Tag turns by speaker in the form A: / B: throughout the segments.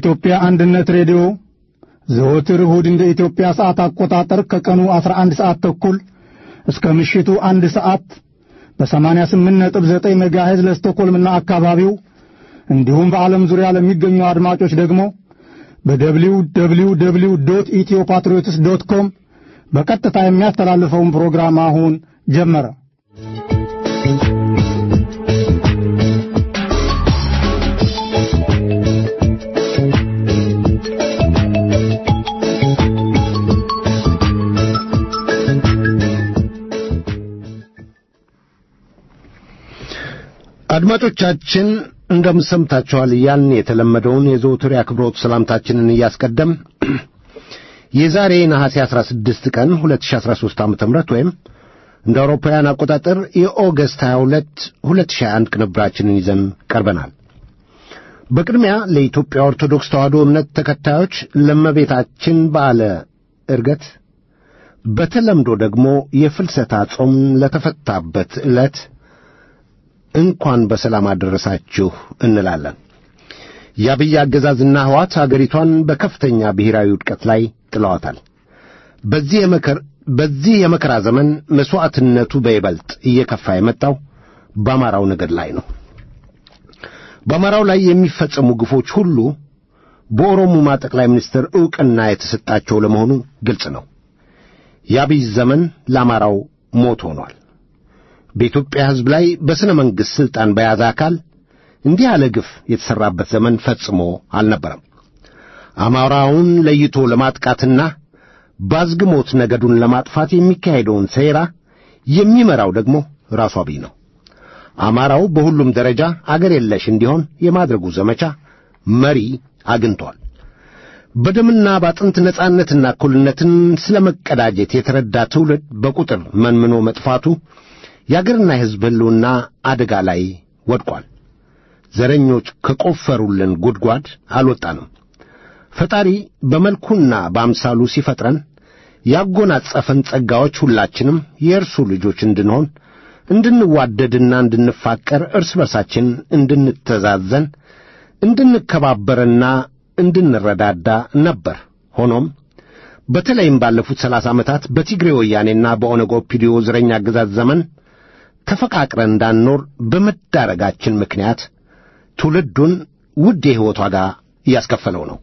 A: የኢትዮጵያ አንድነት ሬዲዮ ዘወትር እሁድ እንደ ኢትዮጵያ ሰዓት አቆጣጠር ከቀኑ 11 ሰዓት ተኩል እስከ ምሽቱ አንድ ሰዓት በ88.9 ሜጋሄዝ ለስቶኮልምና አካባቢው እንዲሁም በዓለም ዙሪያ ለሚገኙ አድማጮች ደግሞ በደብሊው ደብሊው ደብሊው ዶት ኢትዮ ፓትሪዮትስ ዶት ኮም በቀጥታ የሚያስተላልፈውን ፕሮግራም አሁን ጀመረ።
B: አድማጮቻችን እንደምሰምታችኋል እያልን የተለመደውን የዘውትር የአክብሮት ሰላምታችንን እያስቀደም የዛሬ ነሐሴ 16 ቀን 2013 ዓ ም ወይም እንደ አውሮፓውያን አቆጣጠር የኦገስት 22 2021 ቅንብራችንን ይዘን ቀርበናል። በቅድሚያ ለኢትዮጵያ ኦርቶዶክስ ተዋሕዶ እምነት ተከታዮች ለመቤታችን በዓለ ዕርገት በተለምዶ ደግሞ የፍልሰታ ጾም ለተፈታበት ዕለት እንኳን በሰላም አደረሳችሁ እንላለን። የአብይ አገዛዝና ሕዋት አገሪቷን በከፍተኛ ብሔራዊ ውድቀት ላይ ጥለዋታል። በዚህ የመከር በዚህ የመከራ ዘመን መሥዋዕትነቱ በይበልጥ እየከፋ የመጣው በአማራው ነገድ ላይ ነው። በአማራው ላይ የሚፈጸሙ ግፎች ሁሉ በኦሮሙማ ጠቅላይ ሚኒስትር ዕውቅና የተሰጣቸው ለመሆኑ ግልጽ ነው። የአብይ ዘመን ለአማራው ሞት ሆኗል። በኢትዮጵያ ሕዝብ ላይ በሥነ መንግሥት ሥልጣን በያዘ አካል እንዲህ ያለ ግፍ የተሠራበት ዘመን ፈጽሞ አልነበረም። አማራውን ለይቶ ለማጥቃትና ባዝግሞት ነገዱን ለማጥፋት የሚካሄደውን ሴራ የሚመራው ደግሞ ራሱ አብይ ነው። አማራው በሁሉም ደረጃ አገር የለሽ እንዲሆን የማድረጉ ዘመቻ መሪ አግኝቷል። በደምና ባጥንት ነጻነትና እኩልነትን ስለ መቀዳጀት የተረዳ ትውልድ በቁጥር መንምኖ መጥፋቱ የአገርና የሕዝብ ሕልውና አደጋ ላይ ወድቋል። ዘረኞች ከቆፈሩልን ጉድጓድ አልወጣንም። ፈጣሪ በመልኩና በአምሳሉ ሲፈጥረን ያጎናጸፈን ጸጋዎች ሁላችንም የእርሱ ልጆች እንድንሆን እንድንዋደድና እንድንፋቀር እርስ በርሳችን እንድንተዛዘን እንድንከባበርና እንድንረዳዳ ነበር። ሆኖም በተለይም ባለፉት ሰላሳ ዓመታት በቲግሬ ወያኔና በኦነግ ኦፒዲዮ ዘረኛ አገዛዝ ዘመን ተፈቃቅረን እንዳንኖር በመዳረጋችን ምክንያት ትውልዱን ውድ የሕይወት ዋጋ እያስከፈለው ነው።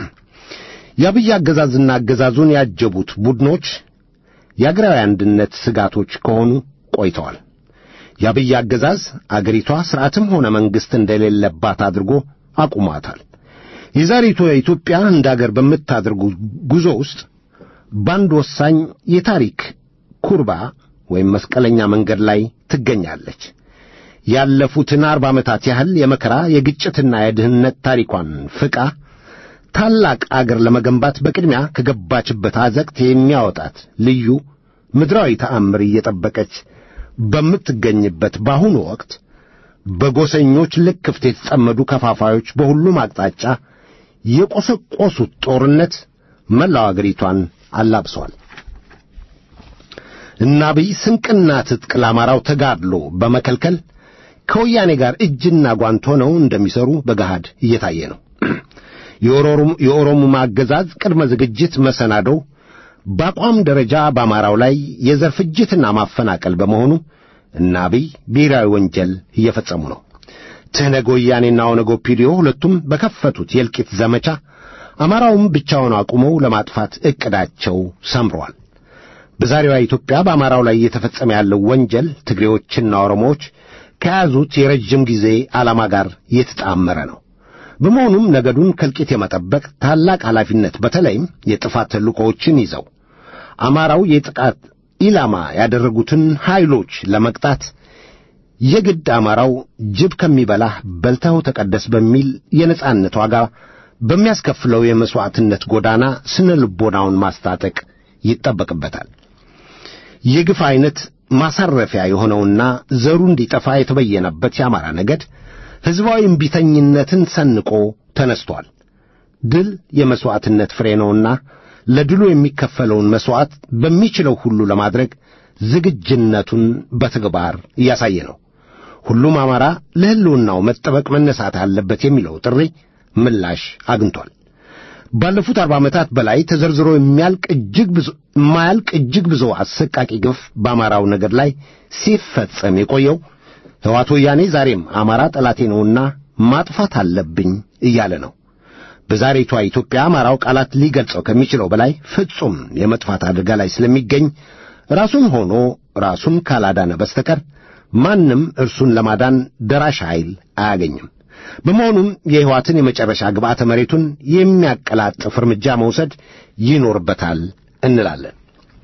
B: የአብይ አገዛዝና አገዛዙን ያጀቡት ቡድኖች የአገራዊ አንድነት ስጋቶች ከሆኑ ቆይተዋል። የአብይ አገዛዝ አገሪቷ ሥርዓትም ሆነ መንግሥት እንደሌለባት አድርጎ አቁሟታል። የዛሬቱ ኢትዮጵያ እንደ አገር በምታደርጉ ጉዞ ውስጥ በአንድ ወሳኝ የታሪክ ኩርባ ወይም መስቀለኛ መንገድ ላይ ትገኛለች። ያለፉትን አርባ ዓመታት ያህል የመከራ የግጭትና የድህነት ታሪኳን ፍቃ ታላቅ አገር ለመገንባት በቅድሚያ ከገባችበት አዘቅት የሚያወጣት ልዩ ምድራዊ ተአምር እየጠበቀች በምትገኝበት በአሁኑ ወቅት በጎሰኞች ልክፍት የተጠመዱ ከፋፋዮች በሁሉም አቅጣጫ የቈሰቈሱት ጦርነት መላው አገሪቷን አላብሷል። እና አብይ ስንቅና ትጥቅ ለአማራው ተጋድሎ በመከልከል ከወያኔ ጋር እጅና ጓንት ሆነው እንደሚሰሩ በገሃድ እየታየ ነው። የኦሮሙማ አገዛዝ ቅድመ ዝግጅት መሰናዶው በአቋም ደረጃ በአማራው ላይ የዘር ፍጅትና ማፈናቀል በመሆኑ እና አብይ ብሔራዊ ወንጀል እየፈጸሙ ነው። ትህነግ ወያኔና ኦነግ ኦፒዲዮ ሁለቱም በከፈቱት የእልቂት ዘመቻ አማራውም ብቻውን አቁመው ለማጥፋት ዕቅዳቸው ሰምረዋል። በዛሬዋ ኢትዮጵያ በአማራው ላይ እየተፈጸመ ያለው ወንጀል ትግሬዎችና ኦሮሞዎች ከያዙት የረጅም ጊዜ ዓላማ ጋር የተጣመረ ነው። በመሆኑም ነገዱን ከእልቂት የመጠበቅ ታላቅ ኃላፊነት በተለይም የጥፋት ተልእኮዎችን ይዘው አማራው የጥቃት ኢላማ ያደረጉትን ኃይሎች ለመቅጣት የግድ አማራው ጅብ ከሚበላህ በልተው ተቀደስ በሚል የነጻነት ዋጋ በሚያስከፍለው የመሥዋዕትነት ጎዳና ስነ ልቦናውን ማስታጠቅ ይጠበቅበታል። የግፍ ዐይነት ማሳረፊያ የሆነውና ዘሩ እንዲጠፋ የተበየነበት የአማራ ነገድ ሕዝባዊ እምቢተኝነትን ሰንቆ ተነስቶአል። ድል የመሥዋዕትነት ፍሬ ነውና ለድሉ የሚከፈለውን መሥዋዕት በሚችለው ሁሉ ለማድረግ ዝግጅነቱን በተግባር እያሳየ ነው። ሁሉም አማራ ለሕልውናው መጠበቅ መነሳት አለበት የሚለው ጥሪ ምላሽ አግኝቷል። ባለፉት አርባ ዓመታት በላይ ተዘርዝሮ የሚያልቅ እጅግ ብዙ የማያልቅ እጅግ ብዙ አሰቃቂ ግፍ በአማራው ነገድ ላይ ሲፈጸም የቆየው ሕወሓት ወያኔ ዛሬም አማራ ጠላቴ ነውና ማጥፋት አለብኝ እያለ ነው። በዛሬቷ ኢትዮጵያ አማራው ቃላት ሊገልጸው ከሚችለው በላይ ፍጹም የመጥፋት አደጋ ላይ ስለሚገኝ ራሱን ሆኖ ራሱን ካላዳነ በስተቀር ማንም እርሱን ለማዳን ደራሽ ኃይል አያገኝም። በመሆኑም የሕይወትን የመጨረሻ ግብዓተ መሬቱን የሚያቀላጥፍ እርምጃ መውሰድ ይኖርበታል እንላለን።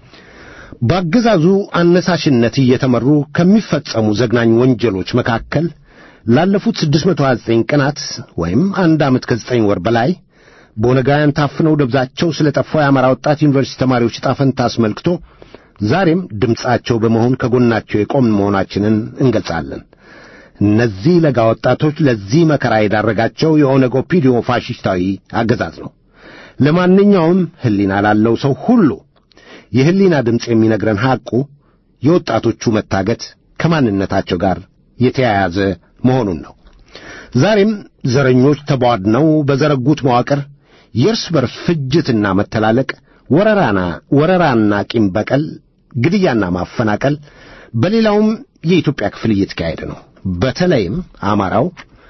B: በአገዛዙ አነሳሽነት እየተመሩ ከሚፈጸሙ ዘግናኝ ወንጀሎች መካከል ላለፉት 629 ቀናት ወይም አንድ ዓመት ከዘጠኝ ወር በላይ በኦነጋውያን ታፍነው ደብዛቸው ስለ ጠፋው የአማራ ወጣት ዩኒቨርሲቲ ተማሪዎች ዕጣ ፈንታ አስመልክቶ ዛሬም ድምፃቸው በመሆን ከጎናቸው የቆምን መሆናችንን እንገልጻለን። እነዚህ ለጋ ወጣቶች ለዚህ መከራ የዳረጋቸው የኦነግ ኦፒዲዮ ፋሽስታዊ አገዛዝ ነው። ለማንኛውም ሕሊና ላለው ሰው ሁሉ የሕሊና ድምፅ የሚነግረን ሐቁ የወጣቶቹ መታገት ከማንነታቸው ጋር የተያያዘ መሆኑን ነው። ዛሬም ዘረኞች ተቧድነው በዘረጉት መዋቅር የእርስ በርስ ፍጅትና መተላለቅ፣ ወረራና ወረራና ቂም በቀል፣ ግድያና ማፈናቀል በሌላውም የኢትዮጵያ ክፍል እየተካሄደ ነው። በተለይም አማራው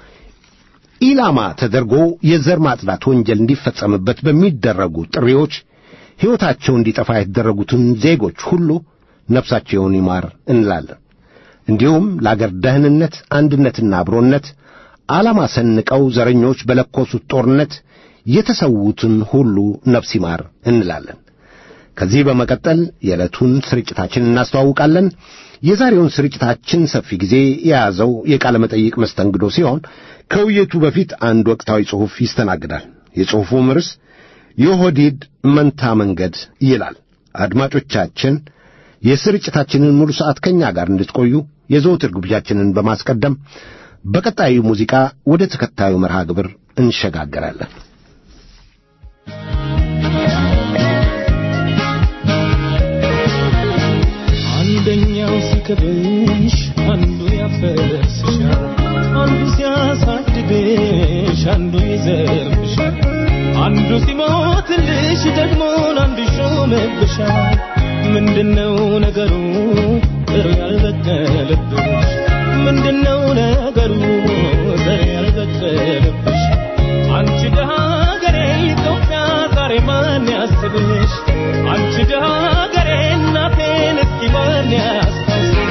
B: ኢላማ ተደርጎ የዘር ማጽዳት ወንጀል እንዲፈጸምበት በሚደረጉ ጥሪዎች ሕይወታቸው እንዲጠፋ የተደረጉትን ዜጎች ሁሉ ነፍሳቸውን ይማር እንላለን። እንዲሁም ለአገር ደህንነት፣ አንድነትና አብሮነት ዓላማ ሰንቀው ዘረኞች በለኮሱት ጦርነት የተሰዉትን ሁሉ ነፍስ ይማር እንላለን። ከዚህ በመቀጠል የዕለቱን ስርጭታችን እናስተዋውቃለን። የዛሬውን ስርጭታችን ሰፊ ጊዜ የያዘው የቃለ መጠይቅ መስተንግዶ ሲሆን ከውይይቱ በፊት አንድ ወቅታዊ ጽሑፍ ይስተናግዳል። የጽሑፉም ርዕስ የኦህዴድ መንታ መንገድ ይላል። አድማጮቻችን የስርጭታችንን ሙሉ ሰዓት ከእኛ ጋር እንድትቆዩ የዘወትር ግብዣችንን በማስቀደም በቀጣዩ ሙዚቃ ወደ ተከታዩ መርሃ ግብር እንሸጋገራለን።
C: አንደኛው ሲከብሽ አንዱ ያፈርስሻል፣ አንዱ ሲያሳድግሽ አንዱ ይዘርፍሻል፣ አንዱ ሲሞትልሽ ደግሞ አንዱ ይሾምብሻል። ምንድነው ነገሩ ዘር ያልበቀለብሽ? ምንድነው ነገሩ ዘር ያልበቀለብሽ? አንቺ ደሃ ሀገሬ ኢትዮጵያ ዛሬ ማን ያስብሽ? አንቺ ደሃ ሀገሬ እናቴን እስኪ ማን ያስታውስሽ?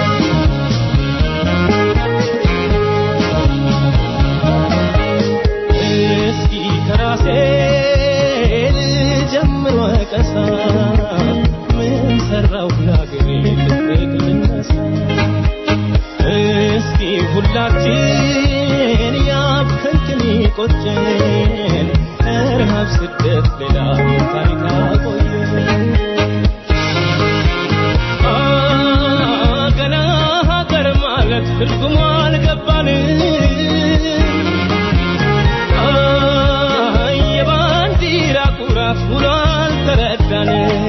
C: እስኪ ከራሴ ልጀምር ወቀሳ ምን ሰራው ለአገሬ ልቤት ልነሳ እስኪ ሁላችን ያብከንክን ቆጨን ረሃብ ስደት ሌላ ታሪክ አቆየን አ ገና ሀገር ማለት ትርጉሙ አልገባንም አ የባንዲራ ኩራት ውሎ አልተረዳንም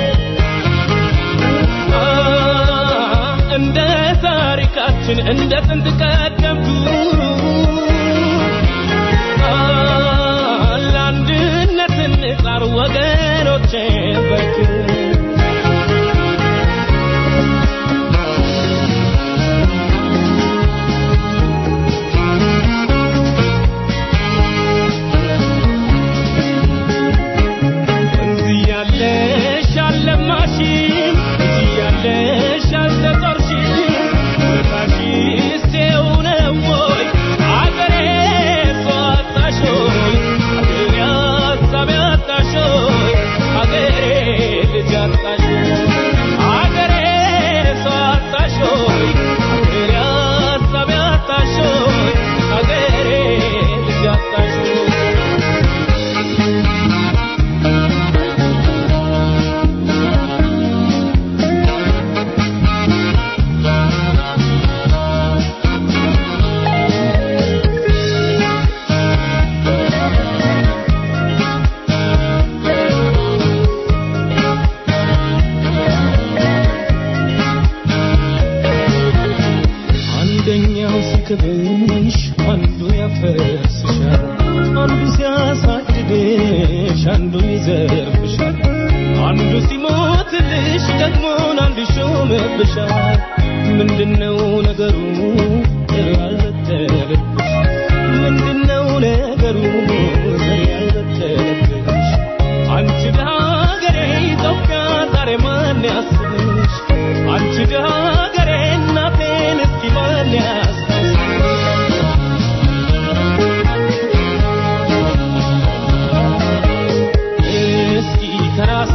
C: አ እንደ ታሪካችን እንደ ጥንት ቀደምቱ አ ለአንድነት እንጣር ወገኖቼ በርቱ እዚህ ያለሽ አልለማሽም፣ እዚህ ያለሽ አልተጦርሽም። ውለታሽስ ይኸው ነው ወይ? አገሬ ሰው አጣሽ ሆይ፣ አገሬ ሀሳብ ያጣሽ ሆይ፣ አገሬ ሲክብሽ አንዱ ያፈርስሻል፣ አንዱ ሲያሳድድሽ አንዱ ይዘርፍሻል፣ አንዱ ሲሞትልሽ ደግሞ አንዱ ይሾምብሻል። ምንድነው ነገሩ ዘር ያልበተለብሽ? ምንድነው ነገሩ ዘር ያልበተለብሽ? አንቺ ድሃ ሀገሬ ኢትዮጵያ ዛሬ ማን ያስብሽ? አንቺ ድሃ ሀገሬ እናቴን እስኪ ማን ያስታውስሽ? እስኪ ከራሴ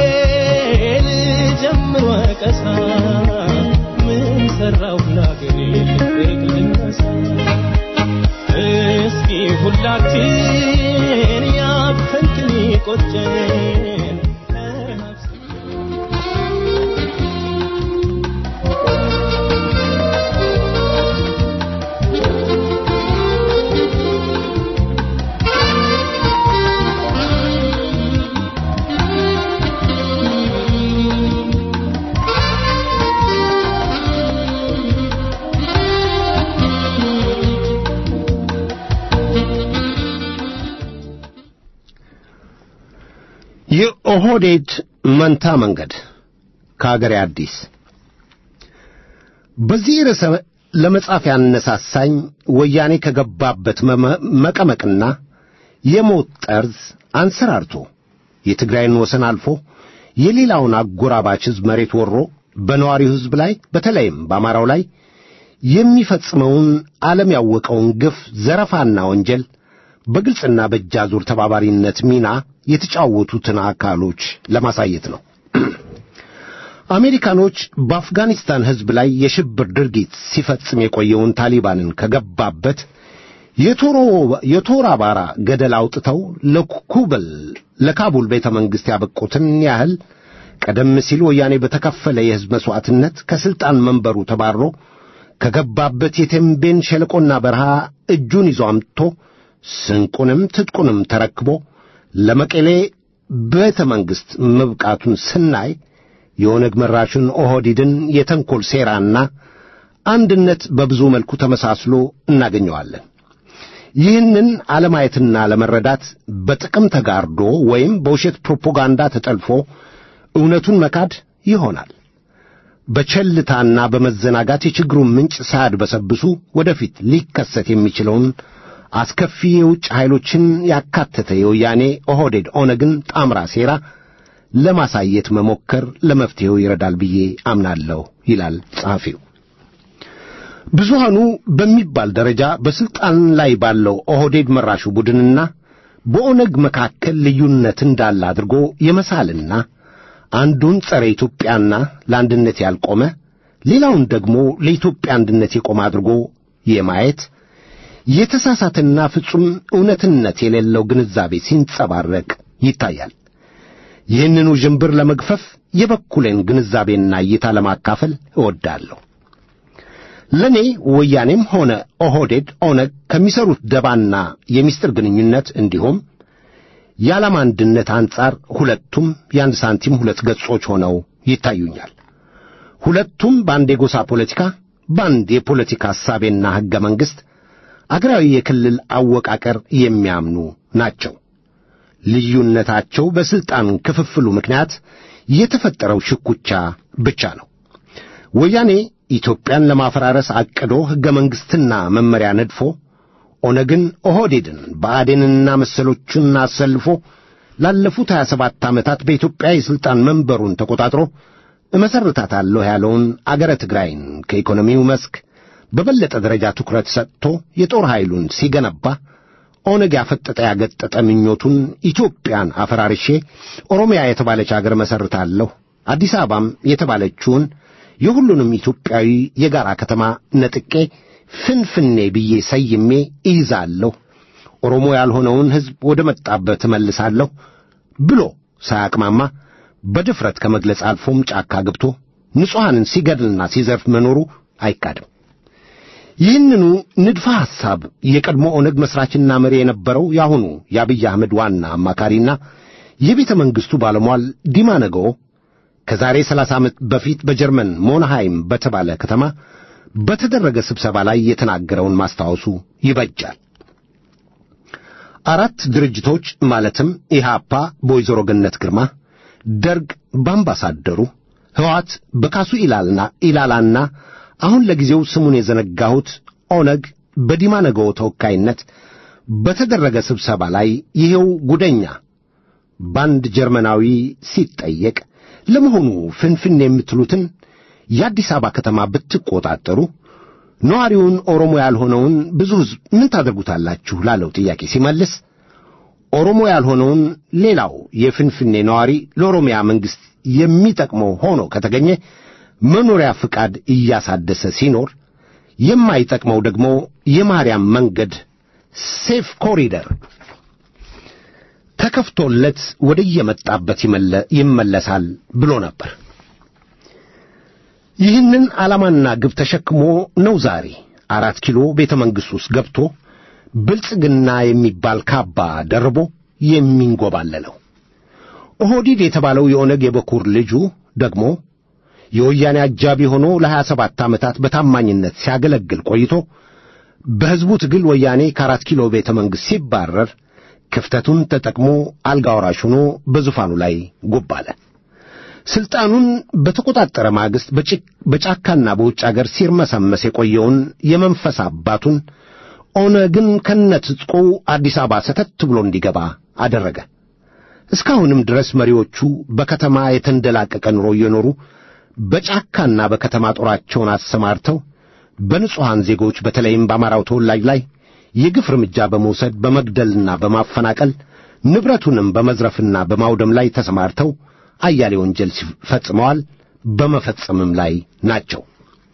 C: ልጀምር ወቀሳ ምን ሰራው ለአገሬ ልቤ ልነሳ እስኪ ሁላችን ያከንክን ቆጨን ከነፍስ
B: የኦህዴድ መንታ መንገድ ከአገሬ አዲስ በዚህ ርዕሰ ለመጻፍ ያነሳሳኝ ወያኔ ከገባበት መመ- መቀመቅና የሞት ጠርዝ አንሰራርቶ የትግራይን ወሰን አልፎ የሌላውን አጎራባች ሕዝብ መሬት ወሮ በነዋሪው ሕዝብ ላይ በተለይም በአማራው ላይ የሚፈጽመውን ዓለም ያወቀውን ግፍ፣ ዘረፋና ወንጀል በግልጽና በእጃዙር ተባባሪነት ሚና የተጫወቱትን አካሎች ለማሳየት ነው። አሜሪካኖች በአፍጋኒስታን ሕዝብ ላይ የሽብር ድርጊት ሲፈጽም የቆየውን ታሊባንን ከገባበት የቶሮ- የቶራ ባራ ገደል አውጥተው ለኩብል ለካቡል ቤተ መንግሥት ያበቁትን ያህል ቀደም ሲል ወያኔ በተከፈለ የሕዝብ መሥዋዕትነት ከሥልጣን መንበሩ ተባሮ ከገባበት የቴምቤን ሸለቆና በረሃ እጁን ይዞ አምጥቶ ስንቁንም ትጥቁንም ተረክቦ ለመቀሌ ቤተ መንግሥት መብቃቱን ስናይ የኦነግ መራሹን ኦህዴድን የተንኰል ሴራና አንድነት በብዙ መልኩ ተመሳስሎ እናገኘዋለን። ይህንን አለማየትና ለመረዳት በጥቅም ተጋርዶ ወይም በውሸት ፕሮፓጋንዳ ተጠልፎ እውነቱን መካድ ይሆናል። በቸልታና በመዘናጋት የችግሩን ምንጭ ሳያድበሰብሱ ወደፊት ሊከሰት የሚችለውን አስከፊ የውጭ ኃይሎችን ያካተተ የወያኔ ኦህዴድ ኦነግን ጣምራ ሴራ ለማሳየት መሞከር ለመፍትሔው ይረዳል ብዬ አምናለሁ ይላል ጸሐፊው። ብዙሃኑ በሚባል ደረጃ በስልጣን ላይ ባለው ኦህዴድ መራሹ ቡድንና በኦነግ መካከል ልዩነት እንዳለ አድርጎ የመሳልና አንዱን ጸረ ኢትዮጵያና ለአንድነት ያልቆመ ሌላውን ደግሞ ለኢትዮጵያ አንድነት የቆመ አድርጎ የማየት የተሳሳተና ፍጹም እውነትነት የሌለው ግንዛቤ ሲንጸባረቅ ይታያል። ይህንኑ ዥንብር ለመግፈፍ የበኩሌን ግንዛቤና እይታ ለማካፈል እወዳለሁ። ለእኔ ወያኔም ሆነ ኦህዴድ ኦነግ ከሚሰሩት ደባና የምስጢር ግንኙነት እንዲሁም የዓላማ አንድነት አንጻር ሁለቱም የአንድ ሳንቲም ሁለት ገጾች ሆነው ይታዩኛል። ሁለቱም በአንድ የጎሳ ፖለቲካ፣ በአንድ የፖለቲካ ሐሳቤና ሕገ መንግሥት፣ አገራዊ የክልል አወቃቀር የሚያምኑ ናቸው። ልዩነታቸው በሥልጣን ክፍፍሉ ምክንያት የተፈጠረው ሽኩቻ ብቻ ነው። ወያኔ ኢትዮጵያን ለማፈራረስ አቅዶ ሕገ መንግሥትና መመሪያ ነድፎ ኦነግን፣ ኦህዴድን፣ ብአዴንንና መሰሎቹን አሰልፎ ላለፉት 27 ዓመታት በኢትዮጵያ የሥልጣን መንበሩን ተቆጣጥሮ እመሠርታታለሁ ያለውን አገረ ትግራይን ከኢኮኖሚው መስክ በበለጠ ደረጃ ትኩረት ሰጥቶ የጦር ኃይሉን ሲገነባ ኦነግ ያፈጠጠ ያገጠጠ ምኞቱን ኢትዮጵያን አፈራርሼ ኦሮሚያ የተባለች አገር መሠርታለሁ፣ አዲስ አበባም የተባለችውን የሁሉንም ኢትዮጵያዊ የጋራ ከተማ ነጥቄ ፍንፍኔ ብዬ ሰይሜ እይዛለሁ፣ ኦሮሞ ያልሆነውን ሕዝብ ወደ መጣበት እመልሳለሁ ብሎ ሳያቅማማ በድፍረት ከመግለጽ አልፎም ጫካ ገብቶ ንጹሐንን ሲገድልና ሲዘርፍ መኖሩ አይካድም። ይህንኑ ንድፈ ሐሳብ የቀድሞ ኦነግ መሥራችና መሪ የነበረው የአሁኑ የአብይ አህመድ ዋና አማካሪና የቤተ መንግሥቱ ባለሟል ዲማ ነገዎ ከዛሬ ሰላሳ ዓመት በፊት በጀርመን ሞንሃይም በተባለ ከተማ በተደረገ ስብሰባ ላይ የተናገረውን ማስታወሱ ይበጃል። አራት ድርጅቶች ማለትም ኢህአፓ በወይዘሮ ገነት ግርማ፣ ደርግ በአምባሳደሩ፣ ሕወሓት በካሱ ኢላልና ኢላላና አሁን ለጊዜው ስሙን የዘነጋሁት ኦነግ በዲማ ነገዎ ተወካይነት በተደረገ ስብሰባ ላይ ይሄው ጉደኛ በአንድ ጀርመናዊ ሲጠየቅ ለመሆኑ ፍንፍን የምትሉትን የአዲስ አበባ ከተማ ብትቆጣጠሩ ነዋሪውን ኦሮሞ ያልሆነውን ብዙ ሕዝብ ምን ታደርጉታላችሁ ላለው ጥያቄ ሲመልስ ኦሮሞ ያልሆነውን ሌላው የፍንፍኔ ነዋሪ ለኦሮሚያ መንግሥት የሚጠቅመው ሆኖ ከተገኘ መኖሪያ ፍቃድ እያሳደሰ ሲኖር የማይጠቅመው ደግሞ የማርያም መንገድ ሴፍ ኮሪደር ተከፍቶለት ወደ የመጣበት ይመለሳል ብሎ ነበር። ይህንን ዓላማና ግብ ተሸክሞ ነው ዛሬ አራት ኪሎ ቤተ መንግሥት ውስጥ ገብቶ ብልጽግና የሚባል ካባ ደርቦ የሚንጎባለለው። ኦህዲድ የተባለው የኦነግ የበኩር ልጁ ደግሞ የወያኔ አጃቢ ሆኖ ለሀያ ሰባት ዓመታት በታማኝነት ሲያገለግል ቆይቶ በሕዝቡ ትግል ወያኔ ከአራት ኪሎ ቤተ መንግሥት ሲባረር ክፍተቱን ተጠቅሞ አልጋ ወራሽ ሆኖ በዙፋኑ ላይ ጉብ አለ። ሥልጣኑን በተቆጣጠረ ማግስት በጫካና በውጭ አገር ሲርመሰመስ የቆየውን የመንፈስ አባቱን ኦነግን ከነትጥቁ አዲስ አበባ ሰተት ብሎ እንዲገባ አደረገ። እስካሁንም ድረስ መሪዎቹ በከተማ የተንደላቀቀ ኑሮ እየኖሩ በጫካና በከተማ ጦራቸውን አሰማርተው በንጹሐን ዜጎች በተለይም በአማራው ተወላጅ ላይ የግፍ እርምጃ በመውሰድ በመግደልና በማፈናቀል ንብረቱንም በመዝረፍና በማውደም ላይ ተሰማርተው አያሌ ወንጀል ፈጽመዋል፣ በመፈጸምም ላይ ናቸው።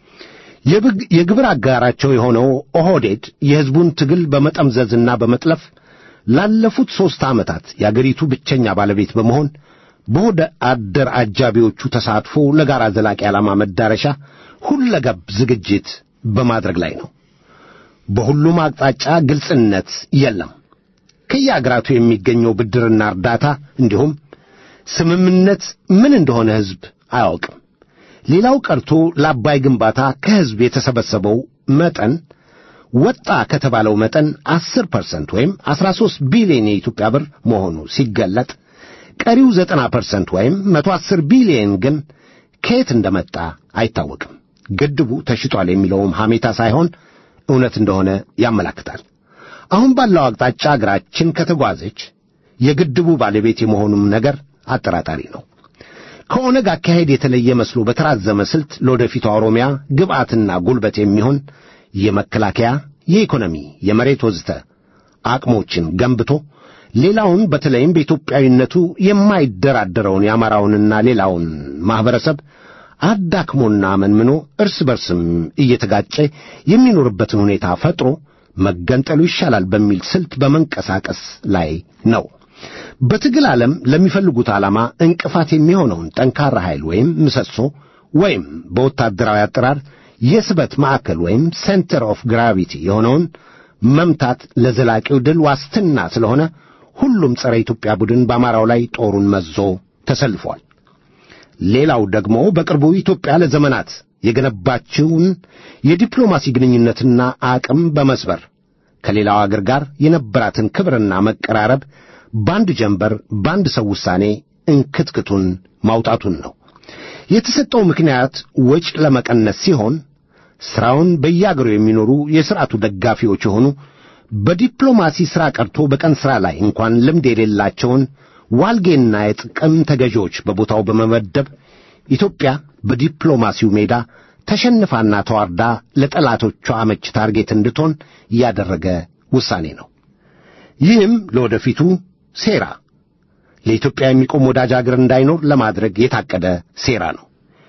B: የግብር አጋራቸው የሆነው ኦህዴድ የሕዝቡን ትግል በመጠምዘዝና በመጥለፍ ላለፉት ሦስት ዓመታት የአገሪቱ ብቸኛ ባለቤት በመሆን በሆደ አደር አጃቢዎቹ ተሳትፎ ለጋራ ዘላቂ ዓላማ መዳረሻ ሁለገብ ዝግጅት በማድረግ ላይ ነው። በሁሉም አቅጣጫ ግልጽነት የለም። ከየአገራቱ የሚገኘው ብድርና እርዳታ እንዲሁም ስምምነት ምን እንደሆነ ሕዝብ አያውቅም። ሌላው ቀርቶ ለአባይ ግንባታ ከሕዝብ የተሰበሰበው መጠን ወጣ ከተባለው መጠን ዐሥር ፐርሰንት ወይም ዐሥራ ሦስት ቢሊዮን የኢትዮጵያ ብር መሆኑ ሲገለጥ ቀሪው ዘጠና ፐርሰንት ወይም መቶ ዐሥር ቢሊዮን ግን ከየት እንደመጣ አይታወቅም። ግድቡ ተሽጧል የሚለውም ሐሜታ ሳይሆን እውነት እንደሆነ ያመላክታል። አሁን ባለው አቅጣጫ አገራችን ከተጓዘች የግድቡ ባለቤት የመሆኑም ነገር አጠራጣሪ ነው። ከኦነግ አካሄድ የተለየ መስሎ በተራዘመ ስልት ለወደፊቷ ኦሮሚያ ግብዓትና ጉልበት የሚሆን የመከላከያ፣ የኢኮኖሚ፣ የመሬት ወዝተ አቅሞችን ገንብቶ ሌላውን በተለይም በኢትዮጵያዊነቱ የማይደራደረውን የአማራውንና ሌላውን ማኅበረሰብ አዳክሞና መንምኖ እርስ በርስም እየተጋጨ የሚኖርበትን ሁኔታ ፈጥሮ መገንጠሉ ይሻላል በሚል ስልት በመንቀሳቀስ ላይ ነው። በትግል ዓለም ለሚፈልጉት ዓላማ እንቅፋት የሚሆነውን ጠንካራ ኃይል ወይም ምሰሶ ወይም በወታደራዊ አጠራር የስበት ማዕከል ወይም ሴንተር ኦፍ ግራቪቲ የሆነውን መምታት ለዘላቂው ድል ዋስትና ስለሆነ ሁሉም ጸረ ኢትዮጵያ ቡድን በአማራው ላይ ጦሩን መዞ ተሰልፏል። ሌላው ደግሞ በቅርቡ ኢትዮጵያ ለዘመናት የገነባችውን የዲፕሎማሲ ግንኙነትና አቅም በመስበር ከሌላው አገር ጋር የነበራትን ክብርና መቀራረብ በአንድ ጀንበር በአንድ ሰው ውሳኔ እንክትክቱን ማውጣቱን ነው። የተሰጠው ምክንያት ወጪ ለመቀነስ ሲሆን ሥራውን በየአገሩ የሚኖሩ የሥርዓቱ ደጋፊዎች የሆኑ በዲፕሎማሲ ሥራ ቀርቶ በቀን ሥራ ላይ እንኳን ልምድ የሌላቸውን ዋልጌና የጥቅም ተገዢዎች በቦታው በመመደብ ኢትዮጵያ በዲፕሎማሲው ሜዳ ተሸንፋና ተዋርዳ ለጠላቶቿ አመች ታርጌት እንድትሆን ያደረገ ውሳኔ ነው። ይህም ለወደፊቱ ሴራ ለኢትዮጵያ የሚቆም ወዳጅ አገር እንዳይኖር ለማድረግ የታቀደ ሴራ ነው።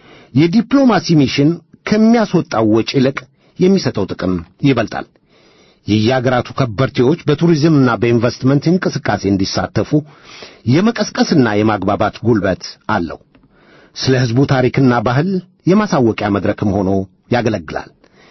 B: የዲፕሎማሲ ሚሽን ከሚያስወጣው ወጪ ይልቅ የሚሰጠው ጥቅም ይበልጣል። የየአገራቱ ከበርቴዎች በቱሪዝምና በኢንቨስትመንት እንቅስቃሴ እንዲሳተፉ የመቀስቀስና የማግባባት ጉልበት አለው። ስለ ሕዝቡ ታሪክና ባህል የማሳወቂያ መድረክም ሆኖ ያገለግላል።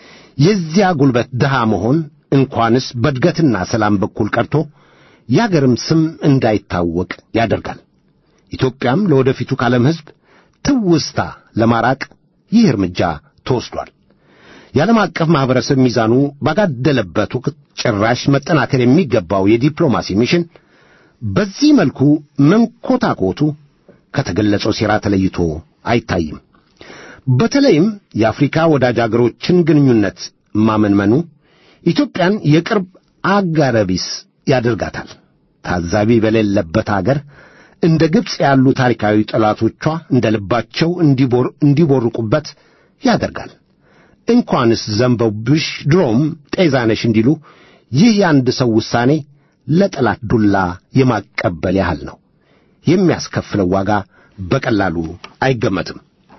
B: የዚያ ጉልበት ድሃ መሆን እንኳንስ በእድገትና ሰላም በኩል ቀርቶ የአገርም ስም እንዳይታወቅ ያደርጋል። ኢትዮጵያም ለወደፊቱ ከዓለም ሕዝብ ትውስታ ለማራቅ ይህ እርምጃ ተወስዷል። የዓለም አቀፍ ማኅበረሰብ ሚዛኑ ባጋደለበት ወቅት ጭራሽ መጠናከር የሚገባው የዲፕሎማሲ ሚሽን በዚህ መልኩ መንኮታኮቱ ከተገለጸው ሴራ ተለይቶ አይታይም። በተለይም የአፍሪካ ወዳጅ አገሮችን ግንኙነት ማመንመኑ ኢትዮጵያን የቅርብ አጋረቢስ ያደርጋታል። ታዛቢ በሌለበት አገር እንደ ግብፅ ያሉ ታሪካዊ ጠላቶቿ እንደ ልባቸው እንዲቦርቁበት ያደርጋል። እንኳንስ ዘንበውብሽ ድሮም ጤዛነሽ እንዲሉ ይህ የአንድ ሰው ውሳኔ ለጠላት ዱላ የማቀበል ያህል ነው። የሚያስከፍለው ዋጋ በቀላሉ አይገመትም።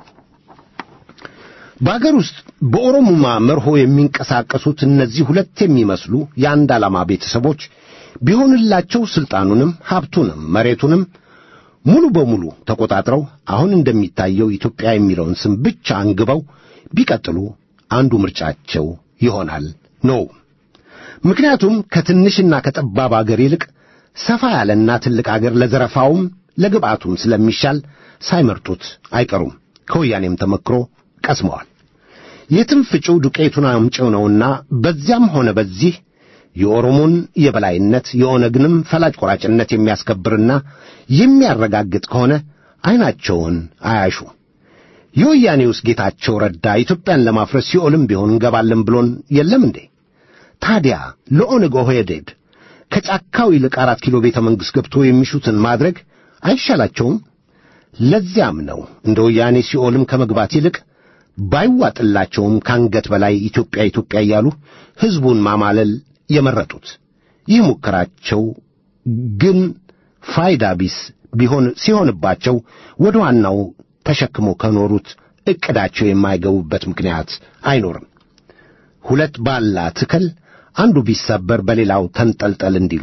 B: በአገር ውስጥ በኦሮሙማ መርሆ የሚንቀሳቀሱት እነዚህ ሁለት የሚመስሉ የአንድ ዓላማ ቤተሰቦች ቢሆንላቸው ሥልጣኑንም ሀብቱንም መሬቱንም ሙሉ በሙሉ ተቆጣጥረው አሁን እንደሚታየው ኢትዮጵያ የሚለውን ስም ብቻ አንግበው ቢቀጥሉ አንዱ ምርጫቸው ይሆናል ነው። ምክንያቱም ከትንሽና ከጠባብ አገር ይልቅ ሰፋ ያለና ትልቅ አገር ለዘረፋውም ለግብዓቱም ስለሚሻል ሳይመርጡት አይቀሩም። ከወያኔም ተመክሮ ቀስመዋል። የትም ፍጪው ዱቄቱን አምጪው ነውና በዚያም ሆነ በዚህ የኦሮሞን የበላይነት የኦነግንም ፈላጭ ቆራጭነት የሚያስከብርና የሚያረጋግጥ ከሆነ ዐይናቸውን አያሹ። የወያኔውስ ጌታቸው ረዳ ኢትዮጵያን ለማፍረስ ሲኦልም ቢሆን እንገባለን ብሎን የለም እንዴ? ታዲያ ለኦነግ ኦህዴድ ከጫካው ይልቅ አራት ኪሎ ቤተ መንግሥት ገብቶ የሚሹትን ማድረግ አይሻላቸውም? ለዚያም ነው እንደ ወያኔ ሲኦልም ከመግባት ይልቅ ባይዋጥላቸውም ከአንገት በላይ ኢትዮጵያ ኢትዮጵያ እያሉ ሕዝቡን ማማለል የመረጡት። ይህ ሙከራቸው ግን ፋይዳ ቢስ ቢሆን ሲሆንባቸው ወደ ዋናው ተሸክሞ ከኖሩት ዕቅዳቸው የማይገቡበት ምክንያት አይኖርም። ሁለት ባላ ትከል አንዱ ቢሰበር በሌላው ተንጠልጠል እንዲሉ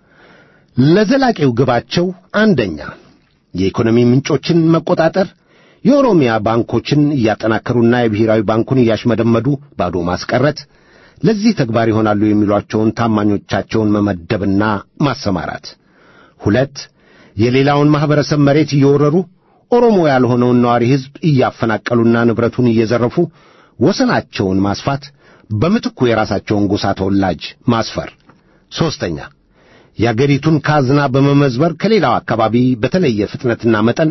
B: ለዘላቂው ግባቸው አንደኛ የኢኮኖሚ ምንጮችን መቆጣጠር፣ የኦሮሚያ ባንኮችን እያጠናከሩና የብሔራዊ ባንኩን እያሽመደመዱ ባዶ ማስቀረት፣ ለዚህ ተግባር ይሆናሉ የሚሏቸውን ታማኞቻቸውን መመደብና ማሰማራት። ሁለት የሌላውን ማኅበረሰብ መሬት እየወረሩ ኦሮሞ ያልሆነውን ነዋሪ ሕዝብ እያፈናቀሉና ንብረቱን እየዘረፉ ወሰናቸውን ማስፋት፣ በምትኩ የራሳቸውን ጎሳ ተወላጅ ማስፈር። ሦስተኛ የአገሪቱን ካዝና በመመዝበር ከሌላው አካባቢ በተለየ ፍጥነትና መጠን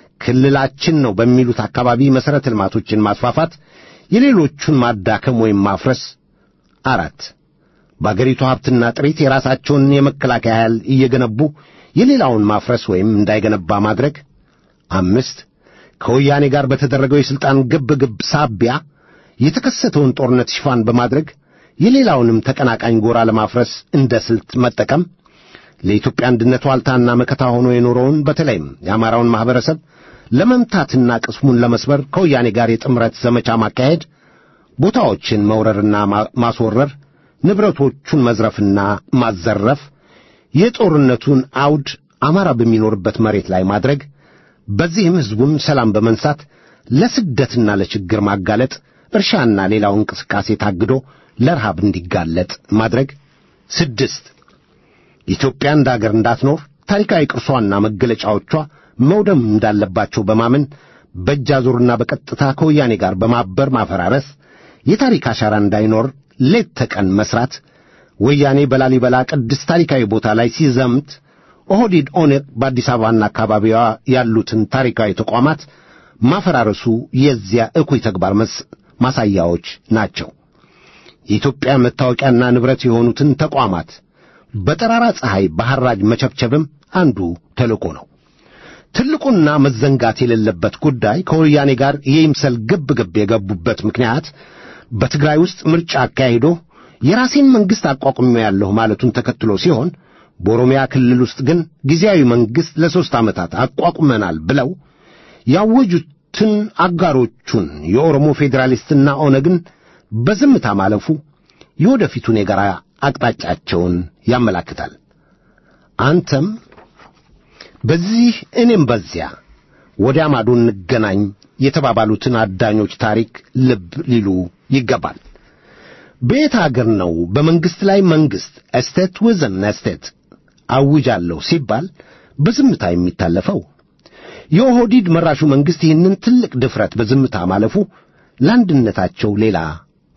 B: ክልላችን ነው በሚሉት አካባቢ መሠረተ ልማቶችን ማስፋፋት፣ የሌሎቹን ማዳከም ወይም ማፍረስ። አራት በአገሪቱ ሀብትና ጥሪት የራሳቸውን የመከላከያ ኃይል እየገነቡ የሌላውን ማፍረስ ወይም እንዳይገነባ ማድረግ። አምስት ከወያኔ ጋር በተደረገው የሥልጣን ግብ ግብ ሳቢያ የተከሰተውን ጦርነት ሽፋን በማድረግ የሌላውንም ተቀናቃኝ ጎራ ለማፍረስ እንደ ስልት መጠቀም። ለኢትዮጵያ አንድነት ዋልታና መከታ ሆኖ የኖረውን በተለይም የአማራውን ማኅበረሰብ ለመምታትና ቅስሙን ለመስበር ከወያኔ ጋር የጥምረት ዘመቻ ማካሄድ፣ ቦታዎችን መውረርና ማስወረር፣ ንብረቶቹን መዝረፍና ማዘረፍ፣ የጦርነቱን አውድ አማራ በሚኖርበት መሬት ላይ ማድረግ፣ በዚህም ሕዝቡን ሰላም በመንሳት ለስደትና ለችግር ማጋለጥ፣ እርሻና ሌላው እንቅስቃሴ ታግዶ ለረሃብ እንዲጋለጥ ማድረግ። ስድስት ኢትዮጵያ እንደ አገር እንዳትኖር ታሪካዊ ቅርሷና መገለጫዎቿ መውደም እንዳለባቸው በማመን በእጅ አዙርና በቀጥታ ከወያኔ ጋር በማበር ማፈራረስ፣ የታሪክ አሻራ እንዳይኖር ሌት ተቀን መስራት፣ ወያኔ በላሊበላ ቅድስት ታሪካዊ ቦታ ላይ ሲዘምት ኦህዴድ ኦነግ በአዲስ አበባና አካባቢዋ ያሉትን ታሪካዊ ተቋማት ማፈራረሱ የዚያ እኩይ ተግባር ማሳያዎች ናቸው። የኢትዮጵያ መታወቂያና ንብረት የሆኑትን ተቋማት በጠራራ ፀሐይ በሐራጅ መቸብቸብም አንዱ ተልእኮ ነው። ትልቁና መዘንጋት የሌለበት ጉዳይ ከወያኔ ጋር የይምሰል ግብ ግብ የገቡበት ምክንያት በትግራይ ውስጥ ምርጫ አካሂዶ የራሴን መንግሥት አቋቁሜያለሁ ማለቱን ተከትሎ ሲሆን በኦሮሚያ ክልል ውስጥ ግን ጊዜያዊ መንግሥት ለሦስት ዓመታት አቋቁመናል ብለው ያወጁትን አጋሮቹን የኦሮሞ ፌዴራሊስትና ኦነግን በዝምታ ማለፉ የወደፊቱን የጋራ አቅጣጫቸውን ያመላክታል። አንተም በዚህ እኔም በዚያ ወዲያ ማዶ እንገናኝ የተባባሉትን አዳኞች ታሪክ ልብ ሊሉ ይገባል። በየት አገር ነው በመንግሥት ላይ መንግሥት እስቴት ውዝን እስቴት አውጃለሁ ሲባል በዝምታ የሚታለፈው? የኦህዲድ መራሹ መንግሥት ይህንን ትልቅ ድፍረት በዝምታ ማለፉ ለአንድነታቸው ሌላ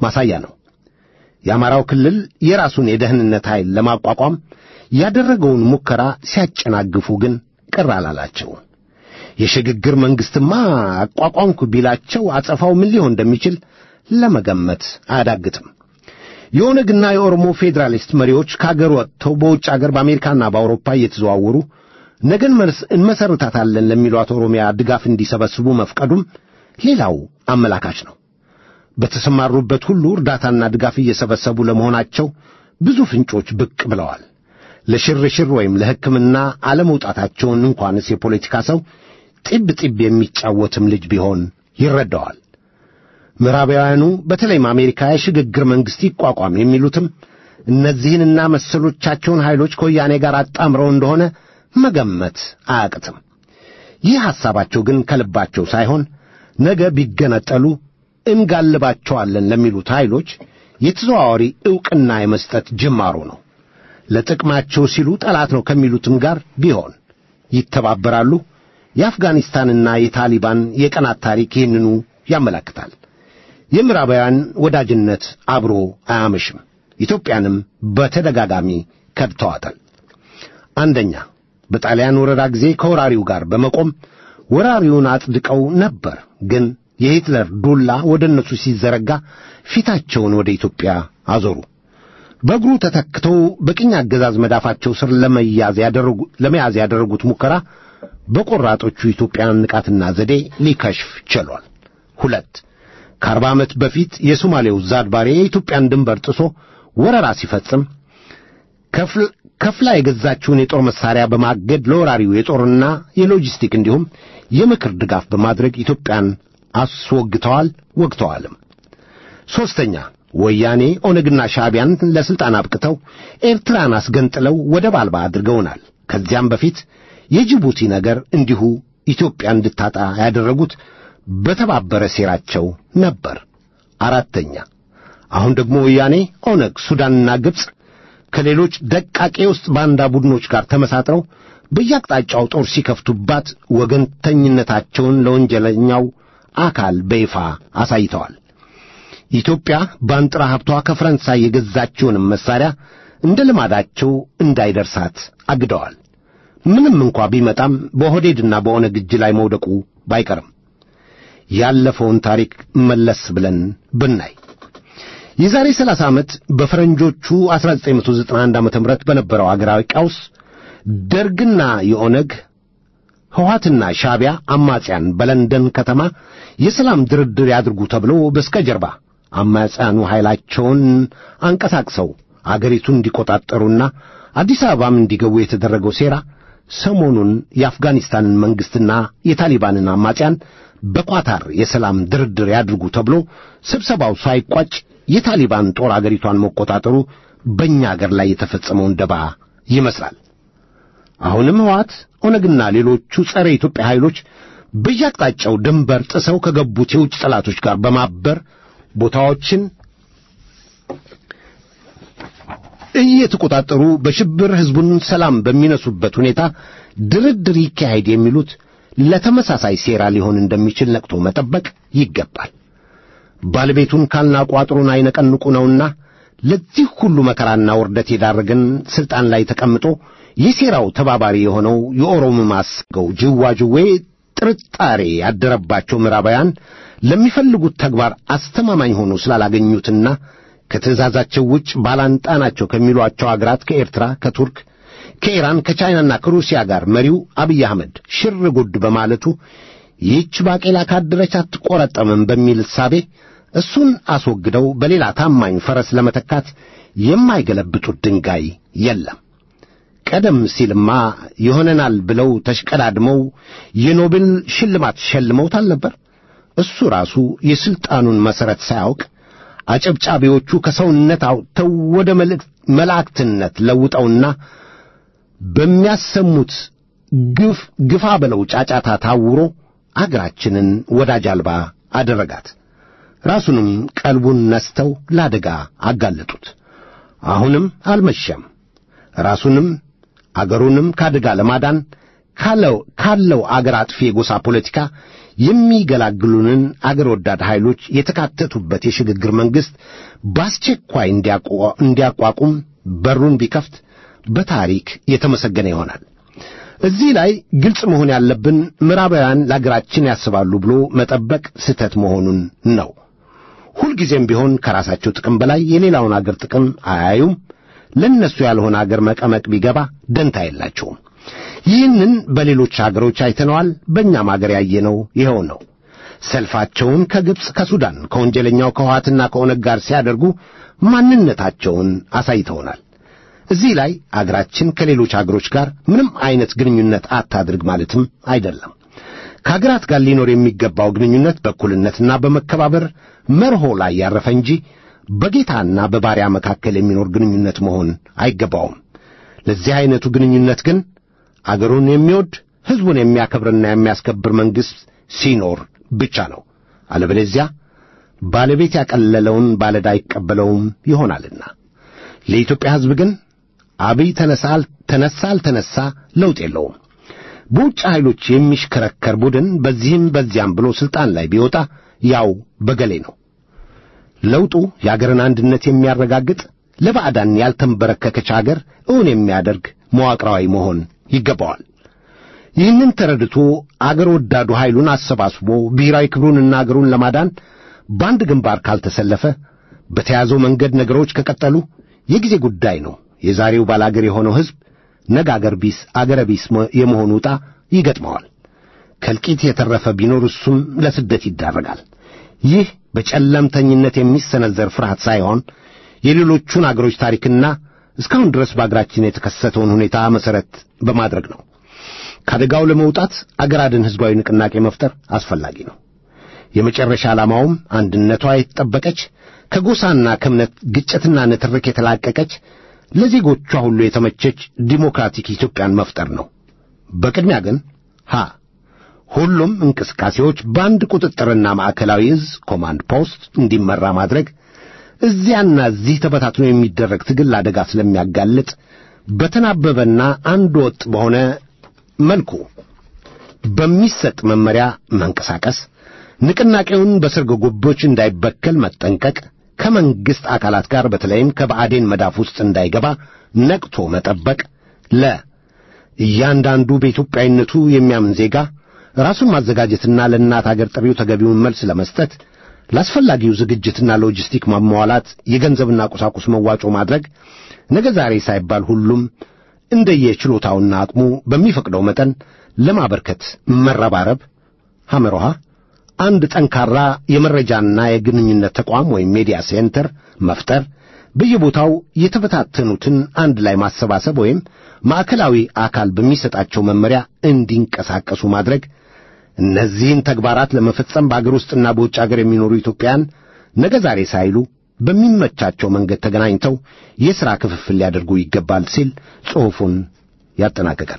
B: ማሳያ ነው። የአማራው ክልል የራሱን የደህንነት ኃይል ለማቋቋም ያደረገውን ሙከራ ሲያጨናግፉ ግን ቅር አላላቸውም። የሽግግር መንግሥትማ አቋቋምኩ ቢላቸው አጸፋው ምን ሊሆን እንደሚችል ለመገመት አያዳግትም። የኦነግና የኦሮሞ ፌዴራሊስት መሪዎች ከአገር ወጥተው በውጭ አገር በአሜሪካና በአውሮፓ እየተዘዋወሩ ነገን እንመሰርታታለን ለሚሏት ኦሮሚያ ድጋፍ እንዲሰበስቡ መፍቀዱም ሌላው አመላካች ነው። በተሰማሩበት ሁሉ እርዳታና ድጋፍ እየሰበሰቡ ለመሆናቸው ብዙ ፍንጮች ብቅ ብለዋል። ለሽርሽር ወይም ለሕክምና አለመውጣታቸውን እንኳንስ የፖለቲካ ሰው ጢብ ጢብ የሚጫወትም ልጅ ቢሆን ይረዳዋል። ምዕራባውያኑ በተለይም አሜሪካ የሽግግር መንግሥት ይቋቋም የሚሉትም እነዚህንና መሰሎቻቸውን ኃይሎች ከወያኔ ጋር አጣምረው እንደሆነ መገመት አያቅትም። ይህ ሐሳባቸው ግን ከልባቸው ሳይሆን ነገ ቢገነጠሉ እንጋልባቸዋለን ለሚሉት ኃይሎች የተዘዋዋሪ ዕውቅና የመስጠት ጅማሮ ነው። ለጥቅማቸው ሲሉ ጠላት ነው ከሚሉትም ጋር ቢሆን ይተባበራሉ። የአፍጋኒስታንና የታሊባን የቀናት ታሪክ ይህንኑ ያመለክታል። የምዕራባውያን ወዳጅነት አብሮ አያመሽም። ኢትዮጵያንም በተደጋጋሚ ከድተዋታል። አንደኛ በጣሊያን ወረራ ጊዜ ከወራሪው ጋር በመቆም ወራሪውን አጽድቀው ነበር። ግን የሂትለር ዱላ ወደ እነሱ ሲዘረጋ ፊታቸውን ወደ ኢትዮጵያ አዞሩ። በእግሩ ተተክተው በቅኝ አገዛዝ መዳፋቸው ስር ለመያዝ ያደረጉ ለመያዝ ያደረጉት ሙከራ በቆራጦቹ ኢትዮጵያን ንቃትና ዘዴ ሊከሽፍ ችሏል። ሁለት ከአርባ ዓመት በፊት የሶማሌው ዛድባሬ የኢትዮጵያን ድንበር ጥሶ ወረራ ሲፈጽም ከፍላ የገዛችውን የጦር መሳሪያ በማገድ ለወራሪው የጦርና የሎጂስቲክ እንዲሁም የምክር ድጋፍ በማድረግ ኢትዮጵያን አስወግተዋል፣ ወግተዋልም። ሦስተኛ ወያኔ ኦነግና ሻዕቢያን ለሥልጣን አብቅተው ኤርትራን አስገንጥለው ወደብ አልባ አድርገውናል። ከዚያም በፊት የጅቡቲ ነገር እንዲሁ ኢትዮጵያ እንድታጣ ያደረጉት በተባበረ ሴራቸው ነበር። አራተኛ አሁን ደግሞ ወያኔ፣ ኦነግ፣ ሱዳንና ግብፅ ከሌሎች ደቃቄ ውስጥ ባንዳ ቡድኖች ጋር ተመሳጥረው በየአቅጣጫው ጦር ሲከፍቱባት ወገንተኝነታቸውን ለወንጀለኛው አካል በይፋ አሳይተዋል። ኢትዮጵያ በአንጥራ ሀብቷ ከፈረንሳይ የገዛችውንም መሳሪያ እንደ ልማዳቸው እንዳይደርሳት አግደዋል። ምንም እንኳ ቢመጣም በኦህዴድና በኦነግ እጅ ላይ መውደቁ ባይቀርም ያለፈውን ታሪክ መለስ ብለን ብናይ የዛሬ 30 ዓመት በፈረንጆቹ 1991 ዓመተ ምህረት በነበረው አገራዊ ቀውስ ደርግና የኦነግ ሕወሓትና ሻዕቢያ አማጺያን በለንደን ከተማ የሰላም ድርድር ያድርጉ ተብሎ በስተጀርባ አማጺያኑ ኃይላቸውን አንቀሳቅሰው አገሪቱን እንዲቆጣጠሩና አዲስ አበባም እንዲገቡ የተደረገው ሴራ ሰሞኑን የአፍጋኒስታንን መንግሥትና የታሊባንን አማጺያን በኳታር የሰላም ድርድር ያድርጉ ተብሎ ስብሰባው ሳይቋጭ የታሊባን ጦር አገሪቷን መቆጣጠሩ በእኛ አገር ላይ የተፈጸመውን ደባ ይመስላል። አሁንም ሕወሓት፣ ኦነግና ሌሎቹ ጸረ ኢትዮጵያ ኃይሎች በየአቅጣጫው ድንበር ጥሰው ከገቡት የውጭ ጠላቶች ጋር በማበር ቦታዎችን እየተቆጣጠሩ በሽብር ሕዝቡን ሰላም በሚነሱበት ሁኔታ ድርድር ይካሄድ የሚሉት ለተመሳሳይ ሴራ ሊሆን እንደሚችል ነቅቶ መጠበቅ ይገባል። ባለቤቱን ካልናቁ አጥሩን አይነቀንቁ ነውና ለዚህ ሁሉ መከራና ውርደት የዳረገን ሥልጣን ላይ ተቀምጦ የሴራው ተባባሪ የሆነው የኦሮሞ ማስገው ጅዋጅዌ ጥርጣሬ ያደረባቸው ምዕራባውያን ለሚፈልጉት ተግባር አስተማማኝ ሆኖ ስላላገኙትና ከትእዛዛቸው ውጭ ባላንጣ ናቸው ከሚሏቸው አገራት ከኤርትራ፣ ከቱርክ፣ ከኢራን፣ ከቻይናና ከሩሲያ ጋር መሪው አብይ አህመድ ሽር ጉድ በማለቱ ይህች ባቄላ ካደረች አትቆረጠምም በሚል እሳቤ እሱን አስወግደው በሌላ ታማኝ ፈረስ ለመተካት የማይገለብጡት ድንጋይ የለም። ቀደም ሲልማ ይሆነናል ብለው ተሽቀዳድመው የኖቤል ሽልማት ሸልመውታል ነበር። እሱ ራሱ የሥልጣኑን መሠረት ሳያውቅ አጨብጫቢዎቹ ከሰውነት አውጥተው ወደ መላእክትነት ለውጠውና በሚያሰሙት ግፍ ግፋ በለው ጫጫታ ታውሮ አገራችንን ወዳጅ አልባ አደረጋት። ራሱንም ቀልቡን ነስተው ለአደጋ አጋለጡት። አሁንም አልመሸም። ራሱንም አገሩንም ከአደጋ ለማዳን ካለው ካለው አገር አጥፊ የጎሳ ፖለቲካ የሚገላግሉንን አገር ወዳድ ኃይሎች የተካተቱበት የሽግግር መንግሥት በአስቸኳይ እንዲያቋ- እንዲያቋቁም በሩን ቢከፍት በታሪክ የተመሰገነ ይሆናል። እዚህ ላይ ግልጽ መሆን ያለብን ምዕራባውያን ለአገራችን ያስባሉ ብሎ መጠበቅ ስህተት መሆኑን ነው። ሁልጊዜም ቢሆን ከራሳቸው ጥቅም በላይ የሌላውን አገር ጥቅም አያዩም። ለእነሱ ያልሆነ አገር መቀመቅ ቢገባ ደንታ የላቸውም። ይህንን በሌሎች አገሮች አይተነዋል። በእኛም አገር ያየነው ይኸው ነው። ሰልፋቸውን ከግብፅ፣ ከሱዳን፣ ከወንጀለኛው ከውሃትና ከኦነግ ጋር ሲያደርጉ ማንነታቸውን አሳይተውናል። እዚህ ላይ አገራችን ከሌሎች አገሮች ጋር ምንም አይነት ግንኙነት አታድርግ ማለትም አይደለም። ከአገራት ጋር ሊኖር የሚገባው ግንኙነት በእኩልነትና በመከባበር መርሆ ላይ ያረፈ እንጂ በጌታና በባሪያ መካከል የሚኖር ግንኙነት መሆን አይገባውም። ለዚህ አይነቱ ግንኙነት ግን አገሩን የሚወድ ሕዝቡን የሚያከብርና የሚያስከብር መንግሥት ሲኖር ብቻ ነው። አለበለዚያ ባለቤት ያቀለለውን ባለዕዳ አይቀበለውም ይሆናልና። ለኢትዮጵያ ሕዝብ ግን አብይ ተነሳ ተነሳ አልተነሳ ለውጥ የለውም። በውጭ ኃይሎች የሚሽከረከር ቡድን በዚህም በዚያም ብሎ ሥልጣን ላይ ቢወጣ ያው በገሌ ነው። ለውጡ የአገርን አንድነት የሚያረጋግጥ ለባዕዳን ያልተንበረከከች አገር እውን የሚያደርግ መዋቅራዊ መሆን ይገባዋል። ይህንን ተረድቶ አገር ወዳዱ ኃይሉን አሰባስቦ ብሔራዊ ክብሩንና አገሩን ለማዳን በአንድ ግንባር ካልተሰለፈ በተያዘው መንገድ ነገሮች ከቀጠሉ የጊዜ ጉዳይ ነው። የዛሬው ባላገር የሆነው ሕዝብ ነገ አገር ቢስ አገረ ቢስ መ- የመሆኑ ዕጣ ይገጥመዋል። ከእልቂት የተረፈ ቢኖር እሱም ለስደት ይዳረጋል። ይህ በጨለምተኝነት የሚሰነዘር ፍርሃት ሳይሆን የሌሎቹን አገሮች ታሪክና እስካሁን ድረስ በአገራችን የተከሰተውን ሁኔታ መሠረት በማድረግ ነው። ከአደጋው ለመውጣት አገር አድን ሕዝባዊ ንቅናቄ መፍጠር አስፈላጊ ነው። የመጨረሻ ዓላማውም አንድነቷ የተጠበቀች ከጎሳና ከእምነት ግጭትና ንትርክ የተላቀቀች ለዜጎቿ ሁሉ የተመቸች ዲሞክራቲክ ኢትዮጵያን መፍጠር ነው። በቅድሚያ ግን ሀ ሁሉም እንቅስቃሴዎች በአንድ ቁጥጥርና ማዕከላዊ እዝ ኮማንድ ፖስት እንዲመራ ማድረግ እዚያና እዚህ ተበታትኖ የሚደረግ ትግል አደጋ ስለሚያጋልጥ በተናበበና አንድ ወጥ በሆነ መልኩ በሚሰጥ መመሪያ መንቀሳቀስ፣ ንቅናቄውን በሰርጎ ገቦች እንዳይበከል መጠንቀቅ፣ ከመንግሥት አካላት ጋር በተለይም ከባዕዴን መዳፍ ውስጥ እንዳይገባ ነቅቶ መጠበቅ። ለ እያንዳንዱ በኢትዮጵያዊነቱ የሚያምን ዜጋ ራሱን ማዘጋጀትና ለእናት አገር ጥሪው ተገቢውን መልስ ለመስጠት ለአስፈላጊው ዝግጅትና ሎጂስቲክ ማሟላት፣ የገንዘብና ቁሳቁስ መዋጮ ማድረግ፣ ነገ ዛሬ ሳይባል ሁሉም እንደየችሎታውና አቅሙ በሚፈቅደው መጠን ለማበርከት መረባረብ። ሐመሮሃ አንድ ጠንካራ የመረጃና የግንኙነት ተቋም ወይም ሜዲያ ሴንተር መፍጠር፣ በየቦታው የተበታተኑትን አንድ ላይ ማሰባሰብ ወይም ማዕከላዊ አካል በሚሰጣቸው መመሪያ እንዲንቀሳቀሱ ማድረግ። እነዚህን ተግባራት ለመፈጸም በአገር ውስጥና በውጭ አገር የሚኖሩ ኢትዮጵያን ነገ ዛሬ ሳይሉ በሚመቻቸው መንገድ ተገናኝተው የሥራ ክፍፍል ሊያደርጉ ይገባል ሲል ጽሑፉን ያጠናቅቃል።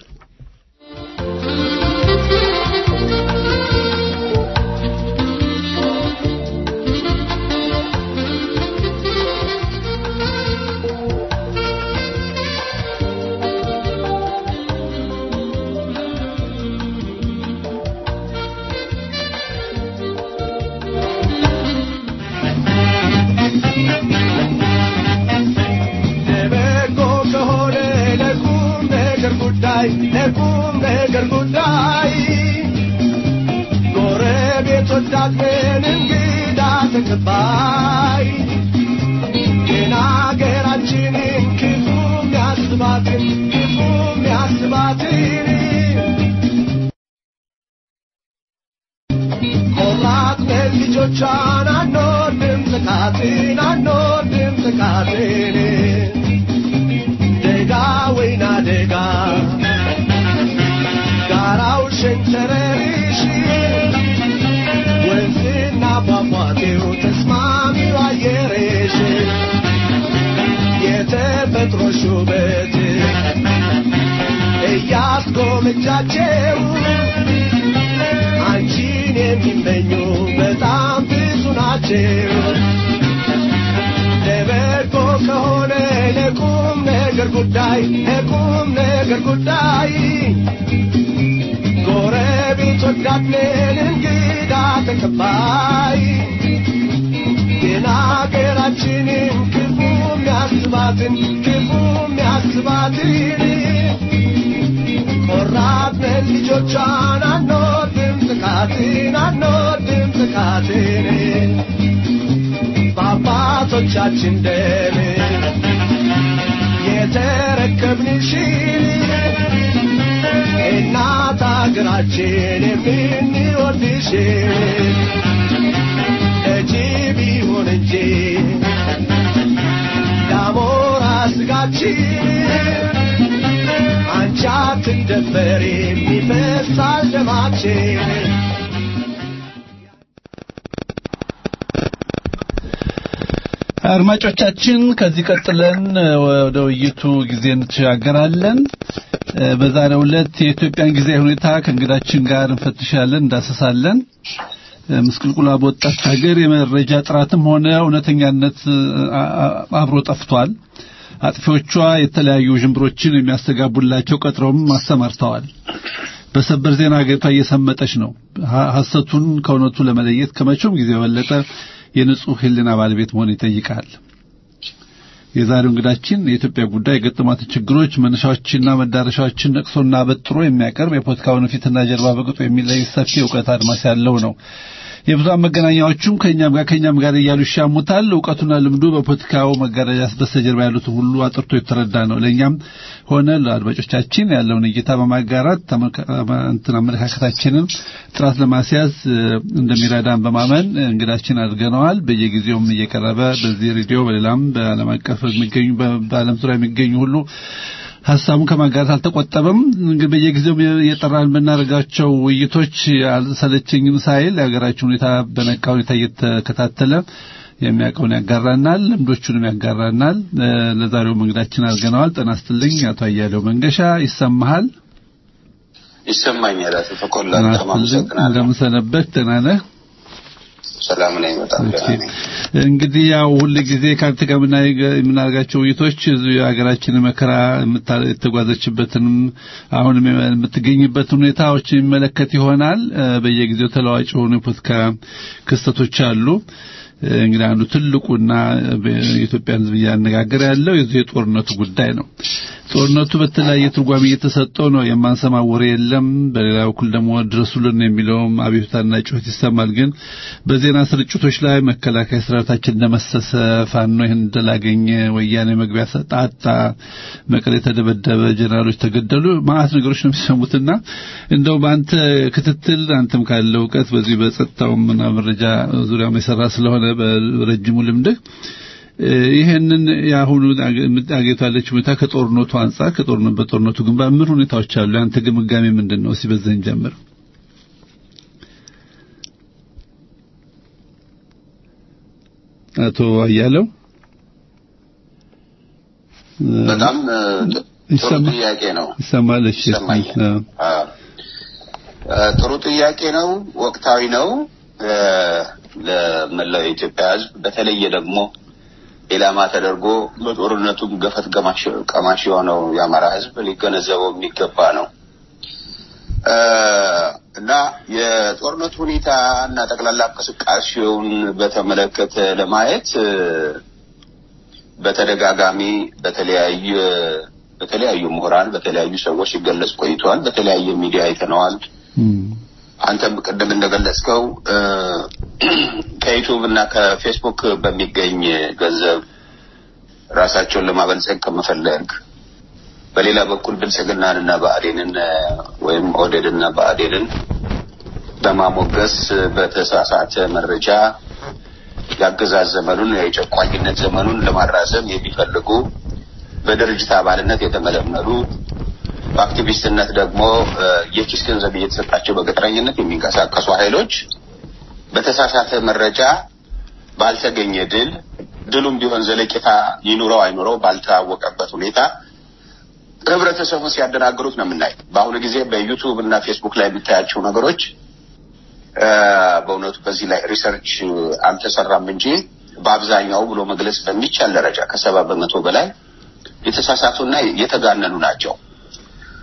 C: ለበጎ ከሆነ ለቁም ነገር ጉዳይ ለቁም ነገር ጉዳይ ጎረቤት ወዳድን እንግዳ ተቀባይ ግን አገራችንን ክፉ ሚያስባትን ክፉ ሚያስባትን ቆራጥነን ልጆቿን አንወድም ጥቃትን አንወድም ጥቃትን ደጋ ወይና ደጋ ጋራው ሸንተረሪሽ ወንዝና ፏፏቴው ተስማሚው አየሬሽ የተፈጥሮሽ ውበት እያስጎመጃቸው አንቺን የሚመኙ በጣም ብዙ ናቸው። ለበጎ ከሆነ ለቁም ነገር ጉዳይ ለቁም ነገር ጉዳይ ጎረቤት ወዳድነን እንግዳ ተቀባይ ግን አገራችንን ክፉ የሚያስባትን ክፉ የሚያስባትን ቆራጥነን ልጆቿን አንወድም ጥቃትን አንወድም ጥቃትን በአባቶቻችን ደም የተረከብንሽን እናት አገራችን የምንወድሽን ለጅብ ይሁን እንጂ ለአሞራ ስጋችን አንቺ አትደፈሪም ይፈሳል ደማችን
D: አድማጮቻችን ከዚህ ቀጥለን ወደ ውይይቱ ጊዜ እንተሻገራለን። በዛሬው ዕለት የኢትዮጵያን ጊዜያዊ ሁኔታ ከእንግዳችን ጋር እንፈትሻለን፣ እንዳሰሳለን። ምስቅልቁላ በወጣት ሀገር የመረጃ ጥራትም ሆነ እውነተኛነት አብሮ ጠፍቷል። አጥፊዎቿ የተለያዩ ዥንብሮችን የሚያስተጋቡላቸው ቀጥረውም አሰማርተዋል። በሰበር ዜና ሀገሪቷ እየሰመጠች ነው። ሐሰቱን ከእውነቱ ለመለየት ከመቼውም ጊዜ የበለጠ የንጹህ ሕሊና ባለቤት መሆን ይጠይቃል። የዛሬው እንግዳችን የኢትዮጵያ ጉዳይ የገጠሟትን ችግሮች መነሻዎችና መዳረሻዎችን ነቅሶና በጥሮ የሚያቀርብ የፖለቲካውን ፊትና ጀርባ በቅጡ የሚለይ ሰፊ እውቀት አድማስ ያለው ነው። የብዙሃን መገናኛዎቹም ከኛም ጋር ከኛም ጋር እያሉ ይሻሙታል። እውቀቱና ልምዱ በፖለቲካው መጋረጃ በስተጀርባ ያሉትን ሁሉ አጥርቶ የተረዳ ነው። ለእኛም ሆነ ለአድማጮቻችን ያለውን እይታ በማጋራት እንትን አመለካከታችንን ጥራት ለማስያዝ እንደሚረዳን በማመን እንግዳችን አድርገነዋል። በየጊዜውም እየቀረበ በዚህ ሬዲዮ በሌላም በዓለም አቀፍ የሚገኙ በዓለም ዙሪያ የሚገኙ ሁሉ ሀሳቡን ከማጋራት አልተቆጠበም። እንግዲህ በየጊዜው የጠራን በምናደርጋቸው ውይይቶች አልሰለቸኝም ሳይል የሀገራችን ሁኔታ በነቃ ሁኔታ እየተከታተለ የሚያውቀውን ያጋራናል፣ ልምዶቹንም ያጋራናል። ለዛሬው እንግዳችን አድርገነዋል። ጤና ይስጥልኝ አቶ አያሌው መንገሻ ይሰማሃል?
E: ይሰማኛል። አቶ ተቆላ በጣም አመሰግናለሁ።
D: እንደምን ሰነበት? ደህና ነህ?
E: ሰላም ነኝ። በጣም ደህና ነኝ።
D: እንግዲህ ያው ሁል ጊዜ ከአንተ ጋር የምናደርጋቸው ውይይቶች የሀገራችን መከራ የተጓዘችበትንም አሁንም የምትገኝበትን ሁኔታዎች የሚመለከት ይሆናል። በየጊዜው ተለዋጭ የሆኑ የፖለቲካ ክስተቶች አሉ። እንግዲህ አንዱ ትልቁና የኢትዮጵያን ሕዝብ እያነጋገረ ያለው የዚህ የጦርነቱ ጉዳይ ነው። ጦርነቱ በተለያየ ትርጓሜ እየተሰጠው ነው። የማንሰማው ወሬ የለም። በሌላ በኩል ደግሞ ድረሱልን የሚለውም አቤቱታና ጩኸት ይሰማል። ግን በዜና ስርጭቶች ላይ መከላከያ ሰራዊታችን እንደመሰሰ፣ ፋኖ ይህን እንደላገኘ፣ ወያኔ መግቢያ ሰጣጣ፣ መቀሌ ተደበደበ፣ ጀነራሎች ተገደሉ፣ ማአት ነገሮች ነው የሚሰሙትና እንደው በአንተ ክትትል አንተም ካለው እውቀት በዚህ በጸጥታውም እና መረጃ ዙሪያም የሰራ ስለሆነ በረጅሙ ልምድህ ይሄንን የአሁኑ አገሪቷለች ሁኔታ ከጦርነቱ አንጻር ከጦርነቱ በጦርነቱ ግንባር ምን ሁኔታዎች አሉ? ያንተ ግምጋሜ ምንድን ነው? እስኪ በዚህ እንጀምር። አቶ አያለው
E: በጣም ጥሩ ጥያቄ ነው።
D: ይሰማል? እሺ፣
E: ይሰማኛል። ጥሩ ጥያቄ ነው። ወቅታዊ ነው። ለመላው የኢትዮጵያ ሕዝብ በተለየ ደግሞ ኢላማ ተደርጎ በጦርነቱም ገፈት ቀማሽ የሆነው የአማራ ሕዝብ ሊገነዘበው የሚገባ ነው እና የጦርነቱ ሁኔታ እና ጠቅላላ እንቅስቃሴውን በተመለከተ ለማየት በተደጋጋሚ በተለያዩ በተለያዩ ምሁራን በተለያዩ ሰዎች ሲገለጽ ቆይተዋል። በተለያየ ሚዲያ አይተነዋል። አንተም ቅድም እንደገለጽከው ከዩቱብ እና ከፌስቡክ በሚገኝ ገንዘብ ራሳቸውን ለማበልጸግ ከመፈለግ በሌላ በኩል ብልጽግናን እና ብአዴንን ወይም ኦህዴድን እና ብአዴንን በማሞገስ በተሳሳተ መረጃ የአገዛዝ ዘመኑን የጨቋኝነት ዘመኑን ለማራዘም የሚፈልጉ በድርጅት አባልነት የተመለመሉ በአክቲቪስትነት ደግሞ የኪስ ገንዘብ እየተሰጣቸው በቅጥረኝነት የሚንቀሳቀሱ ኃይሎች በተሳሳተ መረጃ ባልተገኘ ድል ድሉም ቢሆን ዘለቄታ ይኑረው አይኑረው ባልታወቀበት ሁኔታ ህብረተሰቡን ሲያደናግሩት ነው የምናይ። በአሁኑ ጊዜ በዩቱብ እና ፌስቡክ ላይ የምታያቸው ነገሮች በእውነቱ በዚህ ላይ ሪሰርች አልተሰራም እንጂ በአብዛኛው ብሎ መግለጽ በሚቻል ደረጃ ከሰባ በመቶ በላይ የተሳሳቱና የተጋነኑ ናቸው።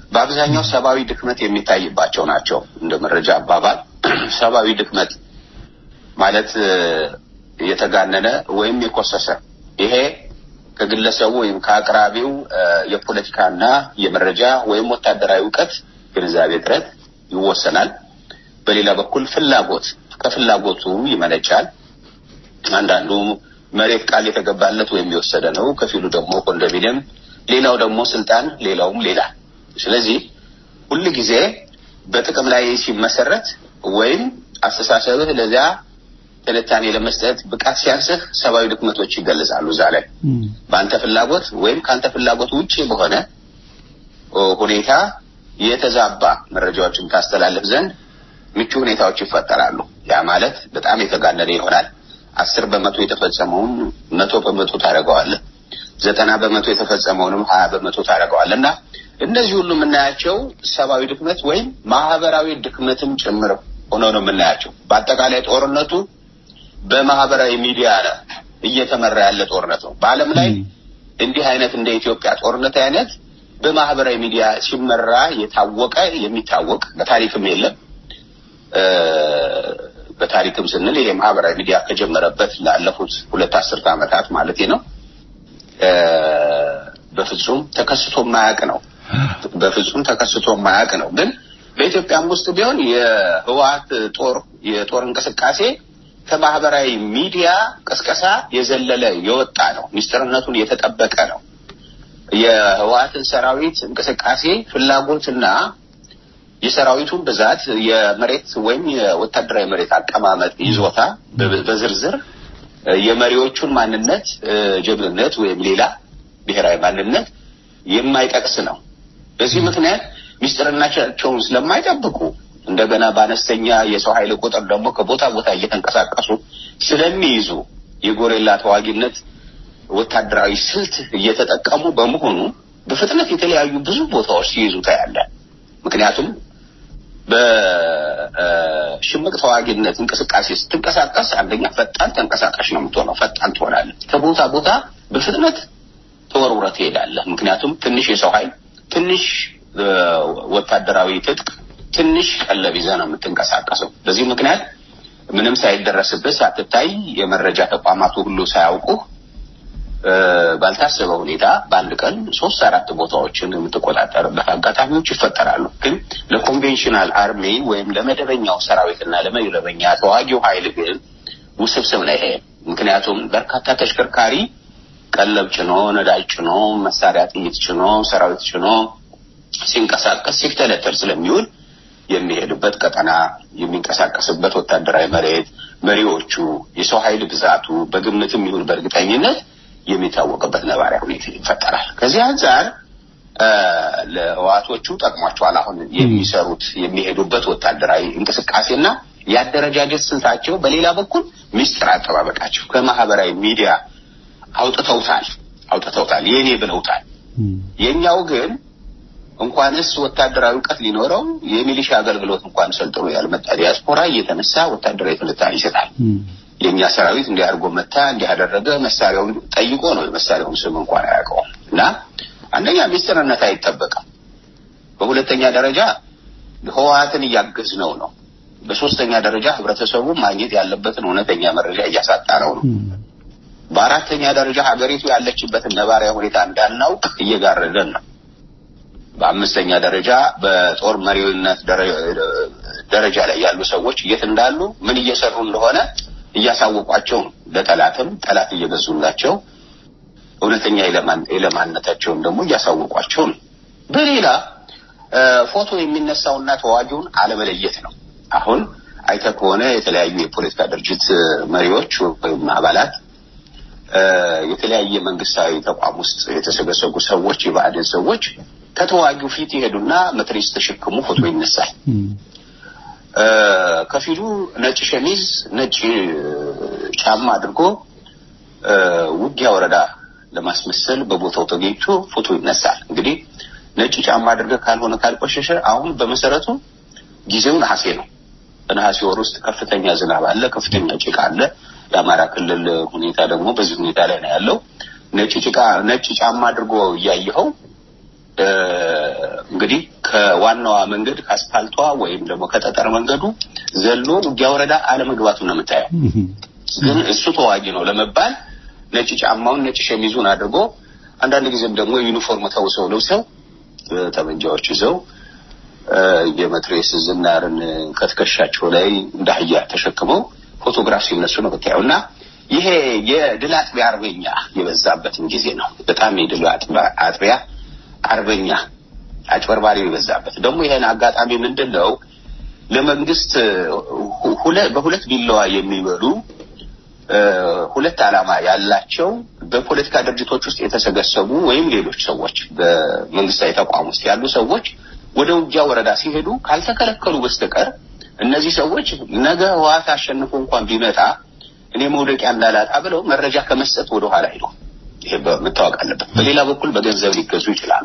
E: በአብዛኛው ሰብአዊ ድክመት የሚታይባቸው ናቸው። እንደ መረጃ አባባል ሰብአዊ ድክመት ማለት እ፣ የተጋነነ ወይም የኮሰሰ ይሄ ከግለሰቡ ወይም ከአቅራቢው እ፣ የፖለቲካና የመረጃ ወይም ወታደራዊ እውቀት ግንዛቤ እጥረት ይወሰናል። በሌላ በኩል ፍላጎት ከፍላጎቱ ይመነጫል። አንዳንዱ መሬት ቃል የተገባለት ወይም የወሰደ ነው። ከፊሉ ደግሞ ኮንዶሚኒየም፣ ሌላው ደግሞ ስልጣን፣ ሌላውም ሌላ። ስለዚህ ሁል ጊዜ በጥቅም ላይ ሲመሰረት ወይም አስተሳሰብህ ለዚያ ትንታኔ ለመስጠት ብቃት ሲያንስህ ሰብአዊ ድክመቶች ይገለጻሉ። እዛ ላይ በአንተ ፍላጎት ወይም ከአንተ ፍላጎት ውጭ በሆነ ኦ፣ ሁኔታ የተዛባ መረጃዎችን ታስተላልፍ ዘንድ ምቹ ሁኔታዎች ይፈጠራሉ። ያ ማለት በጣም የተጋነነ ይሆናል። አስር በመቶ የተፈጸመውን መቶ በመቶ ታደርገዋለህ። ዘጠና በመቶ የተፈጸመውንም ሀያ በመቶ ታደርገዋለህ እና እነዚህ ሁሉ የምናያቸው ሰብአዊ ድክመት ወይም ማህበራዊ ድክመትም ጭምር ሆኖ ነው የምናያቸው። በአጠቃላይ ጦርነቱ በማህበራዊ ሚዲያ ነው እየተመራ ያለ ጦርነት ነው። በዓለም ላይ እንዲህ አይነት እንደ ኢትዮጵያ ጦርነት አይነት በማህበራዊ ሚዲያ ሲመራ የታወቀ የሚታወቅ በታሪክም የለም። እ፣ በታሪክም ስንል ይሄ ማህበራዊ ሚዲያ ከጀመረበት ላለፉት ሁለት አስርት ዓመታት ማለት ነው እ፣ በፍጹም ተከስቶ የማያውቅ ነው። በፍጹም ተከስቶ የማያውቅ ነው። ግን በኢትዮጵያም ውስጥ ቢሆን የህወሓት ጦር የጦር እንቅስቃሴ ከማህበራዊ ሚዲያ ቅስቀሳ የዘለለ የወጣ ነው። ሚስጥርነቱን የተጠበቀ ነው። የህወሓትን ሰራዊት እንቅስቃሴ ፍላጎትና የሰራዊቱን ብዛት የመሬት ወይም የወታደራዊ መሬት አቀማመጥ ይዞታ በ- በዝርዝር እ፣ የመሪዎቹን ማንነት እ፣ ጀግንነት ወይም ሌላ ብሔራዊ ማንነት የማይጠቅስ ነው። በዚህ ምክንያት ሚስጥርናቸውን ስለማይጠብቁ እንደገና በአነስተኛ የሰው ኃይል ቁጥር ደግሞ ከቦታ ቦታ እየተንቀሳቀሱ ስለሚይዙ የጎሬላ ተዋጊነት ወታደራዊ ስልት እየተጠቀሙ በመሆኑ በፍጥነት የተለያዩ ብዙ ቦታዎች ሲይዙ ታያለ። ምክንያቱም በሽምቅ ተዋጊነት እንቅስቃሴ ስትንቀሳቀስ አንደኛ ፈጣን ተንቀሳቃሽ ነው የምትሆነው፣ ፈጣን ትሆናለህ። ከቦታ ቦታ በፍጥነት ተወርውረህ ትሄዳለህ። ምክንያቱም ትንሽ የሰው ኃይል፣ ትንሽ እ፣ ወታደራዊ ትጥቅ፣ ትንሽ ቀለብ ይዘህ ነው የምትንቀሳቀሰው። በዚህ ምክንያት ምንም ሳይደረስብህ ሳትታይ የመረጃ ተቋማቱ ሁሉ ሳያውቁህ እ፣ ባልታሰበ ሁኔታ በአንድ ቀን ሶስት አራት ቦታዎችን የምትቆጣጠርበት አጋጣሚዎች ይፈጠራሉ። ግን ለኮንቬንሽናል አርሚ ወይም ለመደበኛው ሰራዊትና ለመደበኛ ተዋጊው ኃይል ግን ውስብስብ ነው ይሄ። ምክንያቱም በርካታ ተሽከርካሪ ቀለብ ጭኖ፣ ነዳጅ ጭኖ፣ መሳሪያ ጥይት ጭኖ፣ ሰራዊት ጭኖ ሲንቀሳቀስ ሲፍተለተል ስለሚውል የሚሄድበት ቀጠና የሚንቀሳቀስበት ወታደራዊ መሬት መሪዎቹ የሰው ኃይል ብዛቱ በግምትም ይሁን በእርግጠኝነት የሚታወቅበት ነባሪያ ሁኔታ ይፈጠራል። ከዚህ አንጻር እ፣ ለህዋቶቹ ጠቅሟቸዋል። አሁን የሚሰሩት የሚሄዱበት ወታደራዊ እንቅስቃሴና የአደረጃጀት ስልታቸው፣ በሌላ በኩል ሚስጥር አጠባበቃቸው ከማህበራዊ ሚዲያ አውጥተውታል አውጥተውታል የኔ ብለውታል። የኛው ግን እንኳንስ ወታደራዊ እውቀት ሊኖረው የሚሊሻ አገልግሎት እንኳን ሰልጥኖ ያልመጣ ዲያስፖራ እየተነሳ ወታደራዊ ትንታኔ ይሰጣል። የእኛ ሰራዊት እንዲህ አድርጎ መታ እንዲህ አደረገ መሳሪያውን ጠይቆ ነው የመሳሪያውን ስም እንኳን አያውቀውም። እና አንደኛ ሚስጥርነት አይጠበቅም። በሁለተኛ ደረጃ ህወሓትን እያገዝነው ነው። በሶስተኛ ደረጃ ህብረተሰቡ ማግኘት ያለበትን እውነተኛ መረጃ እያሳጣ ነው ነው። በአራተኛ ደረጃ ሀገሪቱ ያለችበትን ነባሪያ ሁኔታ እንዳናውቅ እየጋረደን ነው። በአምስተኛ ደረጃ በጦር መሪነት ደረ- ደረጃ ላይ ያሉ ሰዎች የት እንዳሉ ምን እየሰሩ እንደሆነ እያሳወቋቸው ነው። ለጠላትም ጠላት እየገዙላቸው እውነተኛ የለማን- የለማንነታቸውን ደግሞ እያሳወቋቸው ነው። በሌላ እ፣ ፎቶ የሚነሳውና ተዋጊውን አለመለየት ነው። አሁን አይተህ ከሆነ የተለያዩ የፖለቲካ ድርጅት እ፣ መሪዎች ወይም አባላት እ፣ የተለያየ መንግስታዊ ተቋም ውስጥ የተሰገሰጉ ሰዎች የብአዴን ሰዎች ከተዋጊው ፊት ይሄዱና መትረየስ ተሸክሙ ፎቶ ይነሳል። እ፣ ከፊሉ ነጭ ሸሚዝ፣ ነጭ ጫማ አድርጎ እ፣ ውጊያ ወረዳ ለማስመሰል በቦታው ተገኝቶ ፎቶ ይነሳል። እንግዲህ ነጭ ጫማ አድርገህ ካልሆነ ካልቆሸሸ፣ አሁን በመሰረቱ ጊዜው ነሐሴ ነው። በነሐሴ ወር ውስጥ ከፍተኛ ዝናብ አለ፣ ከፍተኛ ጭቃ አለ። የአማራ ክልል ሁኔታ ደግሞ በዚህ ሁኔታ ላይ ነው ያለው። ነጭ ጭቃ ነጭ ጫማ አድርጎ እያየኸው እ፣ እንግዲህ ከዋናዋ መንገድ ከአስፓልቷ ወይም ደግሞ ከጠጠር መንገዱ ዘሎ ውጊያ ወረዳ አለመግባቱን ነው የምታየው። ግን እሱ ተዋጊ ነው ለመባል ነጭ ጫማውን ነጭ ሸሚዙን አድርጎ አንዳንድ ጊዜም ደግሞ ዩኒፎርም ተውሰው ለብሰው እ፣ ጠመንጃዎች ይዘው እ፣ የመትሬስ ዝናርን ከትከሻቸው ላይ እንደ አህያ ተሸክመው ፎቶግራፍ ሲነሱ ነው የምታየው እና ይሄ የድል አጥቢያ አርበኛ የበዛበትን ጊዜ ነው። በጣም የድል አጥቢያ- አጥቢያ አርበኛ አጭበርባሪ የበዛበት ደግሞ ይሄን አጋጣሚ ምንድን ነው ለመንግስት ሁ- ሁለ- በሁለት ቢላዋ የሚበሉ እ፣ ሁለት ዓላማ ያላቸው በፖለቲካ ድርጅቶች ውስጥ የተሰገሰቡ ወይም ሌሎች ሰዎች በመንግስታዊ ተቋም ውስጥ ያሉ ሰዎች ወደ ውጊያ ወረዳ ሲሄዱ ካልተከለከሉ በስተቀር እነዚህ ሰዎች ነገ ህወሓት አሸንፎ እንኳን ቢመጣ እኔ መውደቂያ እንዳላጣ ብለው መረጃ ከመስጠት ወደ ኋላ ሄዱ። ይሄ መታወቅ አለበት። በሌላ በኩል በገንዘብ ሊገዙ ይችላሉ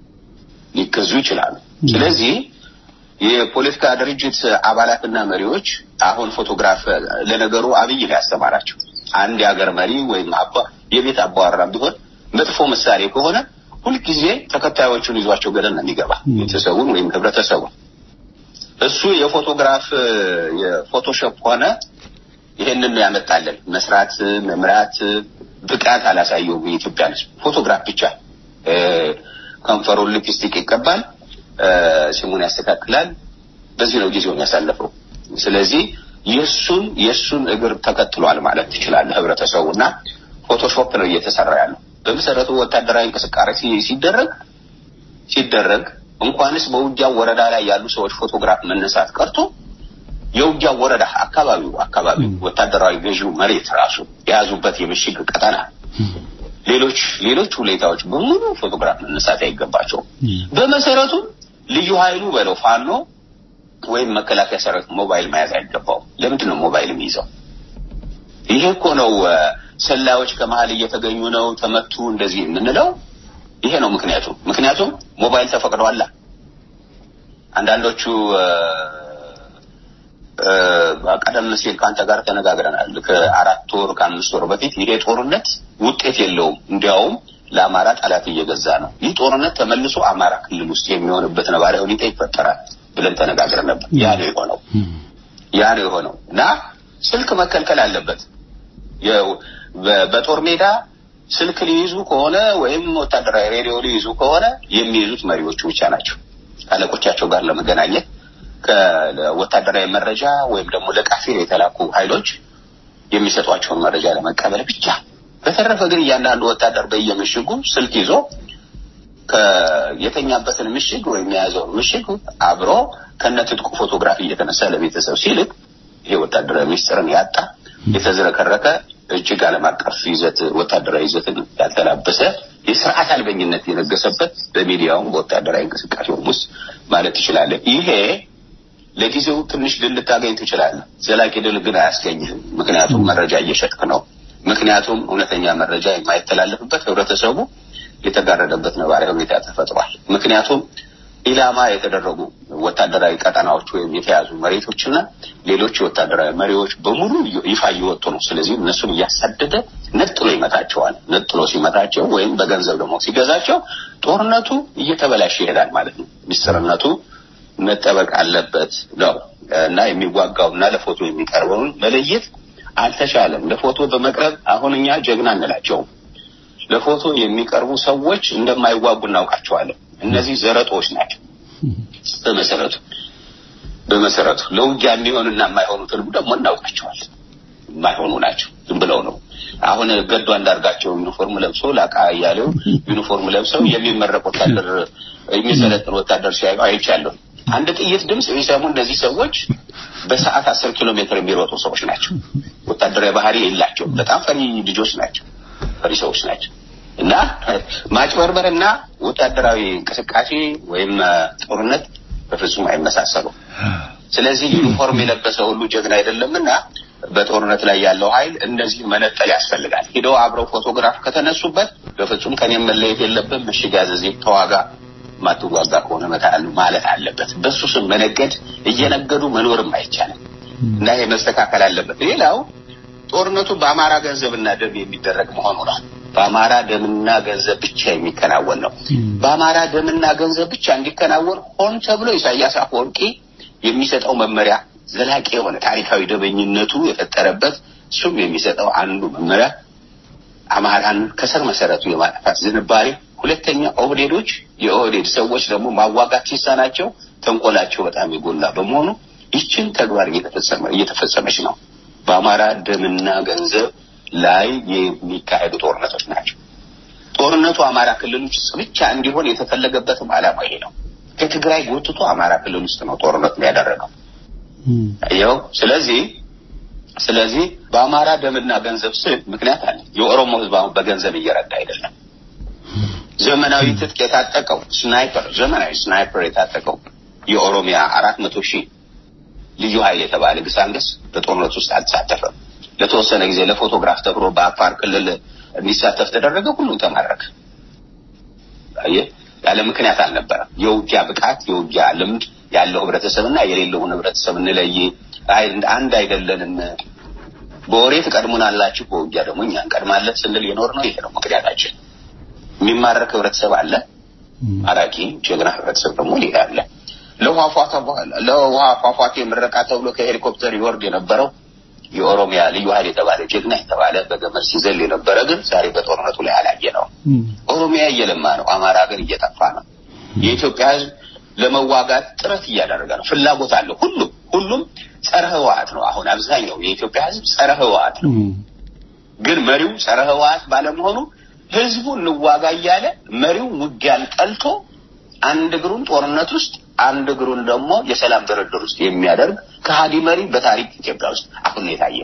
E: ሊገዙ ይችላሉ። ስለዚህ የፖለቲካ ድርጅት አባላትና መሪዎች አሁን ፎቶግራፍ ለነገሩ አብይ ነው ያስተማራቸው። አንድ የሀገር መሪ ወይም አባ የቤት አባወራ ቢሆን መጥፎ ምሳሌ ከሆነ ሁልጊዜ ተከታዮቹን ይዟቸው ገደል ነው የሚገባ ቤተሰቡን ወይም ህብረተሰቡን። እሱ የፎቶግራፍ የፎቶሾፕ ሆነ ይሄንን ነው ያመጣልን። መስራት መምራት ብቃት አላሳየውም። የኢትዮጵያ ህዝብ ፎቶግራፍ ብቻ እ፣ ከንፈሩን ሊፕስቲክ ይቀባል፣ እ፣ ስሙን ያስተካክላል። በዚህ ነው ጊዜውን ያሳለፈው። ስለዚህ የእሱን የእሱን እግር ተከትሏል ማለት ትችላለህ ህብረተሰቡ እና ፎቶሾፕ ነው እየተሰራ ያለው። በመሰረቱ ወታደራዊ እንቅስቃሴ ሲ- ሲደረግ ሲደረግ እንኳንስ በውጊያው ወረዳ ላይ ያሉ ሰዎች ፎቶግራፍ መነሳት ቀርቶ የውጊያው ወረዳ አካባቢው አካባቢው ወታደራዊ ገዢው መሬት ራሱ የያዙበት የምሽግ ቀጠና ሌሎች ሌሎች ሁኔታዎች በሙሉ ፎቶግራፍ መነሳት አይገባቸውም። በመሰረቱ ልዩ ኃይሉ በለው ፋኖ ወይም መከላከያ ሰራዊት ሞባይል መያዝ አይገባውም። ለምንድን ነው ሞባይል የሚይዘው? ይሄ እኮ ነው እ፣ ሰላዮች ከመሀል እየተገኙ ነው ተመቱ እንደዚህ የምንለው ይሄ ነው ምክንያቱ። ምክንያቱም ሞባይል ተፈቅዷላ። አንዳንዶቹ እ፣ እ፣ ቀደም ሲል ከአንተ ጋር ተነጋግረናል። ከአራት ወር ከአምስት ወር በፊት ይሄ ጦርነት ውጤት የለውም፣ እንዲያውም ለአማራ ጠላት እየገዛ ነው። ይህ ጦርነት ተመልሶ አማራ ክልል ውስጥ የሚሆንበት ነባራዊ ሁኔታ ይፈጠራል ብለን ተነጋግረን ነበር። ያ ነው የሆነው። ያ ነው የሆነው እና ስልክ መከልከል አለበት። የው- በ- በጦር ሜዳ ስልክ ሊይዙ ከሆነ ወይም ወታደራዊ ሬዲዮ ሊይዙ ከሆነ የሚይዙት መሪዎቹ ብቻ ናቸው። አለቆቻቸው ጋር ለመገናኘት ከወታደራዊ መረጃ ወይም ደግሞ ለቃፊር የተላኩ ኃይሎች የሚሰጧቸውን መረጃ ለመቀበል ብቻ። በተረፈ ግን እያንዳንዱ ወታደር በየምሽጉ ስልክ ይዞ የተኛበትን ምሽግ ወይም የያዘውን ምሽግ አብሮ ከነትጥቁ ፎቶግራፊ እየተነሳ ለቤተሰብ ሲልክ ይሄ ወታደራዊ ሚስጥርን ያጣ የተዝረከረከ እጅግ ዓለም አቀፍ ይዘት ወታደራዊ ይዘትን ያልተላበሰ የስርዓት አልበኝነት የነገሰበት በሚዲያውም በወታደራዊ እንቅስቃሴውም ውስጥ ማለት ትችላለህ። ይሄ ለጊዜው ትንሽ ድል ልታገኝ ትችላለህ። ዘላቂ ድል ግን አያስገኝህም። ምክንያቱም መረጃ እየሸጥክ ነው። ምክንያቱም እውነተኛ መረጃ የማይተላለፍበት ህብረተሰቡ የተጋረደበት ነባራዊ ሁኔታ ተፈጥሯል። ምክንያቱም ኢላማ የተደረጉ ወታደራዊ ቀጠናዎች ወይም የተያዙ መሬቶችና ሌሎች የወታደራዊ መሪዎች በሙሉ ይፋ እየወጡ ነው። ስለዚህ እነሱን እያሳደደ ነጥሎ ይመታቸዋል። ነጥሎ ሲመታቸው ወይም በገንዘብ ደግሞ ሲገዛቸው ጦርነቱ እየተበላሸ ይሄዳል ማለት ነው። ሚስጥርነቱ መጠበቅ አለበት ነው እና የሚዋጋው እና ለፎቶ የሚቀርበውን መለየት አልተቻለም። ለፎቶ በመቅረብ አሁን እኛ ጀግና እንላቸውም። ለፎቶ የሚቀርቡ ሰዎች እንደማይዋጉ እናውቃቸዋለን። እነዚህ ዘረጦች ናቸው። በመሰረቱ በመሰረቱ ለውጊያ የሚሆኑና የማይሆኑትን ደግሞ እናውቃቸዋለን። የማይሆኑ ናቸው። ዝም ብለው ነው። አሁን ገዱ አንዳርጋቸው ዩኒፎርም ለብሶ ላቃ እያሌው ዩኒፎርም ለብሰው የሚመረቅ ወታደር የሚሰለጥን ወታደር ሲያዩ አይቻለሁ። አንድ ጥይት ድምፅ የሚሰሙ እነዚህ ሰዎች በሰዓት አስር ኪሎ ሜትር የሚሮጡ ሰዎች ናቸው። ወታደራዊ ባህሪ የላቸውም። በጣም ፈሪ ልጆች ናቸው። ፈሪ ሰዎች ናቸው። እና ማጭበርበርና ወታደራዊ እንቅስቃሴ ወይም ጦርነት በፍጹም አይመሳሰሉም። ስለዚህ ዩኒፎርም የለበሰ ሁሉ ጀግና አይደለምና በጦርነት ላይ ያለው ኃይል እንደዚህ መነጠል ያስፈልጋል። ሂደው አብረው ፎቶግራፍ ከተነሱበት በፍጹም ከኔም መለየት የለብን ምሽግ ያዘዜ ተዋጋ ማትዋጋ ከሆነ መታሉ ማለት አለበት። በሱ ስም መነገድ እየነገዱ መኖርም አይቻልም እና ይሄ መስተካከል አለበት። ሌላው ጦርነቱ በአማራ ገንዘብና ደም የሚደረግ መሆኑ ነው። በአማራ ደምና ገንዘብ ብቻ የሚከናወን ነው። በአማራ ደምና ገንዘብ ብቻ እንዲከናወን ሆን ተብሎ ኢሳያስ አፈወርቂ የሚሰጠው መመሪያ ዘላቂ የሆነ ታሪካዊ ደበኝነቱ የፈጠረበት እሱም የሚሰጠው አንዱ መመሪያ አማራን ከስር መሰረቱ የማጥፋት ዝንባሌ፣ ሁለተኛ ኦህዴዶች የኦህዴድ ሰዎች ደግሞ ማዋጋት ሲሳናቸው ተንኮላቸው በጣም የጎላ በመሆኑ ይችን ተግባር እየተፈጸመ እየተፈጸመች ነው። በአማራ ደምና ገንዘብ ላይ የሚካሄዱ ጦርነቶች ናቸው። ጦርነቱ አማራ ክልል ውስጥ ብቻ እንዲሆን የተፈለገበትም ዓላማ ይሄ ነው። ከትግራይ ጎትቶ አማራ ክልል ውስጥ ነው ጦርነቱን ያደረገው። ይኸው ስለዚህ ስለዚህ በአማራ ደምና ገንዘብ ስል ምክንያት አለ። የኦሮሞ ሕዝብ አሁን በገንዘብ እየረዳ አይደለም። ዘመናዊ ትጥቅ የታጠቀው ስናይፐር ዘመናዊ ስናይፐር የታጠቀው የኦሮሚያ አራት መቶ ሺህ ልዩ ኃይል የተባለ ግሳንግስ በጦርነት ውስጥ አልተሳተፈም። ለተወሰነ ጊዜ ለፎቶግራፍ ተብሎ በአፋር ክልል እንዲሳተፍ ተደረገ። ሁሉም ተማረከ። አየህ፣ ያለ ምክንያት አልነበረም። የውጊያ ብቃት የውጊያ ልምድ ያለው ህብረተሰብና የሌለውን ህብረተሰብ እንለይ፣ አንድ አይደለንም፣ በወሬ ትቀድሙናላችሁ፣ በውጊያ ደግሞ እኛ እንቀድማለን ስንል የኖር ነው። ይሄ ነው ምክንያታችን። የሚማረክ ህብረተሰብ አለ፣ ማራኪ ጀግና ህብረተሰብ ደግሞ ሌላ አለ። ለውሃ ፏፏቴ ምረቃ ተብሎ ከሄሊኮፕተር ይወርድ የነበረው የኦሮሚያ ልዩ ኃይል የተባለ ጀግና የተባለ በገመድ ሲዘል የነበረ ግን ዛሬ በጦርነቱ ላይ አላየ ነው። ኦሮሚያ እየለማ ነው፣ አማራ ግን እየጠፋ ነው። የኢትዮጵያ ህዝብ ለመዋጋት ጥረት እያደረገ ነው። ፍላጎት አለው። ሁሉም ሁሉም ጸረ ህወሓት ነው። አሁን አብዛኛው የኢትዮጵያ ህዝብ ጸረ ህወሓት ነው። ግን መሪው ጸረ ህወሓት ባለመሆኑ ህዝቡ እንዋጋ እያለ መሪው ውጊያን ጠልቶ አንድ እግሩን ጦርነት ውስጥ አንድ እግሩን ደግሞ የሰላም ድርድር ውስጥ የሚያደርግ ከሃዲ መሪ በታሪክ ኢትዮጵያ ውስጥ አሁን ነው የታየ።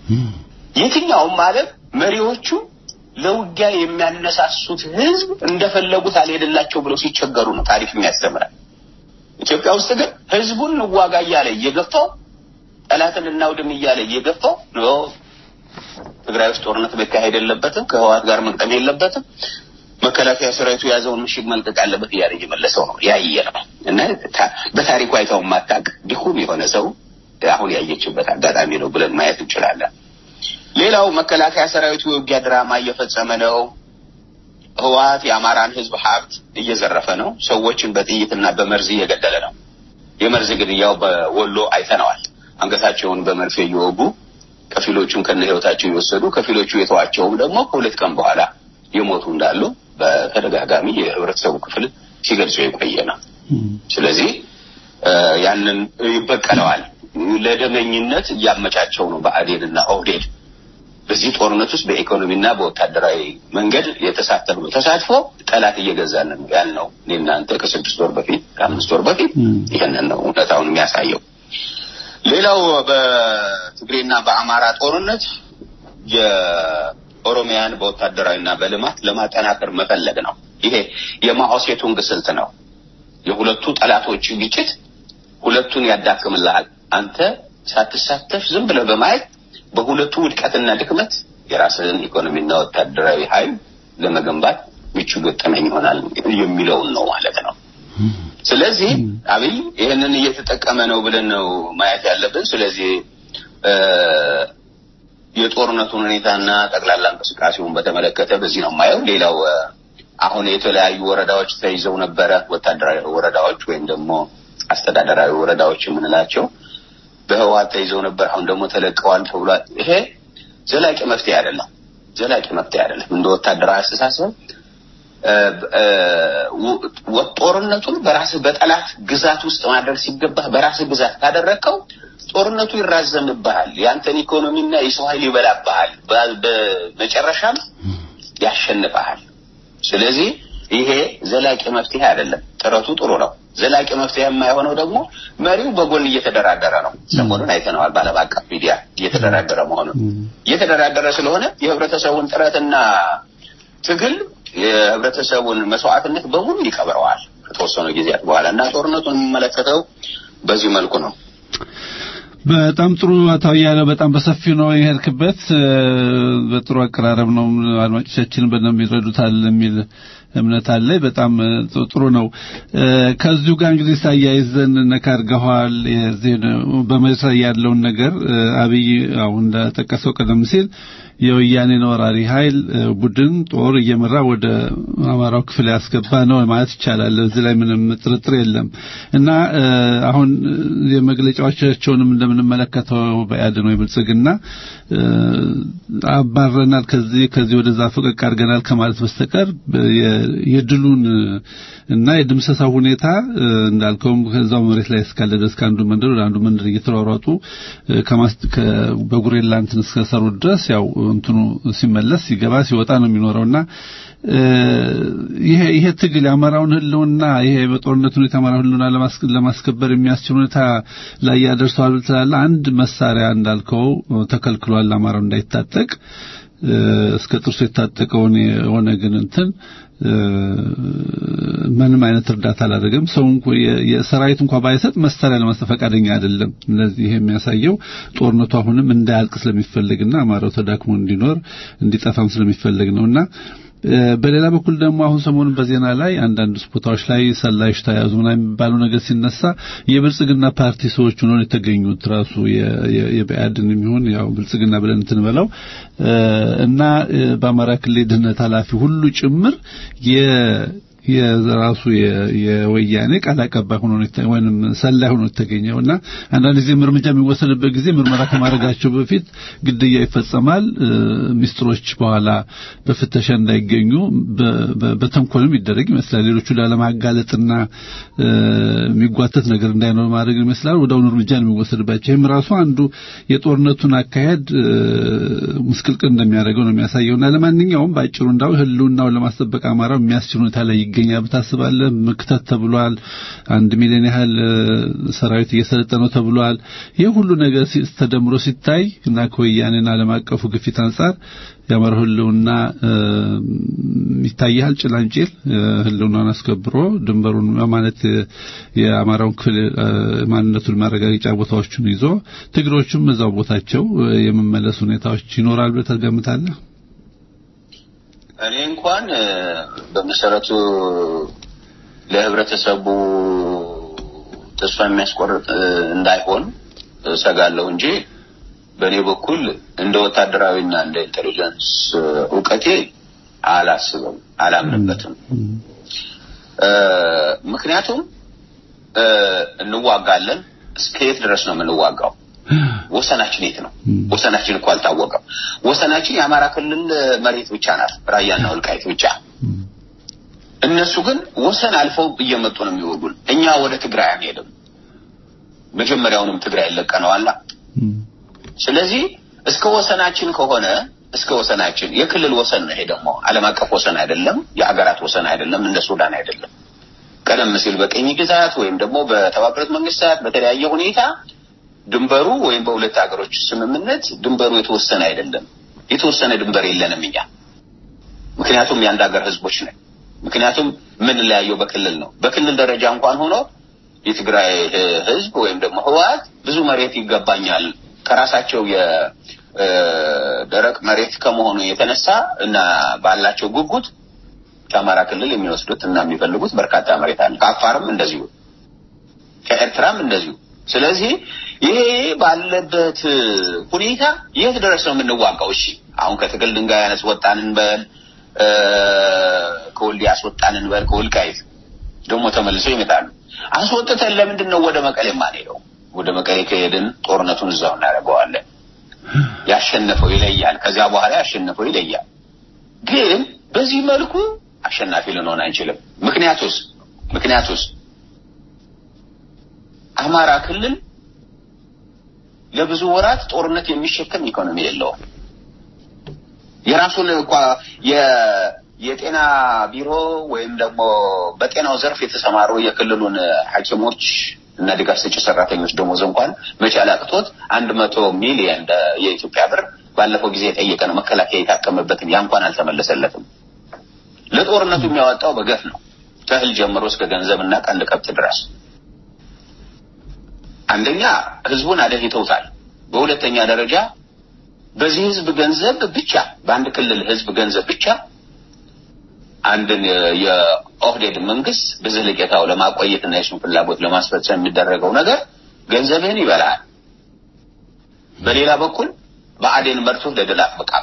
E: የትኛውም ዓለም መሪዎቹ ለውጊያ የሚያነሳሱት ህዝብ እንደፈለጉት አልሄድላቸው ብለው ሲቸገሩ ነው ታሪክ የሚያስተምራል። ኢትዮጵያ ውስጥ ግን ህዝቡን እንዋጋ እያለ እየገፋው ጠላትን እናውድም እያለ እየገፋው ነው። ትግራይ ውስጥ ጦርነት መካሄድ የለበትም፣ ከህወሓት ጋር መግጠም የለበትም መከላከያ ሰራዊቱ የያዘውን ምሽግ መልቀቅ አለበት እያለ እየመለሰው ነው ያየ ነው። እና በታሪኩ አይተው ማታቅ ዲሁም የሆነ ሰው አሁን ያየችበት አጋጣሚ ነው ብለን ማየት እንችላለን። ሌላው መከላከያ ሰራዊቱ የውጊያ ድራማ እየፈጸመ ነው። ህወሓት የአማራን ህዝብ ሀብት እየዘረፈ ነው። ሰዎችን በጥይትና በመርዝ እየገደለ ነው። የመርዝ ግድያው በወሎ አይተነዋል። አንገታቸውን በመርፌ እየወጉ ከፊሎቹን ከነ ህይወታቸው እየወሰዱ ከፊሎቹ የተዋቸውም ደግሞ ከሁለት ቀን በኋላ የሞቱ እንዳሉ በተደጋጋሚ የህብረተሰቡ ክፍል ሲገልጹ የቆየ ነው። ስለዚህ ያንን ይበቀለዋል። ለደመኝነት እያመቻቸው ነው ብአዴንና ኦህዴድ በዚህ ጦርነት ውስጥ በኢኮኖሚና በወታደራዊ መንገድ የተሳተፉ ተሳትፎ ጠላት እየገዛን ነው ያልነው እኔ እናንተ ከስድስት ወር በፊት ከአምስት ወር በፊት ይህንን ነው እውነታውን የሚያሳየው። ሌላው በትግሬና በአማራ ጦርነት ኦሮሚያን በወታደራዊና በልማት ለማጠናከር መፈለግ ነው። ይሄ የማኦ ሴቱንግ ስልት ነው። የሁለቱ ጠላቶች ግጭት ሁለቱን ያዳክምልሃል። አንተ ሳትሳተፍ ዝም ብለህ በማየት በሁለቱ ውድቀትና ድክመት የራስህን ኢኮኖሚና ወታደራዊ ኃይል ለመገንባት ምቹ ገጠመኝ ይሆናል የሚለውን ነው ማለት ነው። ስለዚህ አብይ ይህንን እየተጠቀመ ነው ብለን ነው ማየት ያለብን። ስለዚህ የጦርነቱን ሁኔታና ጠቅላላ እንቅስቃሴውን በተመለከተ በዚህ ነው የማየው። ሌላው አሁን የተለያዩ ወረዳዎች ተይዘው ነበረ፣ ወታደራዊ ወረዳዎች ወይም ደግሞ አስተዳደራዊ ወረዳዎች የምንላቸው በህወሓት ተይዘው ነበር። አሁን ደግሞ ተለቀዋል ተብሏል። ይሄ ዘላቂ መፍትሄ አይደለም። ዘላቂ መፍትሄ አይደለም። እንደ ወታደራዊ አስተሳሰብ ጦርነቱን በራስህ በጠላት ግዛት ውስጥ ማድረግ ሲገባህ በራስህ ግዛት ካደረግከው ጦርነቱ ይራዘምብሃል። የአንተን ኢኮኖሚና የሰው ኃይል ይበላብሃል። በመጨረሻም ያሸንፈሃል። ስለዚህ ይሄ ዘላቂ መፍትሄ አይደለም። ጥረቱ ጥሩ ነው። ዘላቂ መፍትሄ የማይሆነው ደግሞ መሪው በጎን እየተደራደረ ነው። ሰሞኑን አይተነዋል። በዓለም አቀፍ ሚዲያ እየተደራደረ መሆኑን እየተደራደረ ስለሆነ የህብረተሰቡን ጥረትና ትግል የህብረተሰቡን መስዋዕትነት በሙሉ ይቀብረዋል ከተወሰኑ ጊዜያት በኋላ እና ጦርነቱን የሚመለከተው በዚህ መልኩ ነው።
D: በጣም ጥሩ አቶ አያሌው፣ በጣም በሰፊው ነው የሄድክበት። በጥሩ አቀራረብ ነው። አድማጮቻችን በደንብ ይረዱታል የሚል እምነት አለ። በጣም እ, ጥ- ጥሩ ነው። እ, ከዚሁ ጋር እንግዲህ ሳያይዘን ነካ አድርገዋል። የዚህ በመሬት ላይ ያለውን ነገር እ, አብይ አሁን እንደጠቀሰው ቀደም ሲል የወያኔን ወራሪ ኃይል እ, ቡድን ጦር እየመራ ወደ አማራው ክፍል ያስገባ ነው ማለት ይቻላል። እዚህ ላይ ምንም ጥርጥር የለም እና እ, አሁን እ, የመግለጫዎቻቸውንም እንደምንመለከተው በያድን ወይ ብልጽግና እ, አባረናል ከዚህ ከዚህ ወደዛ ፈቀቅ አድርገናል ከማለት በስተቀር በ- የ- የድሉን እ, እና የድምሰሳው ሁኔታ እ, እንዳልከውም ከዛው መሬት ላይ እስካለ ድረስ ከአንዱ መንደር ወደ አንዱ መንደር እየተሯሯጡ እ, ከማስ- ከ- በጉሬላ እንትን እስከሰሩ ድረስ ያው እንትኑ ሲመለስ ሲገባ ሲወጣ ነው የሚኖረውና እ, ይሄ ይሄ ትግል የአማራውን ህልውና ይሄ በጦርነት ሁኔታ የአማራውን ህልውና ለማስከ- ለማስከበር የሚያስችል ሁኔታ ላይ ያደርሰዋል ትላለህ። አንድ መሳሪያ እንዳልከው ተከልክሏል፣ አማራው እንዳይታጠቅ እ፣ እስከ ጥርሱ የታጠቀውን የሆነ ግን እንትን እ፣ ምንም አይነት እርዳታ አላደረገም። ሰው እንኳ የ- የሰራዊት እንኳን ባይሰጥ መሳሪያ ለመስጠት ፈቃደኛ አይደለም። ስለዚህ ይሄ የሚያሳየው ጦርነቱ አሁንም እንዳያልቅ ስለሚፈልግና አማራው ተዳክሞ እንዲኖር እንዲጠፋም ስለሚፈልግ ነውና እ፣ በሌላ በኩል ደግሞ አሁን ሰሞኑን በዜና ላይ አንዳንድ ቦታዎች ላይ ሰላዮች ተያዙ ምናምን የሚባለው ነገር ሲነሳ የብልጽግና ፓርቲ ሰዎች ሆነው ነው የተገኙት ራሱ የ- የ- የብአዴን የሚሆን ያው ብልጽግና ብለን እንትን በለው እ፣ እና እ፣ በአማራ ክልል የደህንነት ኃላፊ ሁሉ ጭምር የ የራሱ የ- የወያኔ ቃል አቀባይ ሆኖ ነው የተ- ወይንም ሰላይ ሆኖ የተገኘው እና አንዳንድ ጊዜ እርምጃ የሚወሰድበት ጊዜ ምርመራ ከማድረጋቸው በፊት ግድያ ይፈጸማል። እ፣ ሚስጥሮች በኋላ በፍተሻ እንዳይገኙ በ- በ- በተንኮልም ይደረግ ይመስላል። ሌሎቹ ላለማጋለጥና እ፣ የሚጓተት ነገር እንዳይኖር ማድረግ ይመስላል። ወዲያውኑ እርምጃ ነው የሚወሰድባቸው። ይህም ራሱ አንዱ የጦርነቱን አካሄድ እ፣ ምስቅልቅል እንደሚያደርገው ነው የሚያሳየውና ለማንኛውም በአጭሩ እንዳው ህልውናውን ለማስጠበቅ አማራው የሚያስችል ሁኔታ ላይ ይገኛል ብታስባለህ። ምክተት ተብሏል። አንድ ሚሊዮን ያህል እ፣ ሰራዊት እየሰለጠነው ተብሏል። ይህ ሁሉ ነገር ሲ- ተደምሮ ሲታይ እና ከወያኔና ዓለም አቀፉ ግፊት አንጻር የአማራው ህልውና እ፣ ይታያል። ጭላንጭል እ፣ ህልውናውን አስከብሮ ድንበሩን ማለት እ፣ የአማራውን ክፍል እ፣ ማንነቱን ማረጋገጫ ቦታዎቹን ይዞ ትግሮቹም እዛው ቦታቸው እ፣ የመመለስ ሁኔታዎች ይኖራል ብለህ ትገምታለህ?
E: እኔ እንኳን እ፣ በመሰረቱ ለህብረተሰቡ ተስፋ የሚያስቆርጥ እ፣ እንዳይሆን እሰጋለሁ እንጂ በእኔ በኩል እንደ ወታደራዊና እንደ ኢንቴሊጀንስ እ፣ እውቀቴ አላስብም፣ አላምንበትም። እ፣ ምክንያቱም እ፣ እንዋጋለን። እስከ የት ድረስ ነው የምንዋጋው? ወሰናችን የት ነው? ወሰናችን እኮ አልታወቀም። ወሰናችን የአማራ ክልል መሬት ብቻ ናት፣ ራያና ወልቃይት ብቻ። እነሱ ግን ወሰን አልፈው እየመጡ ነው የሚወጉን። እኛ ወደ ትግራይ አንሄድም። መጀመሪያውንም ትግራይ ለቀነዋላ። ስለዚህ እስከ ወሰናችን ከሆነ እስከ ወሰናችን የክልል ወሰን ነው። ይሄ ደግሞ ዓለም አቀፍ ወሰን አይደለም፣ የሀገራት ወሰን አይደለም፣ እንደ ሱዳን አይደለም። ቀደም ሲል በቅኝ ግዛት ወይም ደግሞ በተባበሩት መንግስታት በተለያየ ሁኔታ ድንበሩ ወይም በሁለት ሀገሮች ስምምነት ድንበሩ የተወሰነ አይደለም። የተወሰነ ድንበር የለንም እኛ። ምክንያቱም የአንድ ሀገር ህዝቦች ነን። ምክንያቱም የምንለያየው በክልል ነው። በክልል ደረጃ እንኳን ሆኖ የትግራይ እ፣ ህዝብ ወይም ደግሞ ህወሓት ብዙ መሬት ይገባኛል ከራሳቸው የደረቅ መሬት ከመሆኑ የተነሳ እና ባላቸው ጉጉት ከአማራ ክልል የሚወስዱት እና የሚፈልጉት በርካታ መሬት አለ። ከአፋርም እንደዚሁ፣ ከኤርትራም እንደዚሁ። ስለዚህ ይሄ ባለበት ሁኔታ የት ድረስ ነው የምንዋጋው? እሺ አሁን ከትግል ድንጋይ ያነስ ወጣን እንበል እ፣ ከወልዲያ አስወጣን እንበል ከወልቃይት ደግሞ ተመልሰው ይመጣሉ። አስወጥተን ለምንድን ነው ወደ መቀሌ የማንሄደው? ወደ መቀሌ ከሄድን ጦርነቱን እዛው እናደርገዋለን። ያሸነፈው ይለያል። ከዚያ በኋላ ያሸነፈው ይለያል። ግን በዚህ መልኩ አሸናፊ ልንሆን አንችልም። ምክንያቱስ ምክንያቱስ አማራ ክልል ለብዙ ወራት ጦርነት የሚሸከም ኢኮኖሚ የለውም። የራሱን እንኳ የ- የጤና ቢሮ ወይም ደግሞ በጤናው ዘርፍ የተሰማሩ የክልሉን ሐኪሞች እና ድጋፍ ሰጪ ሰራተኞች ደሞዝ እንኳን መቻል አቅቶት አንድ መቶ ሚሊየን የኢትዮጵያ ብር ባለፈው ጊዜ የጠየቀ ነው። መከላከያ የታከመበትን ያ እንኳን አልተመለሰለትም። ለጦርነቱ የሚያወጣው በገፍ ነው፣ ከእህል ጀምሮ እስከ ገንዘብ እና ቀንድ ከብት ድረስ። አንደኛ ህዝቡን አደህተውታል። በሁለተኛ ደረጃ በዚህ ህዝብ ገንዘብ ብቻ በአንድ ክልል ህዝብ ገንዘብ ብቻ አንድን የ- የኦህዴድ መንግስት በዘለቄታው ለማቆየትና የሱን ፍላጎት ለማስፈጸም የሚደረገው ነገር ገንዘብህን ይበላል። በሌላ በኩል ብአዴን መርቶ ለድል አትበቃም።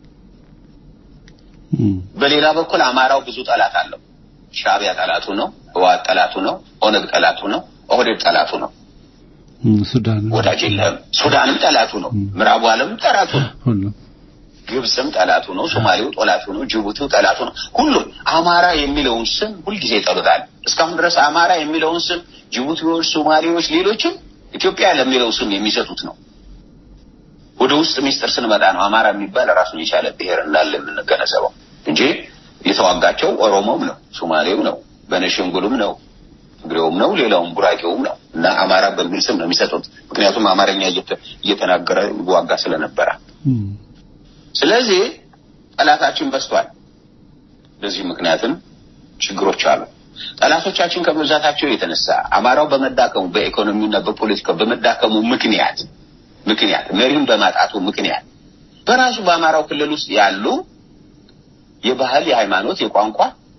E: በሌላ በኩል አማራው ብዙ ጠላት አለው። ሻዕቢያ ጠላቱ ነው፣ ህወሓት ጠላቱ ነው፣ ኦነግ ጠላቱ ነው፣ ኦህዴድ ጠላቱ ነው።
D: ሱዳን
E: ወዳጅ የለህም። ሱዳንም ጠላቱ ነው፣ ምዕራቡ ዓለም ጠላቱ ነው፣
D: ሁሉም
E: ግብፅም ጠላቱ ነው፣ ሶማሌው ጠላቱ ነው፣ ጅቡቲው ጠላቱ ነው። ሁሉም አማራ የሚለውን ስም ሁልጊዜ ይጠሉታል። እስካሁን ድረስ አማራ የሚለውን ስም ጅቡቲዎች፣ ሶማሌዎች፣ ሌሎችም ኢትዮጵያ ለሚለው ስም የሚሰጡት ነው። ወደ ውስጥ ሚስጥር ስንመጣ ነው አማራ የሚባል ራሱን የቻለ ብሔር እንዳለ የምንገነዘበው እንጂ የተዋጋቸው ኦሮሞም ነው፣ ሶማሌው ነው፣ በነሸንጉልም ነው፣ ትግሬውም ነው፣ ሌላውም ጉራጌውም ነው እና አማራ በሚል ስም ነው የሚሰጡት። ምክንያቱም አማርኛ እየተ- እየተናገረ ይዋጋ ስለነበረ። ስለዚህ ጠላታችን በዝቷል። በዚህ ምክንያትም ችግሮች አሉ። ጠላቶቻችን ከመብዛታቸው የተነሳ አማራው በመዳከሙ በኢኮኖሚውና በፖለቲካው በመዳከሙ ምክንያት ምክንያት መሪውን በማጣቱ ምክንያት በራሱ በአማራው ክልል ውስጥ ያሉ የባህል፣ የሃይማኖት፣ የቋንቋ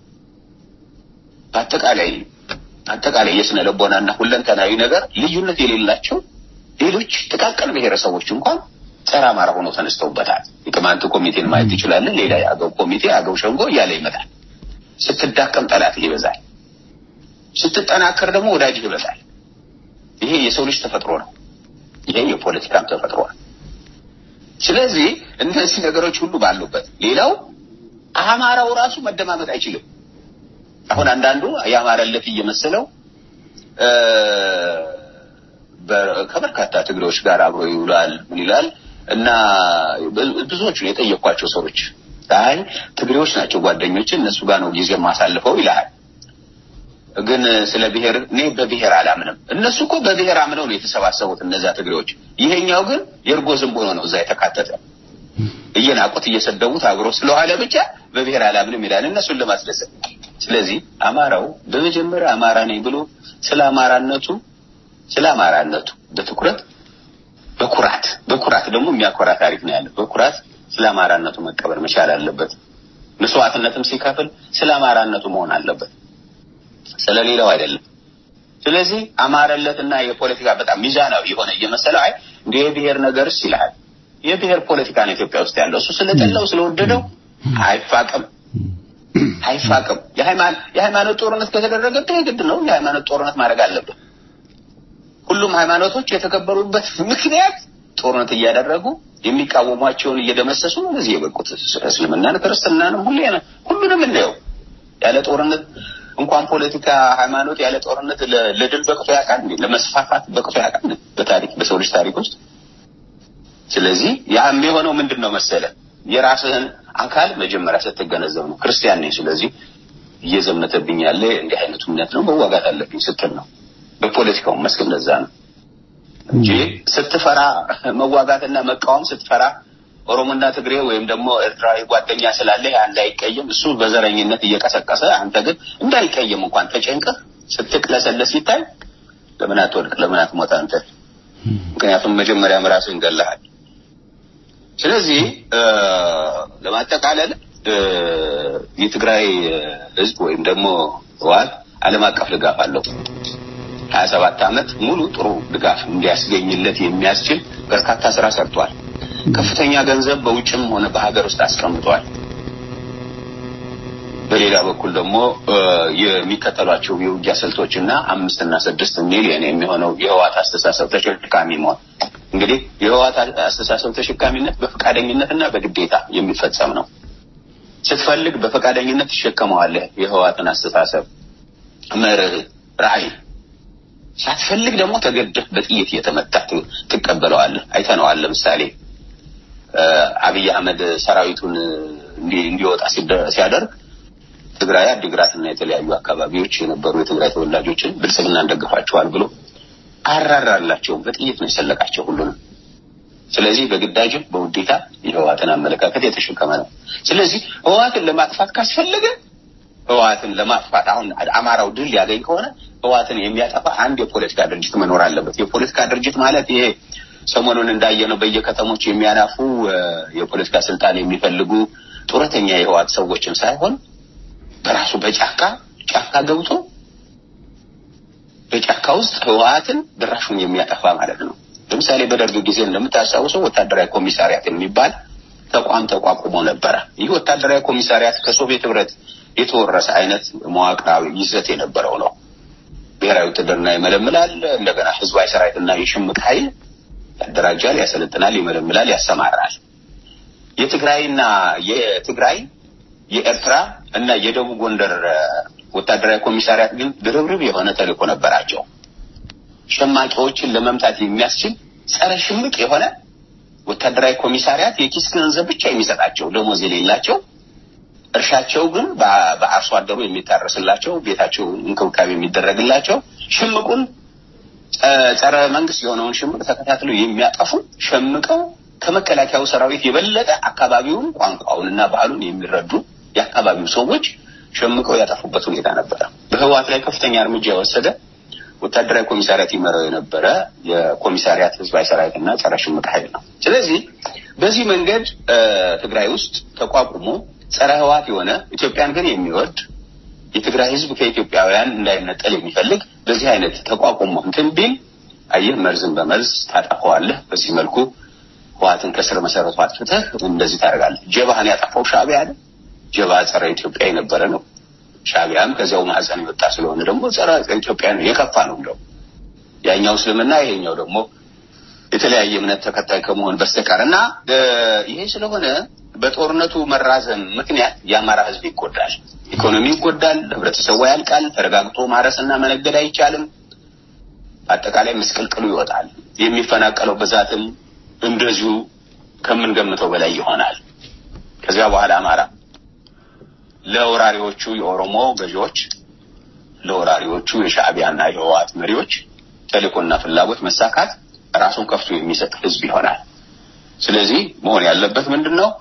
E: በአጠቃላይ አጠቃላይ የስነ ልቦናና ሁለንተናዊ ነገር ልዩነት የሌላቸው ሌሎች ጥቃቅን ብሔረሰቦች እንኳን ጸረ አማራ ሆነው ተነስተውበታል። የቅማንት ኮሚቴን ማየት ትችላለን። ሌላ የአገው ኮሚቴ፣ አገው ሸንጎ እያለ ይመጣል። ስትዳከም ጠላትህ ይበዛል፣ ስትጠናከር ደግሞ ወዳጅህ ይበዛል። ይሄ የሰው ልጅ ተፈጥሮ ነው። ይሄ የፖለቲካም ተፈጥሮ ነው። ስለዚህ እነዚህ ነገሮች ሁሉ ባሉበት ሌላው አማራው ራሱ መደማመጥ አይችልም። አሁን አንዳንዱ ያማረለት እየመሰለው እ በ- ከበርካታ ትግሬዎች ጋር አብሮ ይውላል ምን ይላል እና ብ- ብዙዎቹን የጠየኳቸው ሰዎች አይ ትግሬዎች ናቸው ጓደኞች እነሱ ጋር ነው ጊዜ ማሳልፈው ይልሃል። ግን ስለ ብሔር እኔ በብሔር አላምንም። እነሱ እኮ በብሔር አምነው ነው የተሰባሰቡት እነዛ ትግሬዎች። ይሄኛው ግን የእርጎ ዝንቦ ነው እዛ የተካተተ እየናቁት እየሰደቡት አብሮ ስለዋለ ብቻ በብሔር አላምንም ይላል እነሱን ለማስደሰት። ስለዚህ አማራው በመጀመሪያ አማራ ነኝ ብሎ ስለ አማራነቱ ስለ አማራነቱ በትኩረት በኩራት በኩራት ደግሞ የሚያኮራ ታሪክ ነው ያለው። በኩራት ስለ አማራነቱ መቀበል መቻል አለበት። መስዋዕትነትም ሲከፍል ስለ አማራነቱ መሆን አለበት፣ ስለ ሌላው አይደለም። ስለዚህ አማረለትና የፖለቲካ በጣም ሚዛናዊ የሆነ እየመሰለው አይ እንደ የብሔር ነገርስ ይልሃል። የብሔር ፖለቲካ ነው ኢትዮጵያ ውስጥ ያለው። እሱ ስለጠላው ስለወደደው አይፋቅም አይፋቅም። የሃይማኖት የሃይማኖት ጦርነት ከተደረገብህ የግድ ነው የሃይማኖት ጦርነት ማድረግ አለብህ። ሁሉም ሃይማኖቶች የተከበሩበት ምክንያት ጦርነት እያደረጉ የሚቃወሟቸውን እየደመሰሱ ነው እዚህ የበቁት። እስልምናን፣ ክርስትናንም ሁሌ ሁሉንም እናየው ያለ ጦርነት እንኳን ፖለቲካ ሃይማኖት ያለ ጦርነት ለ- ለድል በቅቶ ያውቃል እንዴ? ለመስፋፋት በቅቶ ያውቃል እንዴ? በታሪክ በሰው ልጅ ታሪክ ውስጥ ስለዚህ ያ የሚሆነው ምንድን ነው መሰለ የራስህን አካል መጀመሪያ ስትገነዘብ ነው። ክርስቲያን ነኝ፣ ስለዚህ እየዘመተብኝ ያለ እንዲህ አይነቱ እምነት ነው መዋጋት አለብኝ ስትል ነው። በፖለቲካው መስክ እንደዛ ነው እንጂ ስትፈራ መዋጋትና መቃወም ስትፈራ ኦሮሞና ትግሬ ወይም ደግሞ ኤርትራዊ ጓደኛ ስላለ ያ እንዳይቀየም እሱ በዘረኝነት እየቀሰቀሰ አንተ ግን እንዳይቀየም እንኳን ተጨንቀህ ስትቅለሰለስ ሲታይ ለምን አትወድቅ? ለምን አትሞት አንተ? ምክንያቱም መጀመሪያም ራስህን ገለሃል። ስለዚህ እ ለማጠቃለል እ የትግራይ ህዝብ ወይም ደግሞ ህወሓት ዓለም አቀፍ ድጋፍ አለው። ሀያ ሰባት ዓመት ሙሉ ጥሩ ድጋፍ እንዲያስገኝለት የሚያስችል በርካታ ስራ ሰርቷል። ከፍተኛ ገንዘብ በውጭም ሆነ በሀገር ውስጥ አስቀምጧል። በሌላ በኩል ደግሞ እ የሚከተሏቸው የውጊያ ስልቶች እና አምስት እና ስድስት ሚሊዮን የሚሆነው የህወሓት አስተሳሰብ ተሸካሚ መሆን እንግዲህ የህወሓት አስተሳሰብ ተሸካሚነት በፈቃደኝነት እና በግዴታ የሚፈጸም ነው። ስትፈልግ በፈቃደኝነት ትሸከመዋለህ የህወሓትን አስተሳሰብ መርህ፣ ራዕይ ሳትፈልግ ደግሞ ተገደህ በጥይት እየተመታ ት- ትቀበለዋለህ። አይተነዋል። ለምሳሌ እ አብይ አህመድ ሰራዊቱን እንዲ- እንዲወጣ ሲደ- ሲያደርግ ትግራይ አዲግራትና የተለያዩ አካባቢዎች የነበሩ የትግራይ ተወላጆችን ብልጽግና እንደግፋቸዋል ብሎ አራራላቸውም። በጥይት ነው የሰለቃቸው ሁሉንም። ስለዚህ በግዳጅም በውዴታ የህወሓትን አመለካከት የተሸከመ ነው። ስለዚህ ህወሓትን ለማጥፋት ካስፈለገ ህወሓትን ለማጥፋት አሁን አማራው ድል ያገኝ ከሆነ ህወሓትን የሚያጠፋ አንድ የፖለቲካ ድርጅት መኖር አለበት። የፖለቲካ ድርጅት ማለት ይሄ ሰሞኑን እንዳየነው በየከተሞች የሚያናፉ እ የፖለቲካ ስልጣን የሚፈልጉ ጡረተኛ የህወሓት ሰዎችን ሳይሆን በራሱ በጫካ ጫካ ገብቶ በጫካ ውስጥ ህወሓትን ድራሹን የሚያጠፋ ማለት ነው። ለምሳሌ በደርግ ጊዜ እንደምታስታውሰው ወታደራዊ ኮሚሳሪያት የሚባል ተቋም ተቋቁሞ ነበረ። ይህ ወታደራዊ ኮሚሳሪያት ከሶቪየት ህብረት የተወረሰ አይነት መዋቅራዊ ይዘት የነበረው ነው። ብሔራዊ ውትድርና ይመለምላል። እንደገና ህዝባዊ ሰራዊትና የሽምቅ ኃይል ያደራጃል፣ ያሰለጥናል፣ ይመለምላል፣ ያሰማራል። የትግራይና የትግራይ የኤርትራ እና የደቡብ ጎንደር ወታደራዊ ኮሚሳሪያት ግን ድርብርብ የሆነ ተልእኮ ነበራቸው። ሸማቂዎችን ለመምታት የሚያስችል ጸረ ሽምቅ የሆነ ወታደራዊ ኮሚሳሪያት የኪስ ገንዘብ ብቻ የሚሰጣቸው ደሞዝ የሌላቸው እርሻቸው ግን በአርሶ አደሩ የሚታረስላቸው ቤታቸው እንክብካቤ የሚደረግላቸው ሽምቁን ጸረ መንግስት የሆነውን ሽምቅ ተከታትለው የሚያጠፉ ሸምቀው ከመከላከያው ሰራዊት የበለጠ አካባቢውን ቋንቋውንና ባህሉን የሚረዱ የአካባቢው ሰዎች ሸምቀው ያጠፉበት ሁኔታ ነበረ። በህወሓት ላይ ከፍተኛ እርምጃ የወሰደ ወታደራዊ ኮሚሳሪያት ይመራው የነበረ የኮሚሳሪያት ህዝባዊ ሰራዊትና ጸረ ሽምቅ ኃይል ነው። ስለዚህ በዚህ መንገድ ትግራይ ውስጥ ተቋቁሞ ጸረ ህወሓት የሆነ ኢትዮጵያን ግን የሚወድ የትግራይ ህዝብ ከኢትዮጵያውያን እንዳይነጠል የሚፈልግ በዚህ አይነት ተቋቁሞ እንትን ቢል አየህ መርዝን በመርዝ ታጠፈዋለህ። በዚህ መልኩ ህወሓትን ከስር መሰረቱ አጥፍተህ እንደዚህ ታደርጋለህ። ጀባህን ያጠፋው ሻዕቢያ አይደል? ጀባ ጸረ ኢትዮጵያ የነበረ ነው። ሻዕቢያም ከዚያው ማህፀን የወጣ ስለሆነ ደግሞ ጸረ ኢትዮጵያ ነው፣ የከፋ ነው እንደው ያኛው እስልምና ይሄኛው ደግሞ የተለያየ እምነት ተከታይ ከመሆን በስተቀር እና ይሄ ስለሆነ በጦርነቱ መራዘም ምክንያት የአማራ ህዝብ ይጎዳል፣ ኢኮኖሚ ይጎዳል፣ ህብረተሰቡ ያልቃል፣ ተረጋግቶ ማረስና መነገድ አይቻልም። አጠቃላይ ምስቅልቅሉ ይወጣል። የሚፈናቀለው ብዛትም እንደዚሁ ከምንገምተው በላይ ይሆናል። ከዚያ በኋላ አማራ ለወራሪዎቹ የኦሮሞ ገዢዎች፣ ለወራሪዎቹ የሻዕቢያና የህወሓት መሪዎች ተልእኮና ፍላጎት መሳካት ራሱን ከፍቶ የሚሰጥ ህዝብ ይሆናል። ስለዚህ መሆን ያለበት ምንድን ነው?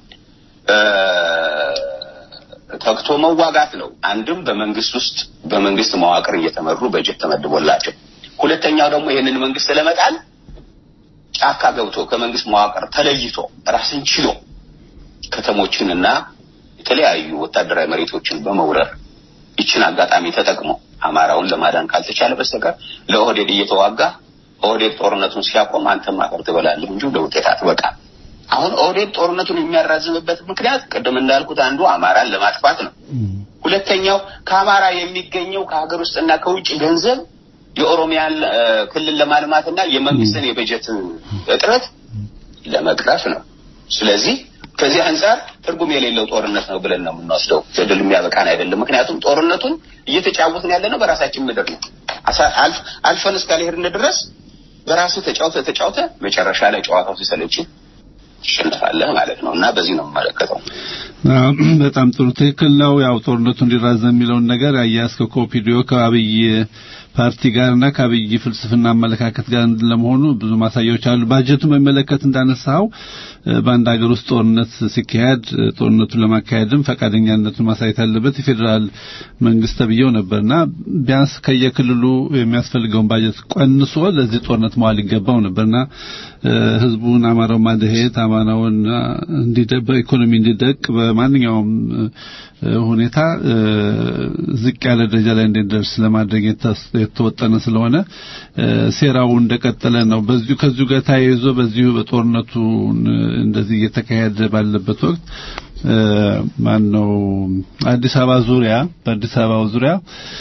E: ተግቶ መዋጋት ነው። አንድም በመንግስት ውስጥ በመንግስት መዋቅር እየተመሩ በጀት ተመድቦላቸው፣ ሁለተኛው ደግሞ ይህንን መንግስት ለመጣል ጫካ ገብቶ ከመንግስት መዋቅር ተለይቶ ራስን ችሎ ከተሞችንና የተለያዩ ወታደራዊ መሬቶችን በመውረር ይችን አጋጣሚ ተጠቅሞ አማራውን ለማዳን ካልተቻለ በስተቀር ለኦህዴድ እየተዋጋ ኦህዴድ ጦርነቱን ሲያቆም አንተም አፈር ትበላለህ እንጂ ለውጤት አትበቃም። አሁን ኦህዴድ ጦርነቱን የሚያራዝምበት ምክንያት ቅድም እንዳልኩት አንዱ አማራን ለማጥፋት ነው። ሁለተኛው ከአማራ የሚገኘው ከሀገር ውስጥና ከውጭ ገንዘብ የኦሮሚያን ክልል ለማልማትና የመንግስትን የበጀት እጥረት ለመቅረፍ ነው። ስለዚህ ከዚህ አንጻር ትርጉም የሌለው ጦርነት ነው ብለን ነው የምንወስደው። ገድል የሚያበቃን አይደለም። ምክንያቱም ጦርነቱን እየተጫወትን ያለ ነው በራሳችን ምድር ነው። አልፈን እስካልሄድን ድረስ በራሱ ተጫውተ ተጫውተ መጨረሻ ላይ ጨዋታው ሲሰለች ትሸንፋለህ ማለት ነው እና በዚህ ነው የምመለከተው።
D: በጣም ጥሩ ትክክል ነው። ያው ጦርነቱ እንዲራዘም የሚለውን ነገር አያያዝከው ከኦፒዲዮ ከአብይ ፓርቲ ጋርና ከአብይ ፍልስፍና አመለካከት ጋር ለመሆኑ ብዙ ማሳያዎች አሉ። ባጀቱን በሚመለከት እንዳነሳው በአንድ ሀገር ውስጥ ጦርነት ሲካሄድ ጦርነቱን ለማካሄድም ፈቃደኛነቱን ማሳየት ያለበት የፌዴራል መንግስት ተብዬው ነበርና ቢያንስ ከየክልሉ የሚያስፈልገውን ባጀት ቀንሶ ለዚህ ጦርነት መዋል ይገባው ነበርና ህዝቡን አማራው ማደሄት አማራውን እንዲደቅ በኢኮኖሚ እንዲደቅ በማንኛውም ሁኔታ ዝቅ ያለ ደረጃ ላይ እንዲደርስ ለማድረግ የተወጠነ ስለሆነ ሴራው እንደቀጠለ ነው። በዚሁ ከዚሁ ጋር ተያይዞ በዚሁ በጦርነቱ እንደዚህ እየተካሄደ ባለበት ወቅት ማን ነው አዲስ አበባ ዙሪያ በአዲስ አበባ ዙሪያ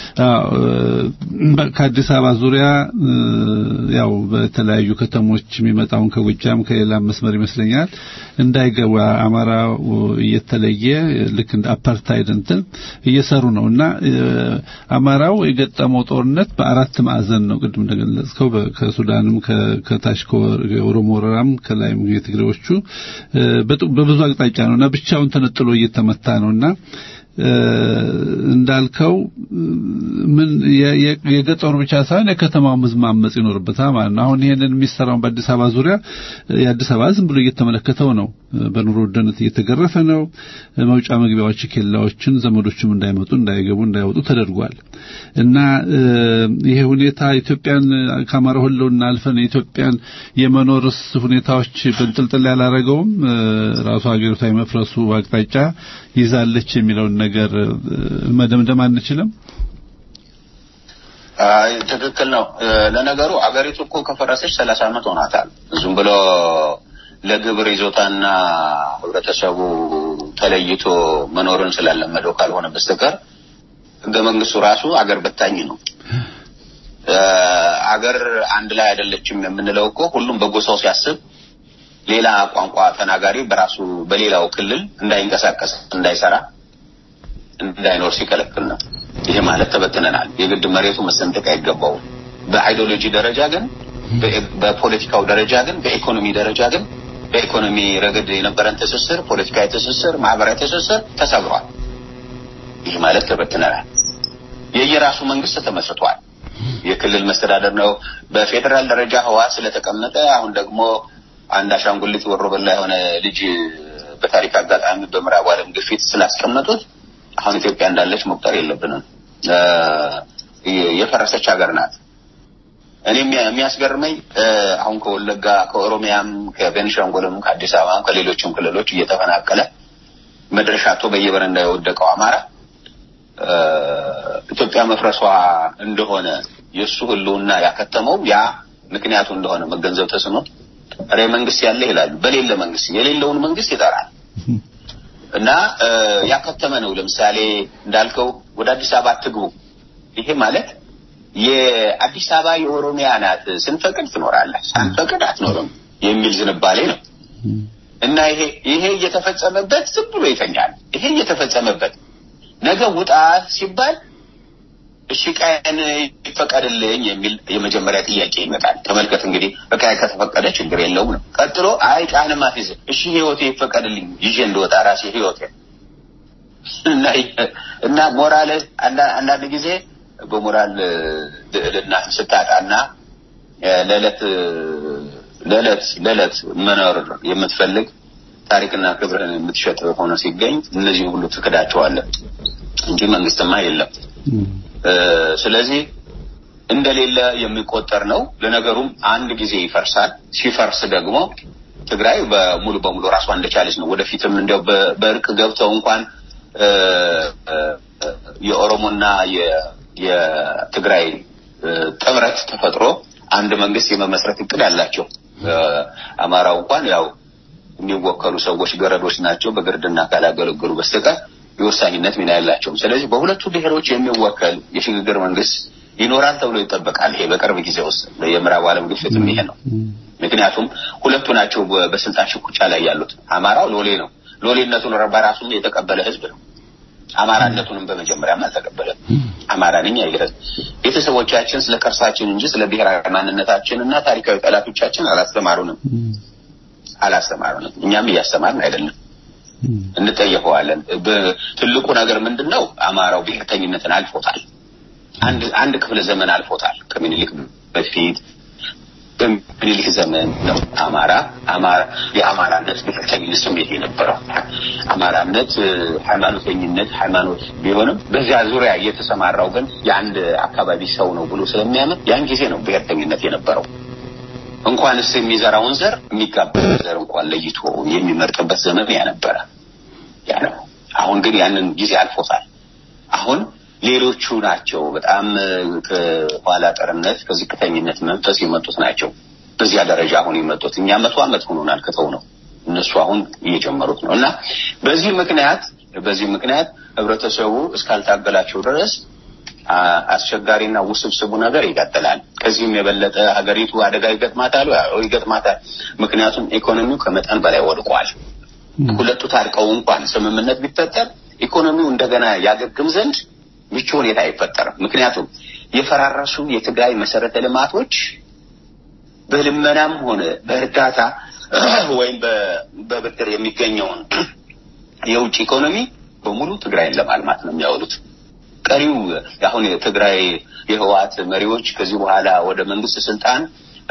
D: ከአዲስ አበባ ዙሪያ ያው በተለያዩ ከተሞች የሚመጣውን ከጎጃም ከሌላ መስመር ይመስለኛል እንዳይገባ አማራ እየተለየ ልክ እንደ አፓርታይድ እንትን እየሰሩ ነው እና አማራው የገጠመው ጦርነት በአራት ማዕዘን ነው። ቅድም እንደገለጽከው ከሱዳንም ከታች ከኦሮሞ ወረራም ከላይም የትግሬዎቹ በብዙ አቅጣጫ ነውና ብቻውን ተነጥሎ እየተመታ ነውና እንዳልከው ምን የገጠሩ ብቻ ሳይሆን የከተማው ህዝብ ማመጽ ይኖርበታል ማለት ነው። አሁን ይሄንን የሚሰራውን በአዲስ አበባ ዙሪያ የአዲስ አበባ ዝም ብሎ እየተመለከተው ነው። በኑሮ ውድነት እየተገረፈ ነው። መውጫ መግቢያዎች፣ ኬላዎችን ዘመዶችም እንዳይመጡ እንዳይገቡ፣ እንዳይወጡ ተደርጓል እና ይሄ ሁኔታ ኢትዮጵያን ከአማራ ህልውና አልፈን የኢትዮጵያን የመኖርስ ሁኔታዎች በንጥልጥል ያላረገውም ራሱ ሀገሪቷ የመፍረሱ አቅጣጫ ይዛለች የሚለውን ነገር ነገር መደምደም አንችልም?
E: አይ ትክክል ነው። ለነገሩ አገሪቱ እኮ ከፈረሰች ሰላሳ ዓመት ሆናታል። ዝም ብሎ ለግብር ይዞታና ህብረተሰቡ ተለይቶ መኖርን ስላለመደው ካልሆነ በስተቀር ህገ መንግስቱ ራሱ አገር በታኝ ነው። አገር አንድ ላይ አይደለችም የምንለው እኮ ሁሉም በጎሳው ሲያስብ ሌላ ቋንቋ ተናጋሪ በራሱ በሌላው ክልል እንዳይንቀሳቀስ፣ እንዳይሰራ፣ እንዳይኖር ሲከለክል ነው። ይሄ ማለት ተበትነናል። የግድ መሬቱ መሰንጠቅ አይገባውም። በአይዲዮሎጂ ደረጃ ግን፣ በፖለቲካው ደረጃ ግን፣ በኢኮኖሚ ደረጃ ግን በኢኮኖሚ ረገድ የነበረን ትስስር፣ ፖለቲካዊ ትስስር፣ ማህበራዊ ትስስር ተሰብሯል። ይህ ማለት ተበትነናል። የየራሱ መንግስት ተመስርቷል። የክልል መስተዳደር ነው። በፌዴራል ደረጃ ህወሓት ስለተቀመጠ አሁን ደግሞ አንድ አሻንጉሊት ወሮ በላ የሆነ ልጅ በታሪክ አጋጣሚ በምዕራብ ዓለም ግፊት ስላስቀመጡት አሁን ኢትዮጵያ እንዳለች መቁጠር የለብንም። የፈረሰች ሀገር ናት። እኔ የሚያስገርመኝ አሁን ከወለጋ ከኦሮሚያም ከቤንሻንጉልም ከአዲስ አበባም ከሌሎችም ክልሎች እየተፈናቀለ መድረሻ አጥቶ በየበረንዳ የወደቀው አማራ ኢትዮጵያ መፍረሷ እንደሆነ የእሱ ህልውና ያከተመው ያ ምክንያቱ እንደሆነ መገንዘብ ተስኖት ሬ መንግስት ያለ ይላሉ። በሌለ መንግስት የሌለውን መንግስት ይጠራል እና ያከተመ ነው። ለምሳሌ እንዳልከው ወደ አዲስ አበባ አትግቡ። ይሄ ማለት የአዲስ አበባ የኦሮሚያ ናት፣ ስንፈቅድ ትኖራለህ፣ ሳንፈቅድ አትኖርም የሚል ዝንባሌ ነው እና ይሄ ይሄ እየተፈጸመበት ዝም ብሎ ይተኛል። ይሄ እየተፈጸመበት ነገ ውጣ ሲባል እሺ ቀን ይፈቀድልኝ የሚል የመጀመሪያ ጥያቄ ይመጣል። ተመልከት እንግዲህ በቃ ከተፈቀደ ችግር የለውም ነው። ቀጥሎ አይ ጫን ማፊዝ እሺ ህይወቴ ይፈቀድልኝ ይዤ እንደወጣ ራሴ ህይወቴ እና እና ሞራል አንዳንድ ጊዜ በሞራል ልዕልና ስታጣና ለዕለት ለዕለት ለዕለት መኖር የምትፈልግ ታሪክና ክብርህን የምትሸጥ ሆኖ ሲገኝ እነዚህ ሁሉ ትክዳቸዋለህ እንጂ መንግስትማ የለም። ስለዚህ እንደሌለ የሚቆጠር ነው። ለነገሩም አንድ ጊዜ ይፈርሳል። ሲፈርስ ደግሞ ትግራይ በሙሉ በሙሉ ራሷ እንደቻለች ነው። ወደፊትም እንዲያው በእርቅ ገብተው እንኳን የኦሮሞና የትግራይ ጥምረት ተፈጥሮ አንድ መንግስት የመመስረት እቅድ አላቸው። አማራው እንኳን ያው የሚወከሉ ሰዎች ገረዶች ናቸው። በግርድና ካላገለገሉ በስተቀር የወሳኝነት ሚና ያላቸውም። ስለዚህ በሁለቱ ብሔሮች የሚወከል የሽግግር መንግስት ይኖራል ተብሎ ይጠበቃል። ይሄ በቅርብ ጊዜ ውስጥ የምዕራብ ዓለም ግፊትም ይሄ ነው። ምክንያቱም ሁለቱ ናቸው በስልጣን ሽኩቻ ላይ ያሉት። አማራው ሎሌ ነው። ሎሌነቱን በራሱም የተቀበለ ህዝብ ነው። አማራነቱንም በመጀመሪያም አልተቀበለም። አማራ ነኝ አይልም። ቤተሰቦቻችን ስለ ቅርሳችን እንጂ ስለ ብሔራዊ ማንነታችን እና ታሪካዊ ጠላቶቻችን አላስተማሩንም አላስተማሩንም። እኛም እያስተማርን አይደለም። እንጠየፈዋለን። ትልቁ ነገር ምንድን ነው? አማራው ብሔርተኝነትን አልፎታል። አንድ አንድ ክፍለ ዘመን አልፎታል። ከምኒልክ በፊት በምኒልክ ዘመን ነው አማራ አማራ የአማራነት ብሔርተኝነት ስሜት የነበረው። አማራነት ሃይማኖተኝነት ሃይማኖት ቢሆንም በዚያ ዙሪያ የተሰማራው ግን የአንድ አካባቢ ሰው ነው ብሎ ስለሚያምን ያን ጊዜ ነው ብሔርተኝነት የነበረው። እንኳንስ የሚዘራውን ዘር የሚጋባውን ዘር እንኳን ለይቶ የሚመርጥበት ዘመን ያ ነበረ። ያ ነው። አሁን ግን ያንን ጊዜ አልፎታል። አሁን ሌሎቹ ናቸው በጣም ከኋላ ቀርነት ከዝቅተኝነት መንፈስ የመጡት ናቸው በዚያ ደረጃ አሁን የመጡት። እኛ መቶ ዓመት ሆኖናል ከተው ነው እነሱ አሁን እየጀመሩት ነው እና በዚህ ምክንያት በዚህ ምክንያት ህብረተሰቡ እስካልታገላቸው ድረስ አስቸጋሪና ውስብስቡ ነገር ይቀጥላል። ከዚህም የበለጠ ሀገሪቱ አደጋ ይገጥማታል ይገጥማታል። ምክንያቱም ኢኮኖሚው ከመጠን በላይ ወድቋል። ሁለቱ ታርቀው እንኳን ስምምነት ቢፈጠር ኢኮኖሚው እንደገና ያገግም ዘንድ ምቹ ሁኔታ አይፈጠርም። ምክንያቱም የፈራረሱ የትግራይ መሰረተ ልማቶች በልመናም ሆነ በእርዳታ ወይም በብድር የሚገኘውን የውጭ ኢኮኖሚ በሙሉ ትግራይን ለማልማት ነው የሚያውሉት። ቀሪው አሁን የትግራይ የህወሓት መሪዎች ከዚህ በኋላ ወደ መንግስት ስልጣን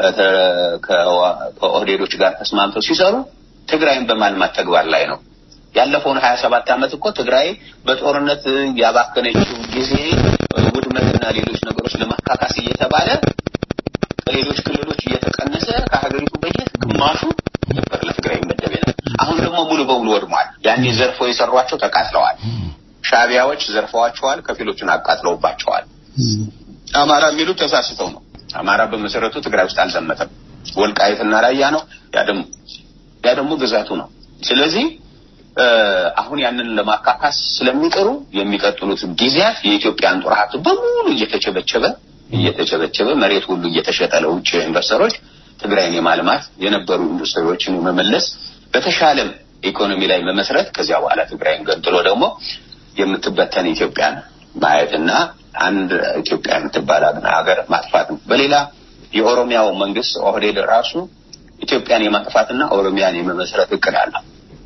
E: ከኦህዴዶች ጋር ተስማምተው ሲሰሩ ትግራይን በማልማት ተግባር ላይ ነው። ያለፈውን ሀያ ሰባት ዓመት እኮ ትግራይ በጦርነት ያባከነችው ጊዜ ውድመትና ሌሎች ነገሮች ለማካካስ እየተባለ ከሌሎች ክልሎች እየተቀነሰ ከሀገሪቱ በጀት ግማሹ ነበር ለትግራይ መደብ ነው። አሁን ደግሞ ሙሉ በሙሉ ወድሟል። ያኔ ዘርፎ የሰሯቸው ተቃጥለዋል። ሻዕቢያዎች ዘርፈዋቸዋል፣ ከፊሎቹን አቃጥለውባቸዋል። አማራ የሚሉት ተሳስተው ነው። አማራ በመሰረቱ ትግራይ ውስጥ አልዘመተም። ወልቃይትና ራያ ነው። ያ ደግሞ ያ ደግሞ ግዛቱ ነው። ስለዚህ እ፣ አሁን ያንን ለማካካስ ስለሚጥሩ የሚቀጥሉት ጊዜያት የኢትዮጵያን ጦር ሀብት በሙሉ እየተቸበቸበ እየተቸበቸበ መሬት ሁሉ እየተሸጠ ለውጭ ኢንቨስተሮች ትግራይን የማልማት የነበሩ ኢንዱስትሪዎችን የመመለስ በተሻለም ኢኮኖሚ ላይ መመስረት ከዚያ በኋላ ትግራይን ገንጥሎ ደግሞ የምትበተን ኢትዮጵያን ማየትና አንድ ኢትዮጵያ የምትባል ሀገር ማጥፋት ነው። በሌላ የኦሮሚያው መንግስት ኦህዴድ ራሱ ኢትዮጵያን የማጥፋትና ኦሮሚያን የመመስረት እቅድ አለው።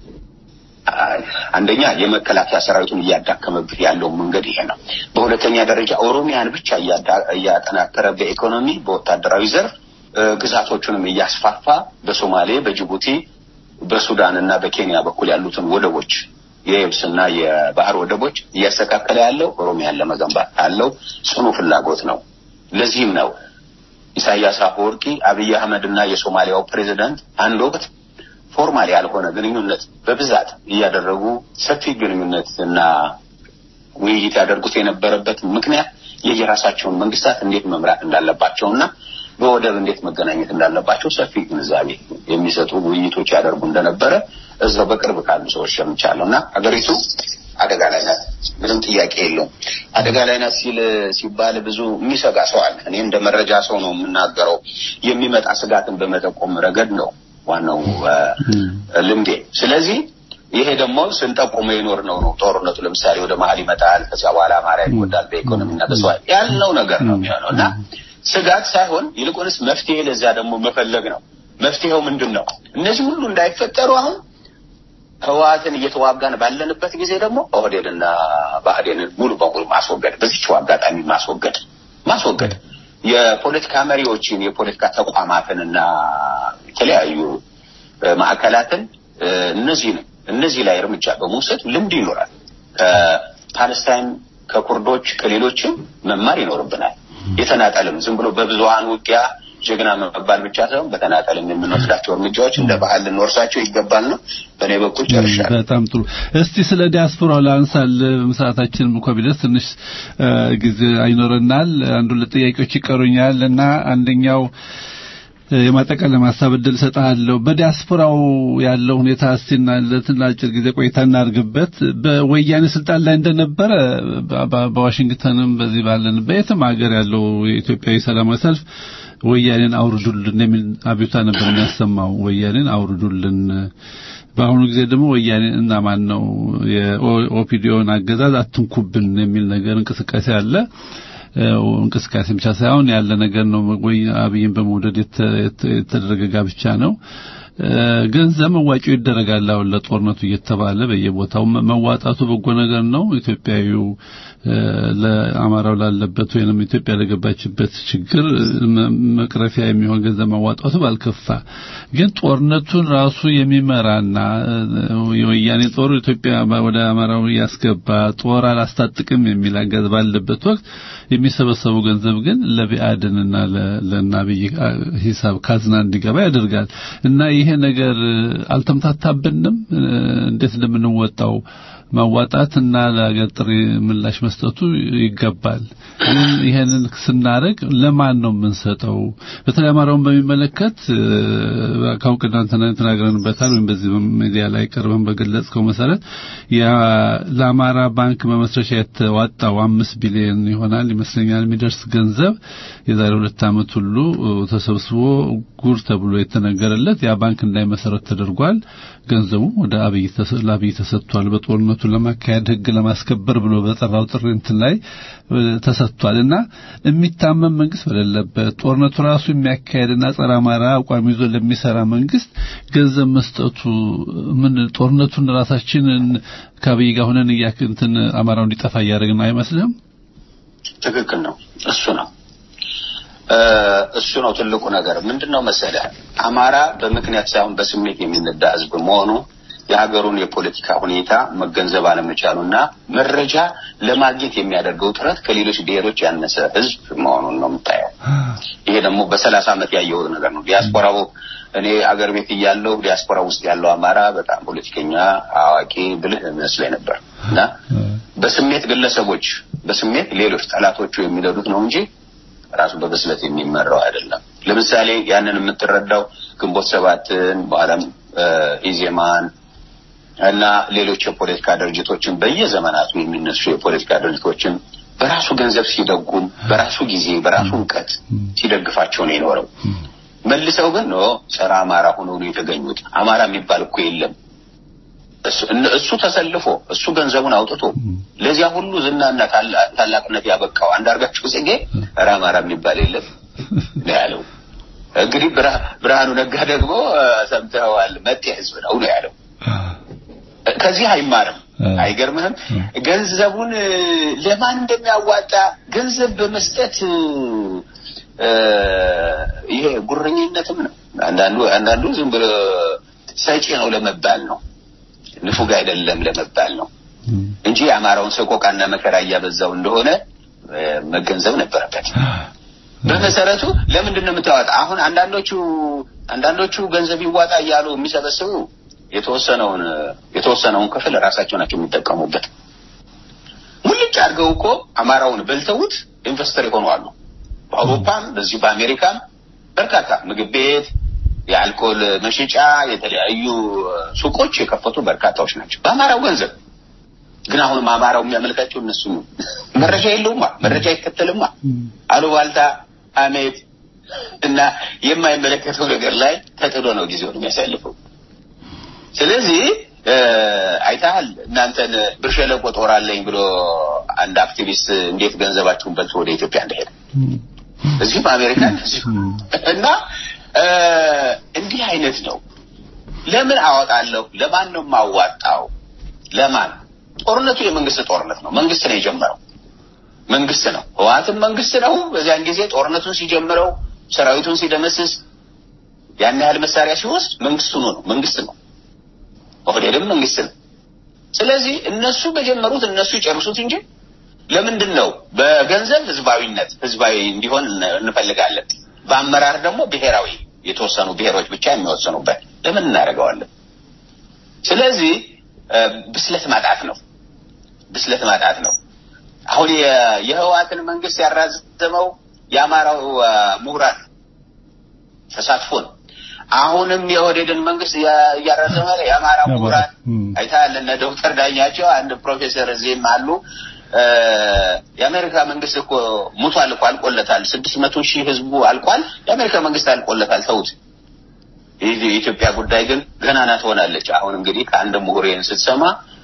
E: አንደኛ የመከላከያ ሰራዊቱን እያዳከመብህ ያለው መንገድ ይሄ ነው። በሁለተኛ ደረጃ ኦሮሚያን ብቻ እያዳ- እያጠናከረ በኢኮኖሚ በወታደራዊ ዘርፍ እ፣ ግዛቶቹንም እያስፋፋ በሶማሌ፣ በጅቡቲ፣ በሱዳን እና በኬንያ በኩል ያሉትን ወደቦች የየብስና የባህር ወደቦች እያስተካከለ ያለው ኦሮሚያን ለመገንባት ካለው ጽኑ ፍላጎት ነው። ለዚህም ነው ኢሳያስ አፈወርቂ አብይ አህመድ እና የሶማሊያው ፕሬዚዳንት አንድ ወቅት ፎርማል ያልሆነ ግንኙነት በብዛት እያደረጉ ሰፊ ግንኙነት እና ውይይት ያደርጉት የነበረበት ምክንያት የየራሳቸውን መንግስታት እንዴት መምራት እንዳለባቸው እና በወደብ እንዴት መገናኘት እንዳለባቸው ሰፊ ግንዛቤ የሚሰጡ ውይይቶች ያደርጉ እንደነበረ እዛው በቅርብ ካሉ ሰዎች ሰምቻለሁ እና ሀገሪቱ አደጋ ላይ ናት። ምንም ጥያቄ የለውም። አደጋ ላይ ናት ሲል ሲባል ብዙ የሚሰጋ ሰው አለ። እኔ እንደ መረጃ ሰው ነው የምናገረው። የሚመጣ ስጋትን በመጠቆም ረገድ ነው ዋናው እ፣ ልምዴ። ስለዚህ ይሄ ደግሞ ስንጠቁመ የኖር ነው ነው ጦርነቱ ለምሳሌ ወደ መሀል ይመጣል፣ ከዚያ በኋላ አማራ ይጎዳል በኢኮኖሚና በሰው ኃይል ያልነው ነገር ነው የሚሆነው እና ስጋት ሳይሆን ይልቁንስ መፍትሄ ለዚያ ደግሞ መፈለግ ነው። መፍትሄው ምንድን ነው? እነዚህ ሁሉ እንዳይፈጠሩ አሁን ህወሓትን እየተዋጋን ባለንበት ጊዜ ደግሞ ኦህዴድና ብአዴንን ሙሉ በሙሉ ማስወገድ፣ በዚችው አጋጣሚ ማስወገድ ማስወገድ የፖለቲካ መሪዎችን የፖለቲካ ተቋማትንና የተለያዩ እ፣ ማዕከላትን እ፣ እነዚህን እነዚህ ላይ እርምጃ በመውሰድ ልምድ ይኖራል። ከፓለስታይን ከኩርዶች ከሌሎችም መማር ይኖርብናል። የተናጠልም ዝም ብሎ በብዙሀን ውጊያ ጀግና መባል ብቻ ሳይሆን በተናጠልም የምንወስዳቸው እርምጃዎች እንደ ባህል ልንወርሳቸው ይገባል ነው። በእኔ በኩል ጨርሻለሁ።
D: በጣም ጥሩ። እስቲ ስለ ዲያስፖራው ላንሳል። ሰዓታችን እንኳ ቢደርስ ትንሽ እ፣ ጊዜ አይኖረናል። አንዱ ለጥያቄዎች ይቀሩኛል እና አንደኛው እ፣ የማጠቃለያ ሀሳብ እድል እሰጥሃለሁ። በዲያስፖራው ያለው ሁኔታ እስቲና ለትን አጭር ጊዜ ቆይታ እናድርግበት። በወያኔ ስልጣን ላይ እንደነበረ በ- በ- በዋሽንግተንም በዚህ ባለን በየትም ሀገር ያለው የኢትዮጵያዊ ሰላማዊ ሰልፍ ወያኔን አውርዱልን የሚል አቤቱታ ነበር የሚያሰማው። ወያኔን አውርዱልን። በአሁኑ ጊዜ ደግሞ ወያኔ እና ማን ነው የኦፒዲዮን አገዛዝ አትንኩብን የሚል ነገር እንቅስቃሴ አለ። እ፣ እንቅስቃሴ ብቻ ሳይሆን ያለ ነገር ነው። ወይ አብይን በመውደድ የተ- የተ- የተደረገ ጋብቻ ነው። እ፣ ገንዘብ መዋጮ ይደረጋል አሁን ለጦርነቱ እየተባለ በየቦታው መ- መዋጣቱ በጎ ነገር ነው። ኢትዮጵያዊው እ፣ ለአማራው ላለበት ወይንም ኢትዮጵያ ለገባችበት ችግር መ- መቅረፊያ የሚሆን ገንዘብ ማዋጣቱ ባልከፋ፣ ግን ጦርነቱን ራሱ የሚመራና እ፣ የወያኔ ጦር ኢትዮጵያ ወደ አማራው ያስገባ ጦር አላስታጥቅም የሚል አገዝ ባለበት ወቅት የሚሰበሰቡ ገንዘብ ግን ለቢአድንና ለ- ለናብይ ሂሳብ ካዝና እንዲገባ ያደርጋል እና ይሄ ነገር አልተምታታብንም እ፣ እንዴት እንደምንወጣው ማዋጣት እና ለሀገር ጥሪ ምላሽ መስጠቱ ይገባል። ግን ይሄንን ስናደርግ ለማን ነው የምንሰጠው? በተለይ አማራውን በሚመለከት እ፣ ካሁን ቀደም ተና- ተናግረንበታል ወይም በዚህ ሚዲያ ላይ ቀርበን በገለጽከው መሰረት ያ ለአማራ ባንክ መመስረቻ የተዋጣው አምስት ቢሊዮን ይሆናል ይመስለኛል የሚደርስ ገንዘብ የዛሬ ሁለት ዓመት ሁሉ እ፣ ተሰብስቦ ጉር ተብሎ የተነገረለት ያ ባንክ እንዳይመሰረት ተደርጓል። ገንዘቡ ወደ አብይ ተሰ- ለአብይ ተሰጥቷል። በጦርነቱን ለማካሄድ ህግ ለማስከበር ብሎ በጠራው ጥሪ እንትን ላይ እ፣ ተሰጥቷል እና የሚታመን መንግስት በሌለበት ጦርነቱ ራሱ የሚያካሄድና ጸረ አማራ አቋም ይዞ ለሚሰራ መንግስት ገንዘብ መስጠቱ ምን ጦርነቱን ራሳችንን ከአብይ ጋር ሆነን እያክ እንትን አማራው እንዲጠፋ እያደረግን አይመስልህም?
E: ትክክል ነው። እሱ ነው እ፣ እሱ ነው ትልቁ ነገር። ምንድን ነው መሰለህ አማራ በምክንያት ሳይሆን በስሜት የሚነዳ ህዝብ መሆኑ የሀገሩን የፖለቲካ ሁኔታ መገንዘብ አለመቻሉና መረጃ ለማግኘት የሚያደርገው ጥረት ከሌሎች ብሔሮች ያነሰ ህዝብ መሆኑን ነው የምታየው። ይሄ ደግሞ በሰላሳ ዓመት ያየሁት ነገር ነው። ዲያስፖራው እኔ አገር ቤት እያለሁ ዲያስፖራ ውስጥ ያለው አማራ በጣም ፖለቲከኛ፣ አዋቂ፣ ብልህ መስሎኝ ነበር እና በስሜት ግለሰቦች በስሜት ሌሎች ጠላቶቹ የሚነዱት ነው እንጂ ራሱ በብስለት የሚመራው አይደለም። ለምሳሌ ያንን የምትረዳው ግንቦት ሰባትን በኋላም ኢዜማን እና ሌሎች የፖለቲካ ድርጅቶችን በየዘመናቱ የሚነሱ የፖለቲካ ድርጅቶችን በራሱ ገንዘብ ሲደጉም በራሱ ጊዜ በራሱ እውቀት ሲደግፋቸው ነው የኖረው። መልሰው ግን ኖ ጸረ አማራ ሆኖ ነው የተገኙት። አማራ የሚባል እኮ የለም። እሱ ተሰልፎ እሱ ገንዘቡን አውጥቶ ለዚያ ሁሉ ዝናና ታላቅነት ያበቃው አንዳርጋቸው ጽጌ ኧረ አማራ የሚባል የለም ነው ያለው። እንግዲህ ብርሃኑ ነጋ ደግሞ ሰምተዋል፣ መጤ ህዝብ ነው ነው ያለው። ከዚህ አይማርም። አይገርምህም? ገንዘቡን ለማን እንደሚያዋጣ ገንዘብ በመስጠት ይሄ ጉረኝነትም ነው። አንዳንዱ አንዳንዱ ዝም ብሎ ሰጪ ነው ለመባል ነው፣ ንፉግ አይደለም ለመባል ነው እንጂ የአማራውን ሰቆቃና መከራ እያበዛው እንደሆነ መገንዘብ ነበረበት። በመሰረቱ ለምንድን ነው የምታወጣ? አሁን አንዳንዶቹ አንዳንዶቹ ገንዘብ ይዋጣ እያሉ የሚሰበስቡ የተወሰነውን የተወሰነውን ክፍል ራሳቸው ናቸው የሚጠቀሙበት። ሙልጭ አድርገው እኮ አማራውን በልተውት ኢንቨስተር የሆኑ አሉ። በአውሮፓም በዚሁ በአሜሪካም በርካታ ምግብ ቤት፣ የአልኮል መሸጫ፣ የተለያዩ ሱቆች የከፈቱ በርካታዎች ናቸው በአማራው ገንዘብ። ግን አሁንም አማራው የሚያመልካቸው እነሱ መረጃ የለውማ፣ መረጃ አይከተልማ። አሉባልታ፣ ሐሜት እና የማይመለከተው ነገር ላይ ተጥዶ ነው ጊዜውን የሚያሳልፈው። ስለዚህ አይተሃል፣ እናንተን ብር ሸለቆ ጦር አለኝ ብሎ አንድ አክቲቪስት እንዴት ገንዘባችሁን በልቶ ወደ ኢትዮጵያ እንደሄደ እዚሁም አሜሪካ እንደዚሁ እና እንዲህ አይነት ነው። ለምን አወጣለሁ? ለማን ነው የማዋጣው? ለማን? ጦርነቱ የመንግስት ጦርነት ነው። መንግስት ነው የጀመረው። መንግስት ነው። ህወሓትም መንግስት ነው። በዚያን ጊዜ ጦርነቱን ሲጀምረው ሰራዊቱን ሲደመስስ ያን ያህል መሳሪያ ሲወስድ መንግስቱ ነው መንግስት ነው። ኦህዴድም መንግስት ነው። ስለዚህ እነሱ በጀመሩት እነሱ ይጨርሱት እንጂ ለምንድን ነው በገንዘብ ህዝባዊነት ህዝባዊ እንዲሆን እንፈልጋለን። በአመራር ደግሞ ብሔራዊ የተወሰኑ ብሔሮች ብቻ የሚወሰኑበት ለምን እናደርገዋለን? ስለዚህ ብስለት ማጣት ነው። ብስለት ማጣት ነው። አሁን የህወሓትን መንግስት ያራዘመው የአማራው ምሁራን ተሳትፎ ነው። አሁንም የኦህዴድን መንግስት እያራዘመ የአማራ ምሁራን አይተሃል። እነ ዶክተር ዳኛቸው አንድ ፕሮፌሰር እዚህም አሉ። የአሜሪካ መንግስት እኮ ሙቷል እኮ አልቆለታል። ስድስት መቶ ሺህ ህዝቡ አልቋል። የአሜሪካ መንግስት አልቆለታል። ተውት። የኢትዮጵያ ጉዳይ ግን ገናና ትሆናለች። አሁን እንግዲህ ከአንድ ምሁሬን ስትሰማ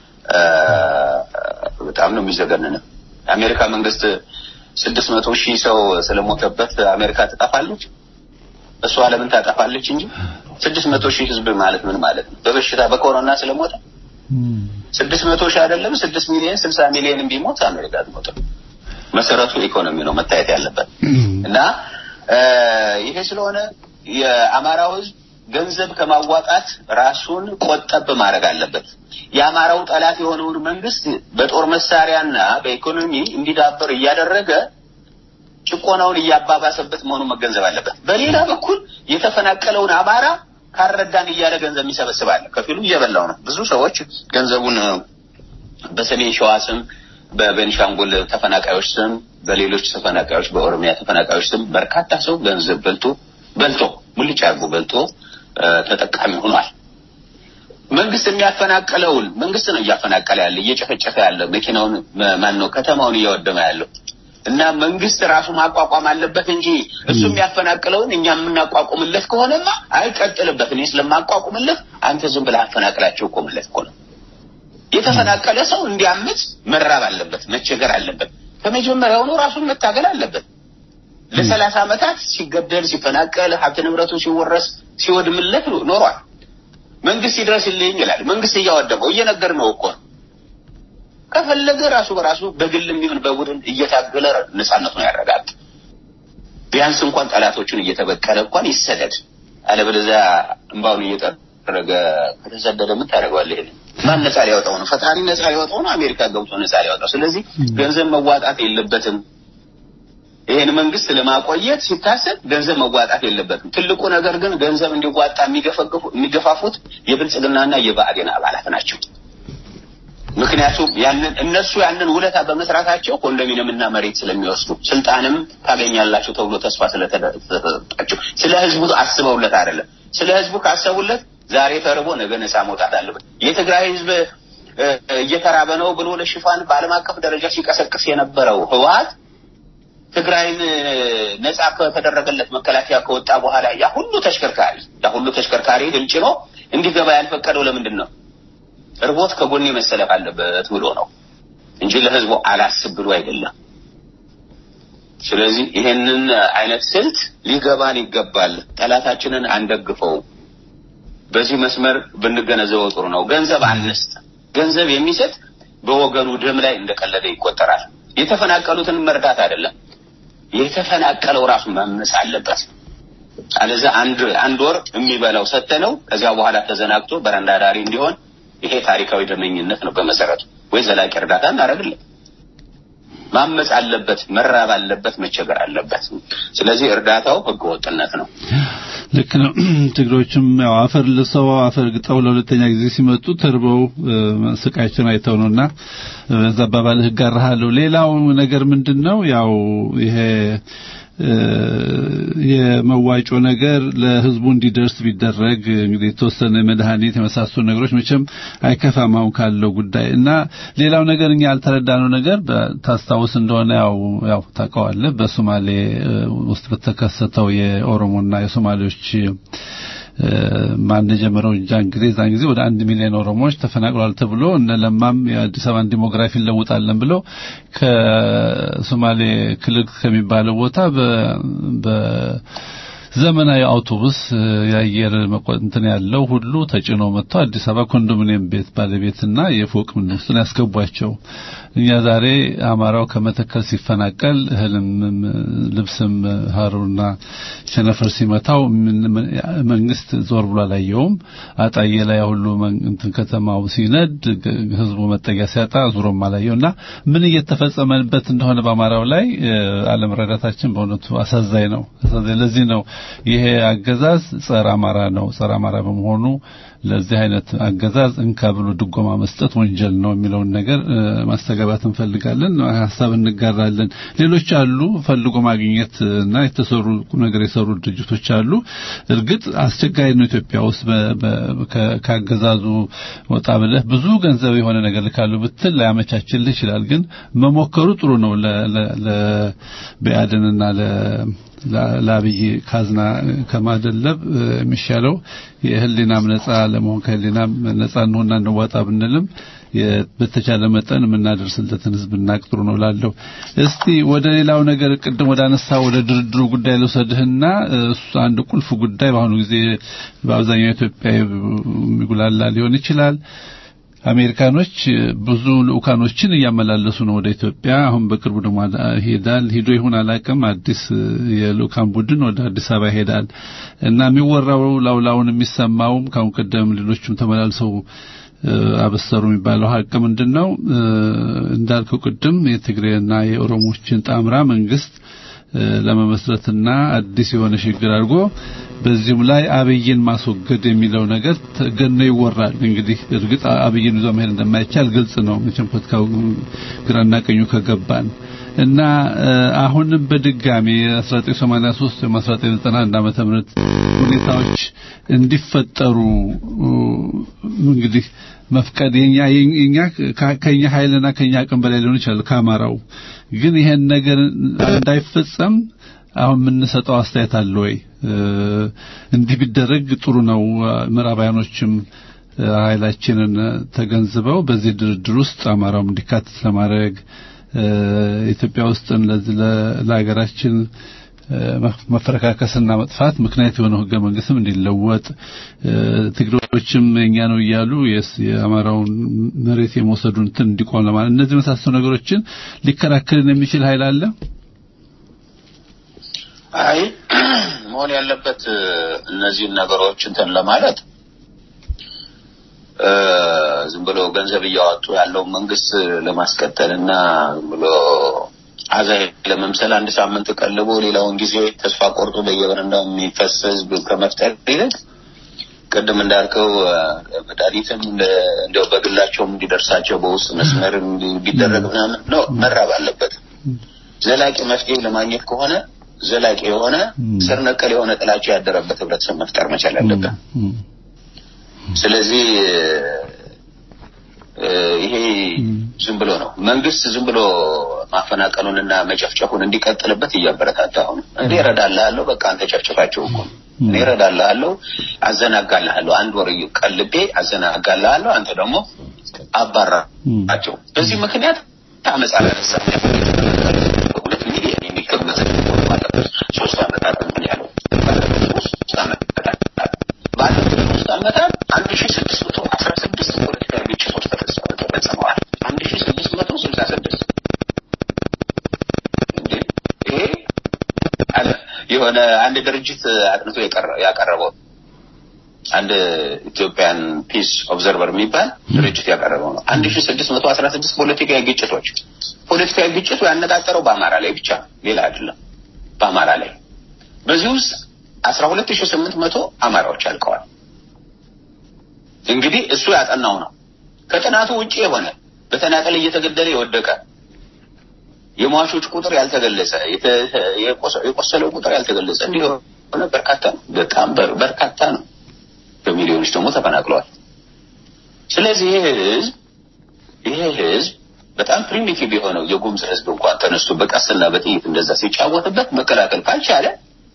E: በጣም ነው የሚዘገንነው። የአሜሪካ መንግስት ስድስት መቶ ሺህ ሰው ስለሞተበት አሜሪካ ትጠፋለች? እሷ ለምን ታጠፋለች እንጂ ስድስት መቶ ሺህ ህዝብ ማለት ምን ማለት ነው? በበሽታ በኮሮና ስለሞተ ስድስት መቶ ሺህ አይደለም ስድስት ሚሊዮን ስልሳ ሚሊዮን ቢሞት አሜሪካ አትሞትም። መሰረቱ ኢኮኖሚ ነው መታየት ያለበት እና ይሄ ስለሆነ የአማራው ህዝብ ገንዘብ ከማዋጣት ራሱን ቆጠብ ማድረግ አለበት። የአማራው ጠላት የሆነውን መንግስት በጦር መሳሪያና በኢኮኖሚ እንዲዳበር እያደረገ ጭቆናውን እያባባሰበት መሆኑን መገንዘብ አለበት። በሌላ በኩል የተፈናቀለውን አማራ ካረዳን እያለ ገንዘብ የሚሰበስባለ ከፊሉ እየበላው ነው። ብዙ ሰዎች ገንዘቡን በሰሜን ሸዋ ስም፣ በቤኒሻንጉል ተፈናቃዮች ስም፣ በሌሎች ተፈናቃዮች፣ በኦሮሚያ ተፈናቃዮች ስም በርካታ ሰው ገንዘብ በልቶ በልቶ ሙልጭ አድርጎ በልቶ ተጠቃሚ ሆኗል። መንግስት የሚያፈናቅለውን መንግስት ነው እያፈናቀለ ያለ እየጨፈጨፈ ያለ መኪናውን ማን ነው ከተማውን እያወደመ ያለው እና መንግስት ራሱ ማቋቋም አለበት እንጂ እሱ የሚያፈናቅለውን እኛ የምናቋቁምለት ከሆነማ አይቀጥልበት። እኔ ስለማቋቁምለት አንተ ዝም ብለህ አፈናቅላቸው ቆምለት እኮ ነው። የተፈናቀለ ሰው እንዲያምት መራብ አለበት፣ መቸገር አለበት። ከመጀመሪያውኑ ራሱን መታገል አለበት። ለሰላሳ ዓመታት ሲገደል ሲፈናቀል ሀብት ንብረቱ ሲወረስ ሲወድምለት ኖሯል። መንግስት ይድረስልኝ ይላል። መንግስት እያወደመው እየነገር ነው እኮ ነው። ከፈለገ ራሱ በራሱ በግልም ይሁን በቡድን እየታገለ ነጻነቱን ያረጋግጥ። ቢያንስ እንኳን ጠላቶቹን እየተበቀለ እንኳን ይሰደድ። አለበለዚያ እንባውን እየጠረገ ከተሰደደ ምን ታደርገዋለህ? ይሄን ማን ነጻ ሊያወጣው ነው? ፈጣሪ ነጻ ሊያወጣው ነው? አሜሪካ ገብቶ ነጻ ሊያወጣው። ስለዚህ ገንዘብ መዋጣት የለበትም። ይህን መንግስት ለማቆየት ሲታሰብ ገንዘብ መዋጣት የለበትም። ትልቁ ነገር ግን ገንዘብ እንዲዋጣ የሚገፋፉት የብልጽግናና የብአዴን አባላት ናቸው። ምክንያቱም ያንን እነሱ ያንን ውለታ በመስራታቸው ኮንዶሚኒየምና መሬት ስለሚወስዱ ስልጣንም ታገኛላችሁ ተብሎ ተስፋ ስለተሰጣቸው ስለ ህዝቡ አስበውለት አይደለም። ስለ ህዝቡ ካሰቡለት ዛሬ ተርቦ ነገ ነፃ መውጣት አለበት። የትግራይ ህዝብ እ፣ እየተራበ ነው ብሎ ለሽፋን በዓለም አቀፍ ደረጃ ሲቀሰቅስ የነበረው ህወሓት ትግራይን እ፣ ነፃ ከተደረገለት መከላከያ ከወጣ በኋላ ያ ሁሉ ተሽከርካሪ ያ ሁሉ ተሽከርካሪ ድል ጭኖ እንዲገባ ያልፈቀደው ለምንድን ነው? እርቦት ከጎኔ መሰለፍ አለበት ብሎ ነው እንጂ ለህዝቡ አላስብ ብሎ አይደለም። ስለዚህ ይሄንን አይነት ስልት ሊገባን ይገባል። ጠላታችንን አንደግፈው። በዚህ መስመር ብንገነዘበው ጥሩ ነው። ገንዘብ አንስጥ። ገንዘብ የሚሰጥ በወገኑ ደም ላይ እንደቀለደ ይቆጠራል። የተፈናቀሉትን መርዳት አይደለም፣ የተፈናቀለው ራሱ መመስ አለበት። አለዛ አንድ አንድ ወር የሚበላው ሰተነው ከዚያ በኋላ ተዘናግቶ በረንዳ ዳሪ እንዲሆን ይሄ ታሪካዊ ደመኝነት ነው በመሰረቱ። ወይ ዘላቂ እርዳታ እናደርግለን። ማመፅ አለበት፣ መራብ አለበት፣ መቸገር አለበት። ስለዚህ እርዳታው ህገወጥነት ነው።
D: ልክ ነው። ትግሮችም ያው አፈር ልሰው አፈር ግጠው ለሁለተኛ ጊዜ ሲመጡ ተርበው እ፣ ስቃያቸውን አይተው ነውና በዛ አባባልህ እጋራሃለሁ። ሌላው ነገር ምንድነው ያው ይሄ እ፣ የመዋጮ ነገር ለህዝቡ እንዲደርስ ቢደረግ እንግዲህ የተወሰነ መድኃኒት የመሳሰሉ ነገሮች መቼም አይከፋም አሁን ካለው ጉዳይ እና ሌላው ነገር እኛ ያልተረዳነው ነገር በ- ታስታውስ እንደሆነ ያው ያው ታውቀዋለህ በሶማሌ እ፣ ውስጥ በተከሰተው የኦሮሞና የሶማሌዎች እ፣ ማን የጀመረው እንጃ እንግዲህ እዛን ጊዜ ወደ አንድ ሚሊዮን ኦሮሞዎች ተፈናቅሏል ተብሎ እነ ለማም የአዲስ አበባን ዲሞግራፊ እንለውጣለን ብለው ከሶማሌ ክልል ከሚባለው ቦታ በ በ- ዘመናዊ አውቶቡስ እ፣ የአየር መቆ- እንትን ያለው ሁሉ ተጭኖ መጥቶ አዲስ አበባ ኮንዶሚኒየም ቤት ባለቤትና የፎቅ ምን ውስጥ ነው ያስገቧቸው። እኛ ዛሬ አማራው ከመተከል ሲፈናቀል እህልም ም- ልብስም ሀሩና ቸነፈር ሲመታው ምን- ምን- መንግስት ዞር ብሎ አላየውም። አጣዬ ላይ ሁሉ መን- እንትን ከተማው ሲነድ ግ- ህዝቡ መጠጊያ ሲያጣ ዙሮም አላየውና ምን እየተፈጸመበት እንደሆነ በአማራው ላይ እ፣ አለመረዳታችን በእውነቱ አሳዛኝ ነው። አሳዛኝ ለዚህ ነው ይሄ አገዛዝ ጸረ አማራ ነው። ጸረ አማራ በመሆኑ ለዚህ አይነት አገዛዝ እንካ ብሎ ድጎማ መስጠት ወንጀል ነው የሚለውን ነገር እ፣ ማስተጋባት እንፈልጋለን። ሀሳብ እንጋራለን። ሌሎች አሉ ፈልጎ ማግኘት እና የተሰሩ ቁም ነገር የሰሩ ድርጅቶች አሉ። እርግጥ አስቸጋሪ ነው ኢትዮጵያ ውስጥ በ- በ- ከ- ካገዛዙ ወጣ ብለህ ብዙ ገንዘብ የሆነ ነገር ልካሉ ብትል ላያመቻችልህ ይችላል። ግን መሞከሩ ጥሩ ነው። ለ- ለ- ለብአዴንና ለ ላ- ለአብይ ካዝና ከማደለብ እ፣ የሚሻለው የህሊናም ነጻ ለመሆን ከህሊናም ነጻ እንሆንና እንዋጣ ብንልም የ- በተቻለ መጠን የምናደርስለትን ህዝብ እናቅ ጥሩ ነው ላለው። እስቲ ወደ ሌላው ነገር ቅድም ወደ አነሳ ወደ ድርድሩ ጉዳይ ልውሰድህና እ፣ እሱ አንድ ቁልፍ ጉዳይ በአሁኑ ጊዜ በአብዛኛው ኢትዮጵያ የሚጉላላ ሊሆን ይችላል። አሜሪካኖች ብዙ ልኡካኖችን እያመላለሱ ነው ወደ ኢትዮጵያ። አሁን በቅርቡ ደግሞ አዳ- ይሄዳል ሂዶ ይሁን አላውቅም፣ አዲስ የልኡካን ቡድን ወደ አዲስ አበባ ይሄዳል እና የሚወራው ላውላውን የሚሰማውም ከአሁን ቀደም ሌሎችም ተመላልሰው እ፣ አበሰሩ የሚባለው ሀቅ ምንድን ነው? እ፣ እንዳልከው ቅድም የትግሬና የኦሮሞችን ጣምራ መንግስት እ፣ ለመመስረትና አዲስ የሆነ ሽግግር አድርጎ በዚሁም ላይ አብይን ማስወገድ የሚለው ነገር ተገኖ ይወራል። እንግዲህ እርግጥ አብይን ይዞ መሄድ እንደማይቻል ግልጽ ነው። መቼም ፖለቲካው ግራና ቀኙ ከገባን እና እ፣ አሁንም በድጋሚ 1983 ወይም 1991 ዓመተ ምህረት ሁኔታዎች እንዲፈጠሩ እ፣ እንግዲህ መፍቀድ የኛ የኛ ከ- ከኛ ኃይልና ከኛ አቅም በላይ ሊሆን ይችላል ከአማራው ግን ይሄን ነገር እንዳይፈጸም አሁን የምንሰጠው አስተያየት አለ ወይ? እ፣ እንዲህ ቢደረግ ጥሩ ነው። ምዕራባውያኖችም እ፣ ኃይላችንን ተገንዝበው በዚህ ድርድር ውስጥ አማራውም እንዲካተት ለማድረግ እ፣ ኢትዮጵያ ውስጥ ለዚህ ለ- ለሀገራችን እ፣ መፍ- መፈረካከስና መጥፋት ምክንያት የሆነው ህገ መንግስትም እንዲለወጥ እ፣ ትግሬዎችም የኛ ነው እያሉ የስ- የአማራውን መሬት የመውሰዱን እንትን እንዲቆም ለማለት እነዚህ መሳሰሉ ነገሮችን ሊከራከርን የሚችል ኃይል አለ።
E: አይ መሆን ያለበት እ፣ እነዚህን ነገሮች እንትን ለማለት እ፣ ዝም ብሎ ገንዘብ እያወጡ ያለው መንግስት ለማስቀጠል እና ዝም ብሎ አዛይ ለመምሰል አንድ ሳምንት ቀልቦ ሌላውን ጊዜ ተስፋ ቆርጦ በየበረንዳው የሚፈስ ህዝብ ከመፍጠር ይልቅ ቅድም እንዳልከው እ፣ መድኃኒትም እንደ- እንደው በግላቸውም እንዲደርሳቸው በውስጥ መስመር እንዲደረግ ምናምን ነው መራብ አለበት። ዘላቂ መፍትሄ ለማግኘት ከሆነ ዘላቂ የሆነ ስር ነቀል የሆነ ጥላቻ ያደረበት ህብረተሰብ መፍጠር መቻል አለበት። ስለዚህ እ፣ ይሄ ዝም ብሎ ነው መንግስት ዝም ብሎ ማፈናቀሉንና መጨፍጨፉን እንዲቀጥልበት እያበረታታሁ ነው። እኔ እረዳልሃለሁ፣ በቃ አንተ ጨፍጭፋቸው እኮ ነው። እኔ እረዳልሃለሁ፣ አዘናጋልሃለሁ፣ አንድ ወር ቀልቤ አዘናጋልሃለሁ፣ አንተ ደግሞ አባራቸው። በዚህ ምክንያት አመፅ አላነሳ ሁለት ሚሊዮን የሚገመት ሶስት አመታት ምን ያለው ሶስት አመታት ባለፉት ሶስት አመታት አንድ ሺ ስድስት መቶ አስራ ስድስት ፖለቲካዊ ግጭቶች ተፈጸ- ተፈጽመዋል። አንድ ሺ ስድስት መቶ ስልሳ ስድስት እንዴ ይሄ አለ የሆነ አንድ ድርጅት አጥንቶ የቀረ- ያቀረበው አንድ ኢትዮጵያን ፒስ ኦብዘርቨር የሚባል ድርጅት ያቀረበው ነው። አንድ ሺ ስድስት መቶ አስራ ስድስት ፖለቲካዊ ግጭቶች ፖለቲካዊ ግጭቱ ያነጣጠረው በአማራ ላይ ብቻ ነው፣ ሌላ አይደለም። በአማራ ላይ በዚህ ውስጥ አስራ ሁለት ሺ ስምንት መቶ አማራዎች አልቀዋል። እንግዲህ እሱ ያጠናው ነው። ከጥናቱ ውጭ የሆነ በተናጠል እየተገደለ የወደቀ የሟቾች ቁጥር ያልተገለጸ የተ- የቆሰ- የቆሰለው ቁጥር ያልተገለጸ እንዲህ የሆነ በርካታ ነው። በጣም በር- በርካታ ነው። በሚሊዮኖች ደግሞ ተፈናቅለዋል። ስለዚህ ይህ ህዝብ ይሄ ህዝብ በጣም ፕሪሚቲቭ የሆነው የጉምዝ ህዝብ እንኳን ተነስቶ በቀስና በጥይት እንደዛ ሲጫወትበት መከላከል ካልቻለ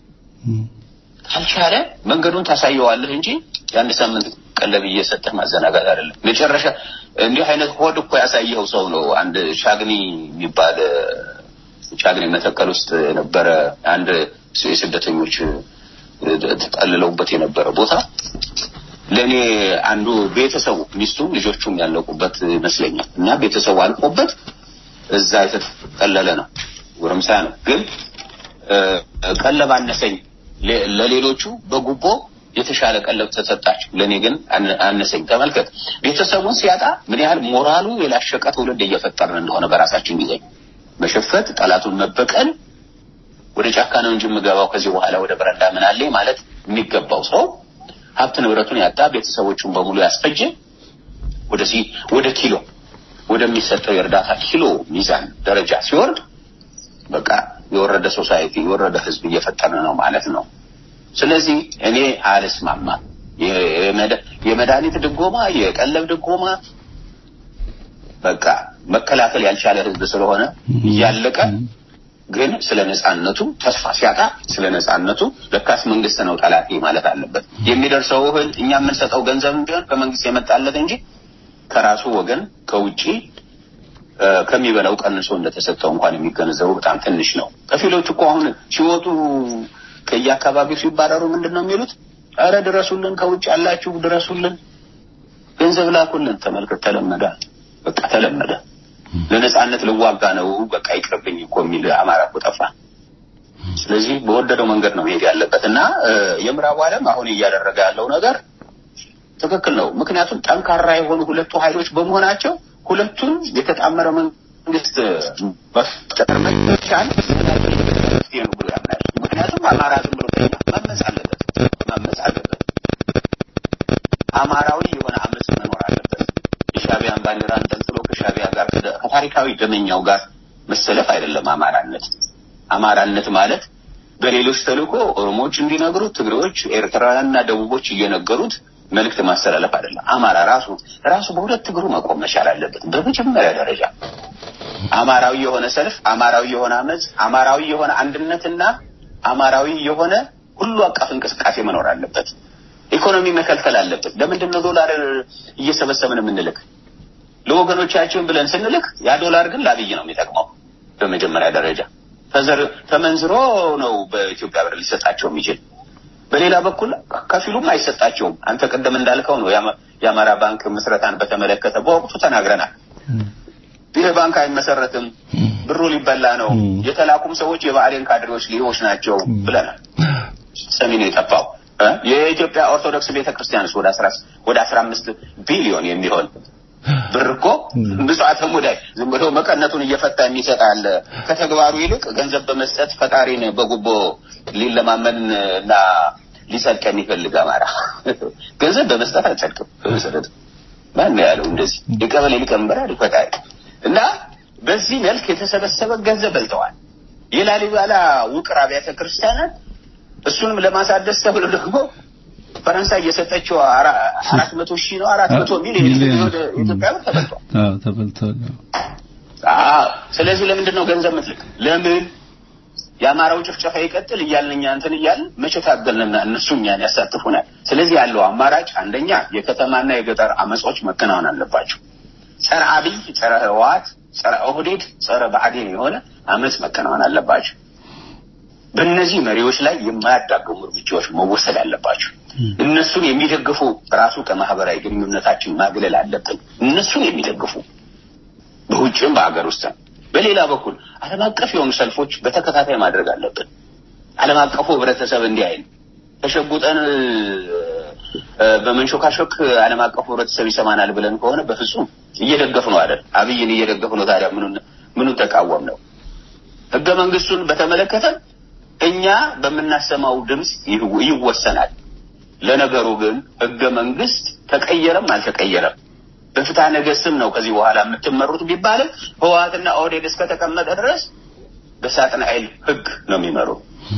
E: ካልቻለ መንገዱን ታሳየዋለህ እንጂ የአንድ ሳምንት ቀለብ እየሰጠህ ማዘናጋት አይደለም። መጨረሻ እንዲህ አይነት ሆድ እኮ ያሳየው ሰው ነው። አንድ ሻግኒ የሚባል እ፣ ሻግኒ መተከል ውስጥ የነበረ አንድ የስደተኞች እ፣ ተጠልለውበት የነበረ ቦታ ለእኔ አንዱ ቤተሰቡ ሚስቱም ልጆቹም ያለቁበት ይመስለኛል እና ቤተሰቡ አልቆበት እዛ የተጠለለ ነው። ጎረምሳ ነው ግን እ፣ ቀለብ አነሰኝ ለ- ለሌሎቹ በጉቦ የተሻለ ቀለብ ተሰጣቸው፣ ለእኔ ግን አነ- አነሰኝ። ተመልከት፣ ቤተሰቡን ሲያጣ ምን ያህል ሞራሉ የላሸቀ ትውልድ እየፈጠርን እንደሆነ በራሳችን ጊዜ መሸፈት፣ ጠላቱን መበቀል፣ ወደ ጫካ ነው እንጂ የምገባው ከዚህ በኋላ ወደ በረንዳ ምን አለኝ ማለት የሚገባው ሰው ሀብት ንብረቱን ያጣ ቤተሰቦቹን በሙሉ ያስፈጀ ወደ ሲ ወደ ኪሎ ወደሚሰጠው የእርዳታ ኪሎ ሚዛን ደረጃ ሲወርድ በቃ የወረደ ሶሳይቲ የወረደ ህዝብ እየፈጠርን ነው ማለት ነው። ስለዚህ እኔ አልስማማም። የ- የመድ- የመድኃኒት ድጎማ፣ የቀለብ ድጎማ በቃ መከላከል ያልቻለ ህዝብ ስለሆነ እያለቀ ግን ስለ ነጻነቱ ተስፋ ሲያጣ ስለ ነጻነቱ ለካስ መንግስት ነው ጠላቴ ማለት አለበት። የሚደርሰው እህል እኛ የምንሰጠው ገንዘብ ቢሆን ከመንግስት የመጣለት እንጂ ከራሱ ወገን ከውጪ እ፣ ከሚበላው ቀንሶ እንደተሰጠው እንኳን የሚገነዘቡ በጣም ትንሽ ነው። ከፊሎች እኮ አሁን ሲወጡ ከየአካባቢው ሲባረሩ ምንድን ነው የሚሉት? እረ ድረሱልን፣ ከውጭ ያላችሁ ድረሱልን፣ ገንዘብ ላኩልን። ተመልከት፣ ተለመደ፣ በቃ ተለመደ። ለነጻነት ልዋጋ ነው በቃ ይቅርብኝ እኮ የሚል አማራ እኮ ጠፋ። ስለዚህ በወደደው መንገድ ነው መሄድ ያለበት እና እ፣ የምዕራቡ ዓለም አሁን እያደረገ ያለው ነገር ትክክል ነው። ምክንያቱም ጠንካራ የሆኑ ሁለቱ ኃይሎች በመሆናቸው ሁለቱን የተጣመረ መንግስት መፍጠር መቻል መፍትሄ ነው ብሎ ያምናል። ምክንያቱም አማራ ዝም ብሎ ተኛ ማመፅ አለበት ማመፅ አለበት። አማራዊ የሆነ አመፅ መኖር አለበት። የሻቢያን ባንዲራ አንጠልጥሎ ከሻቢያ ጋር ከደ- ከታሪካዊ ደመኛው ጋር መሰለፍ አይደለም አማራነት። አማራነት ማለት በሌሎች ተልእኮ ኦሮሞዎች እንዲነግሩት፣ ትግሬዎች፣ ኤርትራውያንና ደቡቦች እየነገሩት መልእክት ማስተላለፍ አይደለም። አማራ ራሱ ራሱ በሁለት እግሩ መቆም መቻል አለበት። በመጀመሪያ ደረጃ አማራዊ የሆነ ሰልፍ፣ አማራዊ የሆነ አመፅ፣ አማራዊ የሆነ አንድነትና አማራዊ የሆነ ሁሉ አቀፍ እንቅስቃሴ መኖር አለበት። ኢኮኖሚ መከልከል አለበት። ለምንድን ነው ዶላር እየሰበሰብን የምንልክ? ለወገኖቻችን ብለን ስንልክ ያ ዶላር ግን ለአብይ ነው የሚጠቅመው። በመጀመሪያ ደረጃ ተዘር ተመንዝሮ ነው በኢትዮጵያ ብር ሊሰጣቸው የሚችል። በሌላ በኩል ከፊሉም አይሰጣቸውም። አንተ ቅድም እንዳልከው ነው የአማ- የአማራ ባንክ ምስረታን በተመለከተ በወቅቱ ተናግረናል። ይህ ባንክ አይመሰረትም፣ ብሩ ሊበላ ነው፣ የተላኩም ሰዎች የብአዴን ካድሬዎች ሊሆች ናቸው ብለናል። ሰሚ ነው የጠፋው። እ? የኢትዮጵያ ኦርቶዶክስ ቤተክርስቲያንስ ወደ አስራ ወደ አስራ አምስት ቢሊዮን የሚሆን ብር እኮ ምጽዋተ ሙዳይ ዝም ብሎ መቀነቱን እየፈታ የሚሰጥ አለ። ከተግባሩ ይልቅ ገንዘብ በመስጠት ፈጣሪን በጉቦ ሊለማመን እና ሊጸድቅ የሚፈልግ አማራ ገንዘብ በመስጠት አልጸድቅም። በመሰረቱ ማን ነው ያለው እንደዚህ? የቀበሌ ሊቀመንበር አድፈቃል እና በዚህ መልክ የተሰበሰበ ገንዘብ በልተዋል። የላሊበላ ውቅር አብያተ ክርስቲያናት እሱንም ለማሳደስ ተብሎ ደግሞ ፈረንሳይ የሰጠችው አራ- አራት መቶ ሺህ ነው አራት መቶ ሚሊዮን
D: ሚሊዮን።
E: ወደ ኢትዮጵያ ብር ተበልቷል።
D: አዎ ተበልቷል።
E: አዎ ስለዚህ ለምንድን ነው ገንዘብ ምትልክ? ለምን የአማራው ጭፍጨፋ ይቀጥል እያልን እኛ እንትን እያልን መቼ ታገልንና እነሱ እኛን ያሳትፉናል። ስለዚህ ያለው አማራጭ አንደኛ የከተማና የገጠር አመጾች መከናወን አለባቸው። ጸረ አብይ፣ ጸረ ህወሓት፣ ጸረ ኦህዴድ፣ ጸረ ብአዴን የሆነ አመፅ መከናወን አለባቸው። በእነዚህ መሪዎች ላይ የማያዳግሙ እርምጃዎች መወሰድ አለባቸው። እነሱን የሚደግፉ ራሱ ከማህበራዊ ግንኙነታችን ማግለል አለብን። እነሱን የሚደግፉ በውጭም በሀገር ውስጥ በሌላ በኩል ዓለም አቀፍ የሆኑ ሰልፎች በተከታታይ ማድረግ አለብን። ዓለም አቀፉ ህብረተሰብ እንዲህ አይል ተሸጉጠን እ፣ በመንሾካሾክ ዓለም አቀፉ ህብረተሰብ ይሰማናል ብለን ከሆነ በፍጹም እየደገፍ ነው አይደል? አብይን እየደገፍ ነው። ታዲያ ምኑን ምኑን ተቃወም ነው? ህገ መንግስቱን በተመለከተ እኛ በምናሰማው ድምፅ ይው- ይወሰናል። ለነገሩ ግን ህገ መንግስት ተቀየረም አልተቀየረም በፍትሐ ነገሥትም ነው ከዚህ በኋላ የምትመሩት ቢባልም ህወሓትና ኦህዴድ እስከተቀመጠ ድረስ በሳጥናኤል ህግ ነው የሚመሩ።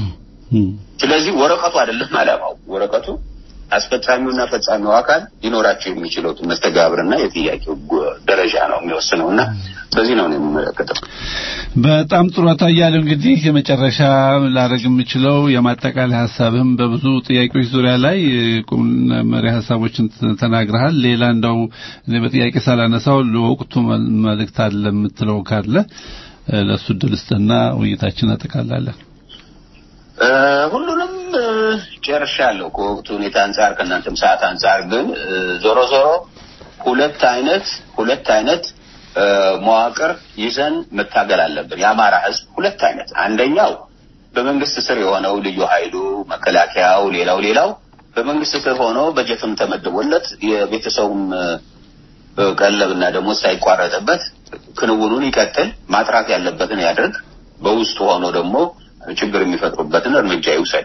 E: ስለዚህ ወረቀቱ አይደለም አላማው። ወረቀቱ አስፈጻሚውና ፈጻሚው አካል ሊኖራቸው የሚችለው መስተጋብርና የጥያቄው ጎ- ደረጃ ነው የሚወስነው እና በዚህ ነው እኔ የምመለከተው።
D: በጣም ጥሩ አቶ አያሌው እንግዲህ የመጨረሻ ላደርግ የምችለው የማጠቃለያ ሀሳብህም በብዙ ጥያቄዎች ዙሪያ ላይ እ፣ ቁም መሪ ሀሳቦችን ተ- ተናግረሃል። ሌላ እንደው እኔ በጥያቄ ሳላነሳው ለወቅቱ መል- መልእክት አለ የምትለው ካለ እ፣ ለእሱ እድል ስጥና ውይይታችን አጠቃላለን።
E: እ፣ ሁሉንም እ፣ ጨርሻለሁ ከወቅቱ ሁኔታ አንጻር ከእናንተም ሰዓት አንጻር ግን እ፣ ዞሮ ዞሮ ሁለት አይነት ሁለት አይነት እ፣ መዋቅር ይዘን መታገል አለብን። የአማራ ህዝብ ሁለት አይነት፣ አንደኛው በመንግስት ስር የሆነው ልዩ ኃይሉ መከላከያው፣ ሌላው ሌላው በመንግስት ስር ሆኖ በጀትም ተመድቦለት የቤተሰቡም እ፣ ቀለብና ደግሞ ሳይቋረጥበት ክንውኑን ይቀጥል፣ ማጥራት ያለበትን ያድርግ። በውስጡ ሆኖ ደግሞ ችግር የሚፈጥሩበትን እርምጃ ይውሰድ።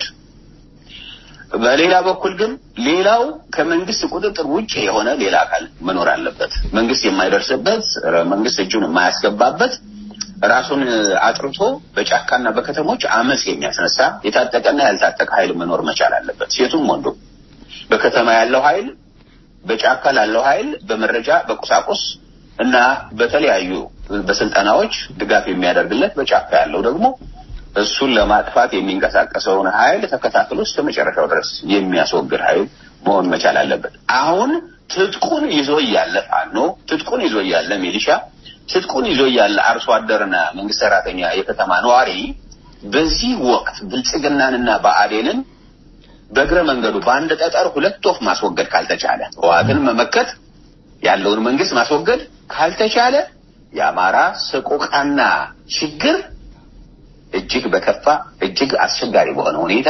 E: በሌላ በኩል ግን ሌላው ከመንግስት ቁጥጥር ውጭ የሆነ ሌላ አካል መኖር አለበት። መንግስት የማይደርስበት ረ- መንግስት እጁን የማያስገባበት ራሱን አጥርቶ በጫካና በከተሞች አመፅ የሚያስነሳ የታጠቀና ያልታጠቀ ኃይል መኖር መቻል አለበት። ሴቱም ወንዱ በከተማ ያለው ኃይል በጫካ ላለው ኃይል በመረጃ በቁሳቁስ እና በተለያዩ በስልጠናዎች ድጋፍ የሚያደርግለት በጫካ ያለው ደግሞ እሱን ለማጥፋት የሚንቀሳቀሰውን ኃይል ተከታትሎ እስከ መጨረሻው ድረስ የሚያስወግድ ኃይል መሆን መቻል አለበት። አሁን ትጥቁን ይዞ እያለ ፋኖ፣ ትጥቁን ይዞ እያለ ሚሊሻ፣ ትጥቁን ይዞ እያለ አርሶ አደርና መንግስት ሰራተኛ የከተማ ነዋሪ በዚህ ወቅት ብልጽግናንና ብአዴንን በእግረ መንገዱ በአንድ ጠጠር ሁለት ወፍ ማስወገድ ካልተቻለ ህወሓትን መመከት ያለውን መንግስት ማስወገድ ካልተቻለ የአማራ ሰቆቃና ችግር እጅግ በከፋ እጅግ አስቸጋሪ በሆነ ሁኔታ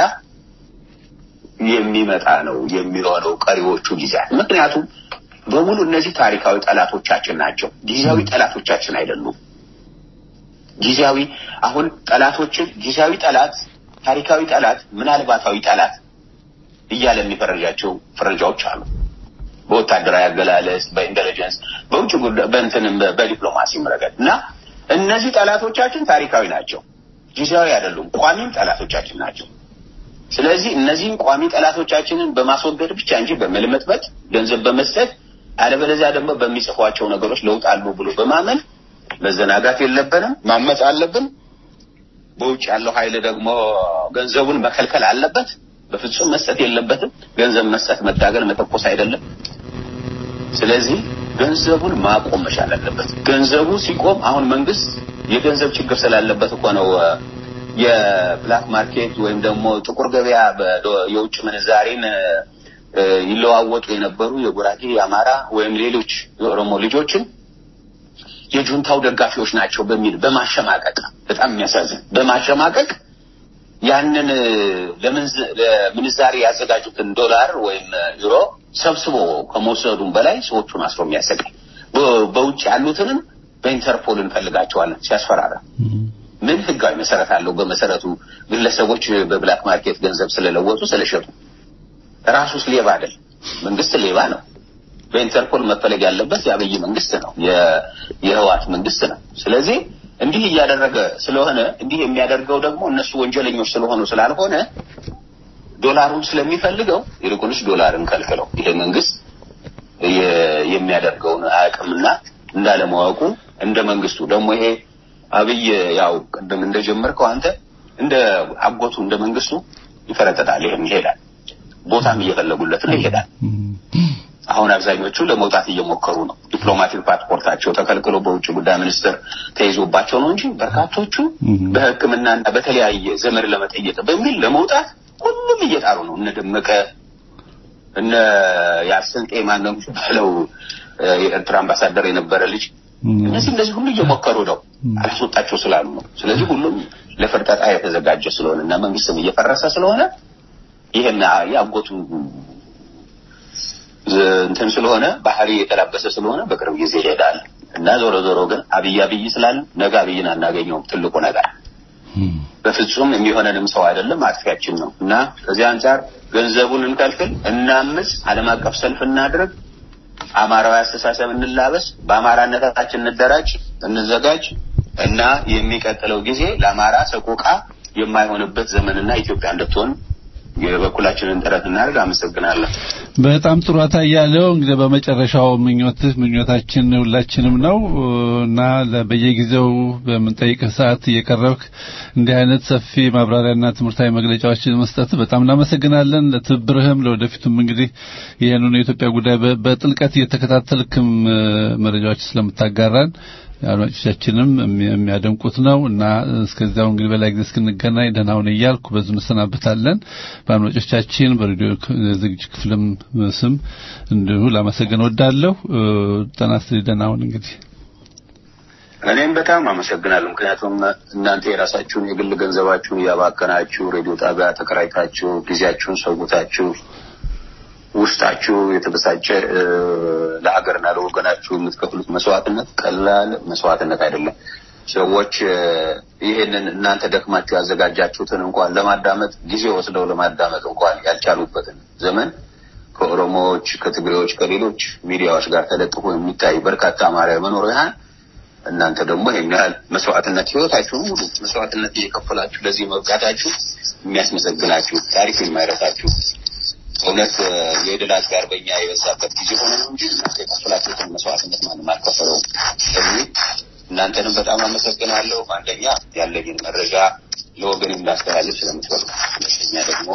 E: የሚመጣ ነው የሚሆነው ቀሪዎቹ ጊዜያት። ምክንያቱም በሙሉ እነዚህ ታሪካዊ ጠላቶቻችን ናቸው፣ ጊዜያዊ ጠላቶቻችን አይደሉም። ጊዜያዊ አሁን ጠላቶችን ጊዜያዊ ጠላት፣ ታሪካዊ ጠላት፣ ምናልባታዊ ጠላት እያለ የሚፈረጃቸው ፍረጃዎች አሉ። በወታደራዊ አገላለጽ፣ በኢንቴሊጀንስ፣ በውጭ ጉዳይ፣ በእንትንም በዲፕሎማሲም ረገድ እና እነዚህ ጠላቶቻችን ታሪካዊ ናቸው፣ ጊዜያዊ አይደሉም። ቋሚም ጠላቶቻችን ናቸው። ስለዚህ እነዚህን ቋሚ ጠላቶቻችንን በማስወገድ ብቻ እንጂ በመልመጥመጥ ገንዘብ በመስጠት አለበለዚያ ደግሞ በሚጽፏቸው ነገሮች ለውጥ አሉ ብሎ በማመን መዘናጋት የለብንም። ማመፅ አለብን። በውጭ ያለው ኃይል ደግሞ ገንዘቡን መከልከል አለበት። በፍጹም መስጠት የለበትም። ገንዘብ መስጠት መታገል፣ መተኮስ አይደለም። ስለዚህ ገንዘቡን ማቆም መቻል አለበት። ገንዘቡ ሲቆም አሁን መንግስት የገንዘብ ችግር ስላለበት እኮ ነው እ፣ የብላክ ማርኬት ወይም ደግሞ ጥቁር ገበያ በዶ- የውጭ ምንዛሬን እ፣ ይለዋወጡ የነበሩ የጉራጌ የአማራ ወይም ሌሎች የኦሮሞ ልጆችን የጁንታው ደጋፊዎች ናቸው በሚል በማሸማቀቅ በጣም የሚያሳዝን በማሸማቀቅ ያንን እ፣ ለምንዝ- ለምንዛሬ ያዘጋጁትን ዶላር ወይም ዩሮ ሰብስቦ ከመውሰዱም በላይ ሰዎቹን አስሮ የሚያሰቃይ በ- በውጭ ያሉትንም በኢንተርፖል እንፈልጋቸዋለን ሲያስፈራራ ምን ህጋዊ መሰረት አለው? በመሰረቱ ግለሰቦች በብላክ ማርኬት ገንዘብ ስለለወጡ ስለሸጡ ራሱስ ሌባ አይደል? መንግስት ሌባ ነው። በኢንተርፖል መፈለግ ያለበት የአብይ መንግስት ነው፣ የህዋት መንግስት ነው። ስለዚህ እንዲህ እያደረገ ስለሆነ እንዲህ የሚያደርገው ደግሞ እነሱ ወንጀለኞች ስለሆኑ ስላልሆነ ዶላሩን ስለሚፈልገው ይልቁንስ ዶላርን ከልክለው ይሄ መንግስት የሚያደርገውን አያውቅምና እንዳለማወቁ እንደ መንግስቱ ደግሞ ይሄ አብይ ያው ቅድም እንደጀመርከው አንተ እንደ አጎቱ እንደ መንግስቱ ይፈረጠጣል። ይሄም ይሄዳል፣ ቦታም እየፈለጉለት ነው ይሄዳል። አሁን አብዛኞቹ ለመውጣት እየሞከሩ ነው። ዲፕሎማቲክ ፓስፖርታቸው ተከልክሎ በውጭ ጉዳይ ሚኒስትር ተይዞባቸው ነው እንጂ በርካቶቹ በሕክምናና በተለያየ ዘመድ ለመጠየቅ በሚል ለመውጣት ሁሉም እየጣሩ ነው። እነ ደመቀ እነ ያስንጤ ማነው የሚባለው የኤርትራ አምባሳደር የነበረ ልጅ እነዚህ እነዚህ ሁሉ እየሞከሩ ነው፣ አላስወጣቸው ስላሉ ነው። ስለዚህ ሁሉም ለፍርጠጣ የተዘጋጀ ስለሆነ እና መንግስትም እየፈረሰ ስለሆነ ይሄን የአጎቱ እንትን ስለሆነ ባህሪ የተላበሰ ስለሆነ በቅርብ ጊዜ ይሄዳል እና ዞሮ ዞሮ ግን አብይ አብይ ስላል ነገ አብይን አናገኘውም። ትልቁ ነገር በፍጹም የሚሆነንም ሰው አይደለም፣ አጥፊያችን ነው እና ከዚህ አንጻር ገንዘቡን እንከልክል፣ እናምፅ፣ ዓለም አቀፍ ሰልፍ እናድርግ፣ አማራዊ አስተሳሰብ እንላበስ፣ በአማራነታችን እንደራጅ፣ እንዘጋጅ እና የሚቀጥለው ጊዜ ለአማራ ሰቆቃ የማይሆንበት ዘመንና ኢትዮጵያ እንድትሆን የበኩላችንን ጥረት እናድርግ። አመሰግናለሁ።
D: በጣም ጥሩ አታያለው። እንግዲህ በመጨረሻው ምኞትህ ምኞታችን ሁላችንም ነው እና በየጊዜው በምንጠይቅህ ሰዓት እየቀረብክ እንዲህ አይነት ሰፊ ማብራሪያና ትምህርታዊ መግለጫዎችን መስጠት በጣም እናመሰግናለን። ለትብብርህም ለወደፊቱም እንግዲህ ይህንን የኢትዮጵያ ጉዳይ በጥልቀት እየተከታተልክም መረጃዎች ስለምታጋራን አድማጮቻችንም የሚያደንቁት ነው እና እስከዚያው እንግዲህ በላይ ጊዜ እስክንገናኝ ደህና ሁን እያልኩ በዙ እንሰናበታለን። በአድማጮቻችን በሬዲዮ ዝግጅት ክፍልም ስም እንዲሁ ላመሰግን ወዳለሁ። ጤና ይስጥልኝ። ደህና ሁን እንግዲህ
E: እኔም በጣም አመሰግናለሁ። ምክንያቱም እናንተ የራሳችሁን የግል ገንዘባችሁን እያባከናችሁ ሬዲዮ ጣቢያ ተከራይታችሁ ጊዜያችሁን ሰውታችሁ ውስጣችሁ የተበሳጨ ለሀገርና ለወገናችሁ የምትከፍሉት መስዋዕትነት ቀላል መስዋዕትነት አይደለም። ሰዎች ይህንን እናንተ ደክማችሁ ያዘጋጃችሁትን እንኳን ለማዳመጥ ጊዜ ወስደው ለማዳመጥ እንኳን ያልቻሉበትን ዘመን ከኦሮሞዎች፣ ከትግሬዎች፣ ከሌሎች ሚዲያዎች ጋር ተለጥፎ የሚታይ በርካታ አማራዊ መኖር ያህል እናንተ ደግሞ ይህን ያህል መስዋዕትነት ህይወታችሁን ሙሉ መስዋዕትነት እየከፈላችሁ ለዚህ መብቃታችሁ የሚያስመሰግናችሁ ታሪክ የማይረሳችሁ እውነት የድል ጋር በእኛ የበዛበት ጊዜ ሆነ ነው እንጂ እናንተ የከፈላችሁትን መስዋዕትነት ማንም አልከፈለውም። ስለዚህ እናንተንም በጣም አመሰግናለሁ። አንደኛ ያለኝን መረጃ ለወገን እንዳስተላልፍ ስለምትፈልጉ፣ ሁለተኛ ደግሞ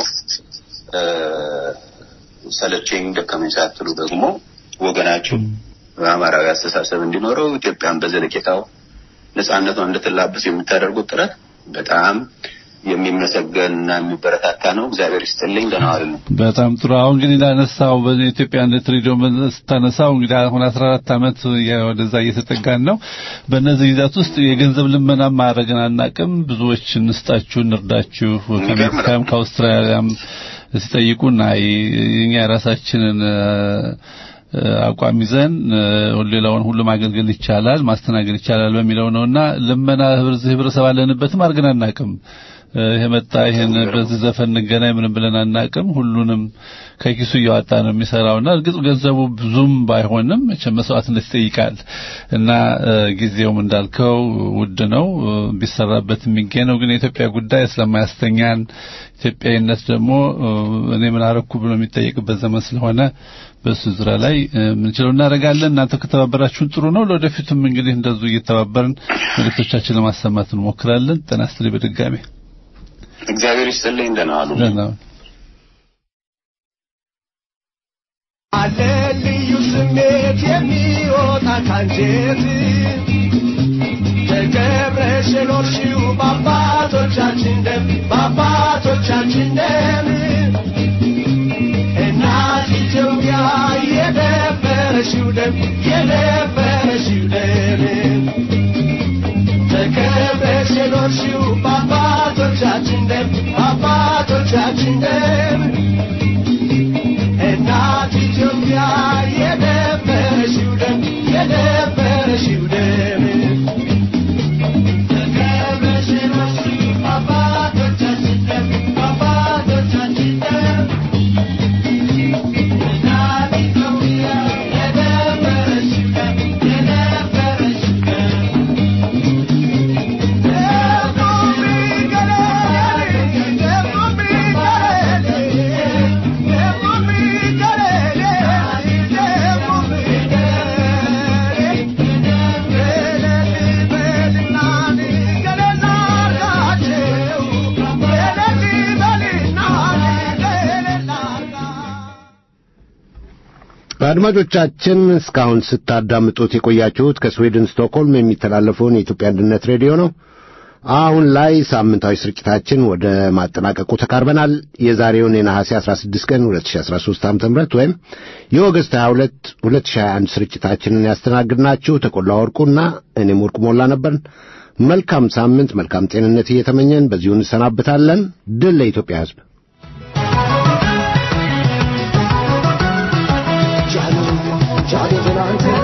E: ሰለቸኝ ደከመኝ ሳትሉ ደግሞ ወገናችሁ በአማራዊ አስተሳሰብ እንዲኖረው ኢትዮጵያን በዘለቄታው ነጻነቷን እንድትላበስ የምታደርጉት ጥረት በጣም የሚመሰገን እና የሚበረታታ ነው። እግዚአብሔር ይስጥልኝ። ደህና ዋሉ።
D: በጣም ጥሩ። አሁን እንግዲህ እንዳነሳው በኢትዮጵያ አንድነት ሬዲዮ ስታነሳው እንግዲህ አሁን አስራ አራት ዓመት ወደዛ እየተጠጋን ነው። በእነዚህ ጊዜያት ውስጥ የገንዘብ ልመና ማድረግን አናቅም። ብዙዎች እንስጣችሁ፣ እንርዳችሁ ከአሜሪካም ከአውስትራሊያም ሲጠይቁና እኛ የራሳችንን አቋም ይዘን ሌላውን ሁሉ ማገልገል ይቻላል ማስተናገድ ይቻላል በሚለው ነውና ልመና ህብረተሰብ አለንበትም አድርገን አናቅም። ይሄ መጣ ይሄን በዚህ ዘፈን እንገናኝ ምንም ብለን አናቅም። ሁሉንም ከኪሱ እያወጣ ነው የሚሰራውና እርግጥ ገንዘቡ ብዙም ባይሆንም መቼም መስዋዕትነት ይጠይቃል እና ጊዜውም እንዳልከው ውድ ነው ቢሰራበት የሚገኝ ነው። ግን የኢትዮጵያ ጉዳይ ስለማያስተኛን ኢትዮጵያዊነት ደግሞ እኔ ምን አረኩ ብሎ የሚጠየቅበት ዘመን ስለሆነ በሱ ዙሪያ ላይ ምንችለው እናደርጋለን። እናንተ ከተባበራችሁን ጥሩ ነው። ለወደፊቱም እንግዲህ እንደዚሁ እየተባበርን መልእክቶቻችን ለማሰማት እንሞክራለን። ጤና ይስጥልኝ በድጋሚ
E: እግዚአብሔር ይስጥልኝ። ደህና ዋሉ።
D: ደህና
C: አለ ልዩ ስሜት የሚወጣ ካንጀት ተገብረሽ የኖርሽው በአባቶቻችን ደም በአባቶቻችን ደም እናት ኢትዮጵያ የደፈረሽው ደም የደፈረሽው ደም ተከብረሽ የኖርሽው በአባቶቻችን ደም በአባቶቻችን ደም እናት ኢትዮጵያ የደፈረሽው ደም የደፈረሽው ደም ተከብረሽ የኖርሽው በአባቶቻችን ደም በአባቶቻችን ደም
B: አድማጮቻችን እስካሁን ስታዳምጡት የቆያችሁት ከስዊድን ስቶክሆልም የሚተላለፈውን የኢትዮጵያ አንድነት ሬዲዮ ነው። አሁን ላይ ሳምንታዊ ስርጭታችን ወደ ማጠናቀቁ ተቃርበናል። የዛሬውን የነሐሴ 16 ቀን 2013 ዓ.ም ወይም የኦገስት 22 2021 ስርጭታችንን ያስተናግድናችሁ ተቆላ ወርቁና እኔም ወርቁ ሞላ ነበርን። መልካም ሳምንት፣ መልካም ጤንነት እየተመኘን በዚሁ እንሰናብታለን። ድል ለኢትዮጵያ ሕዝብ።
C: ጃኖ ጃኖ ትናንትና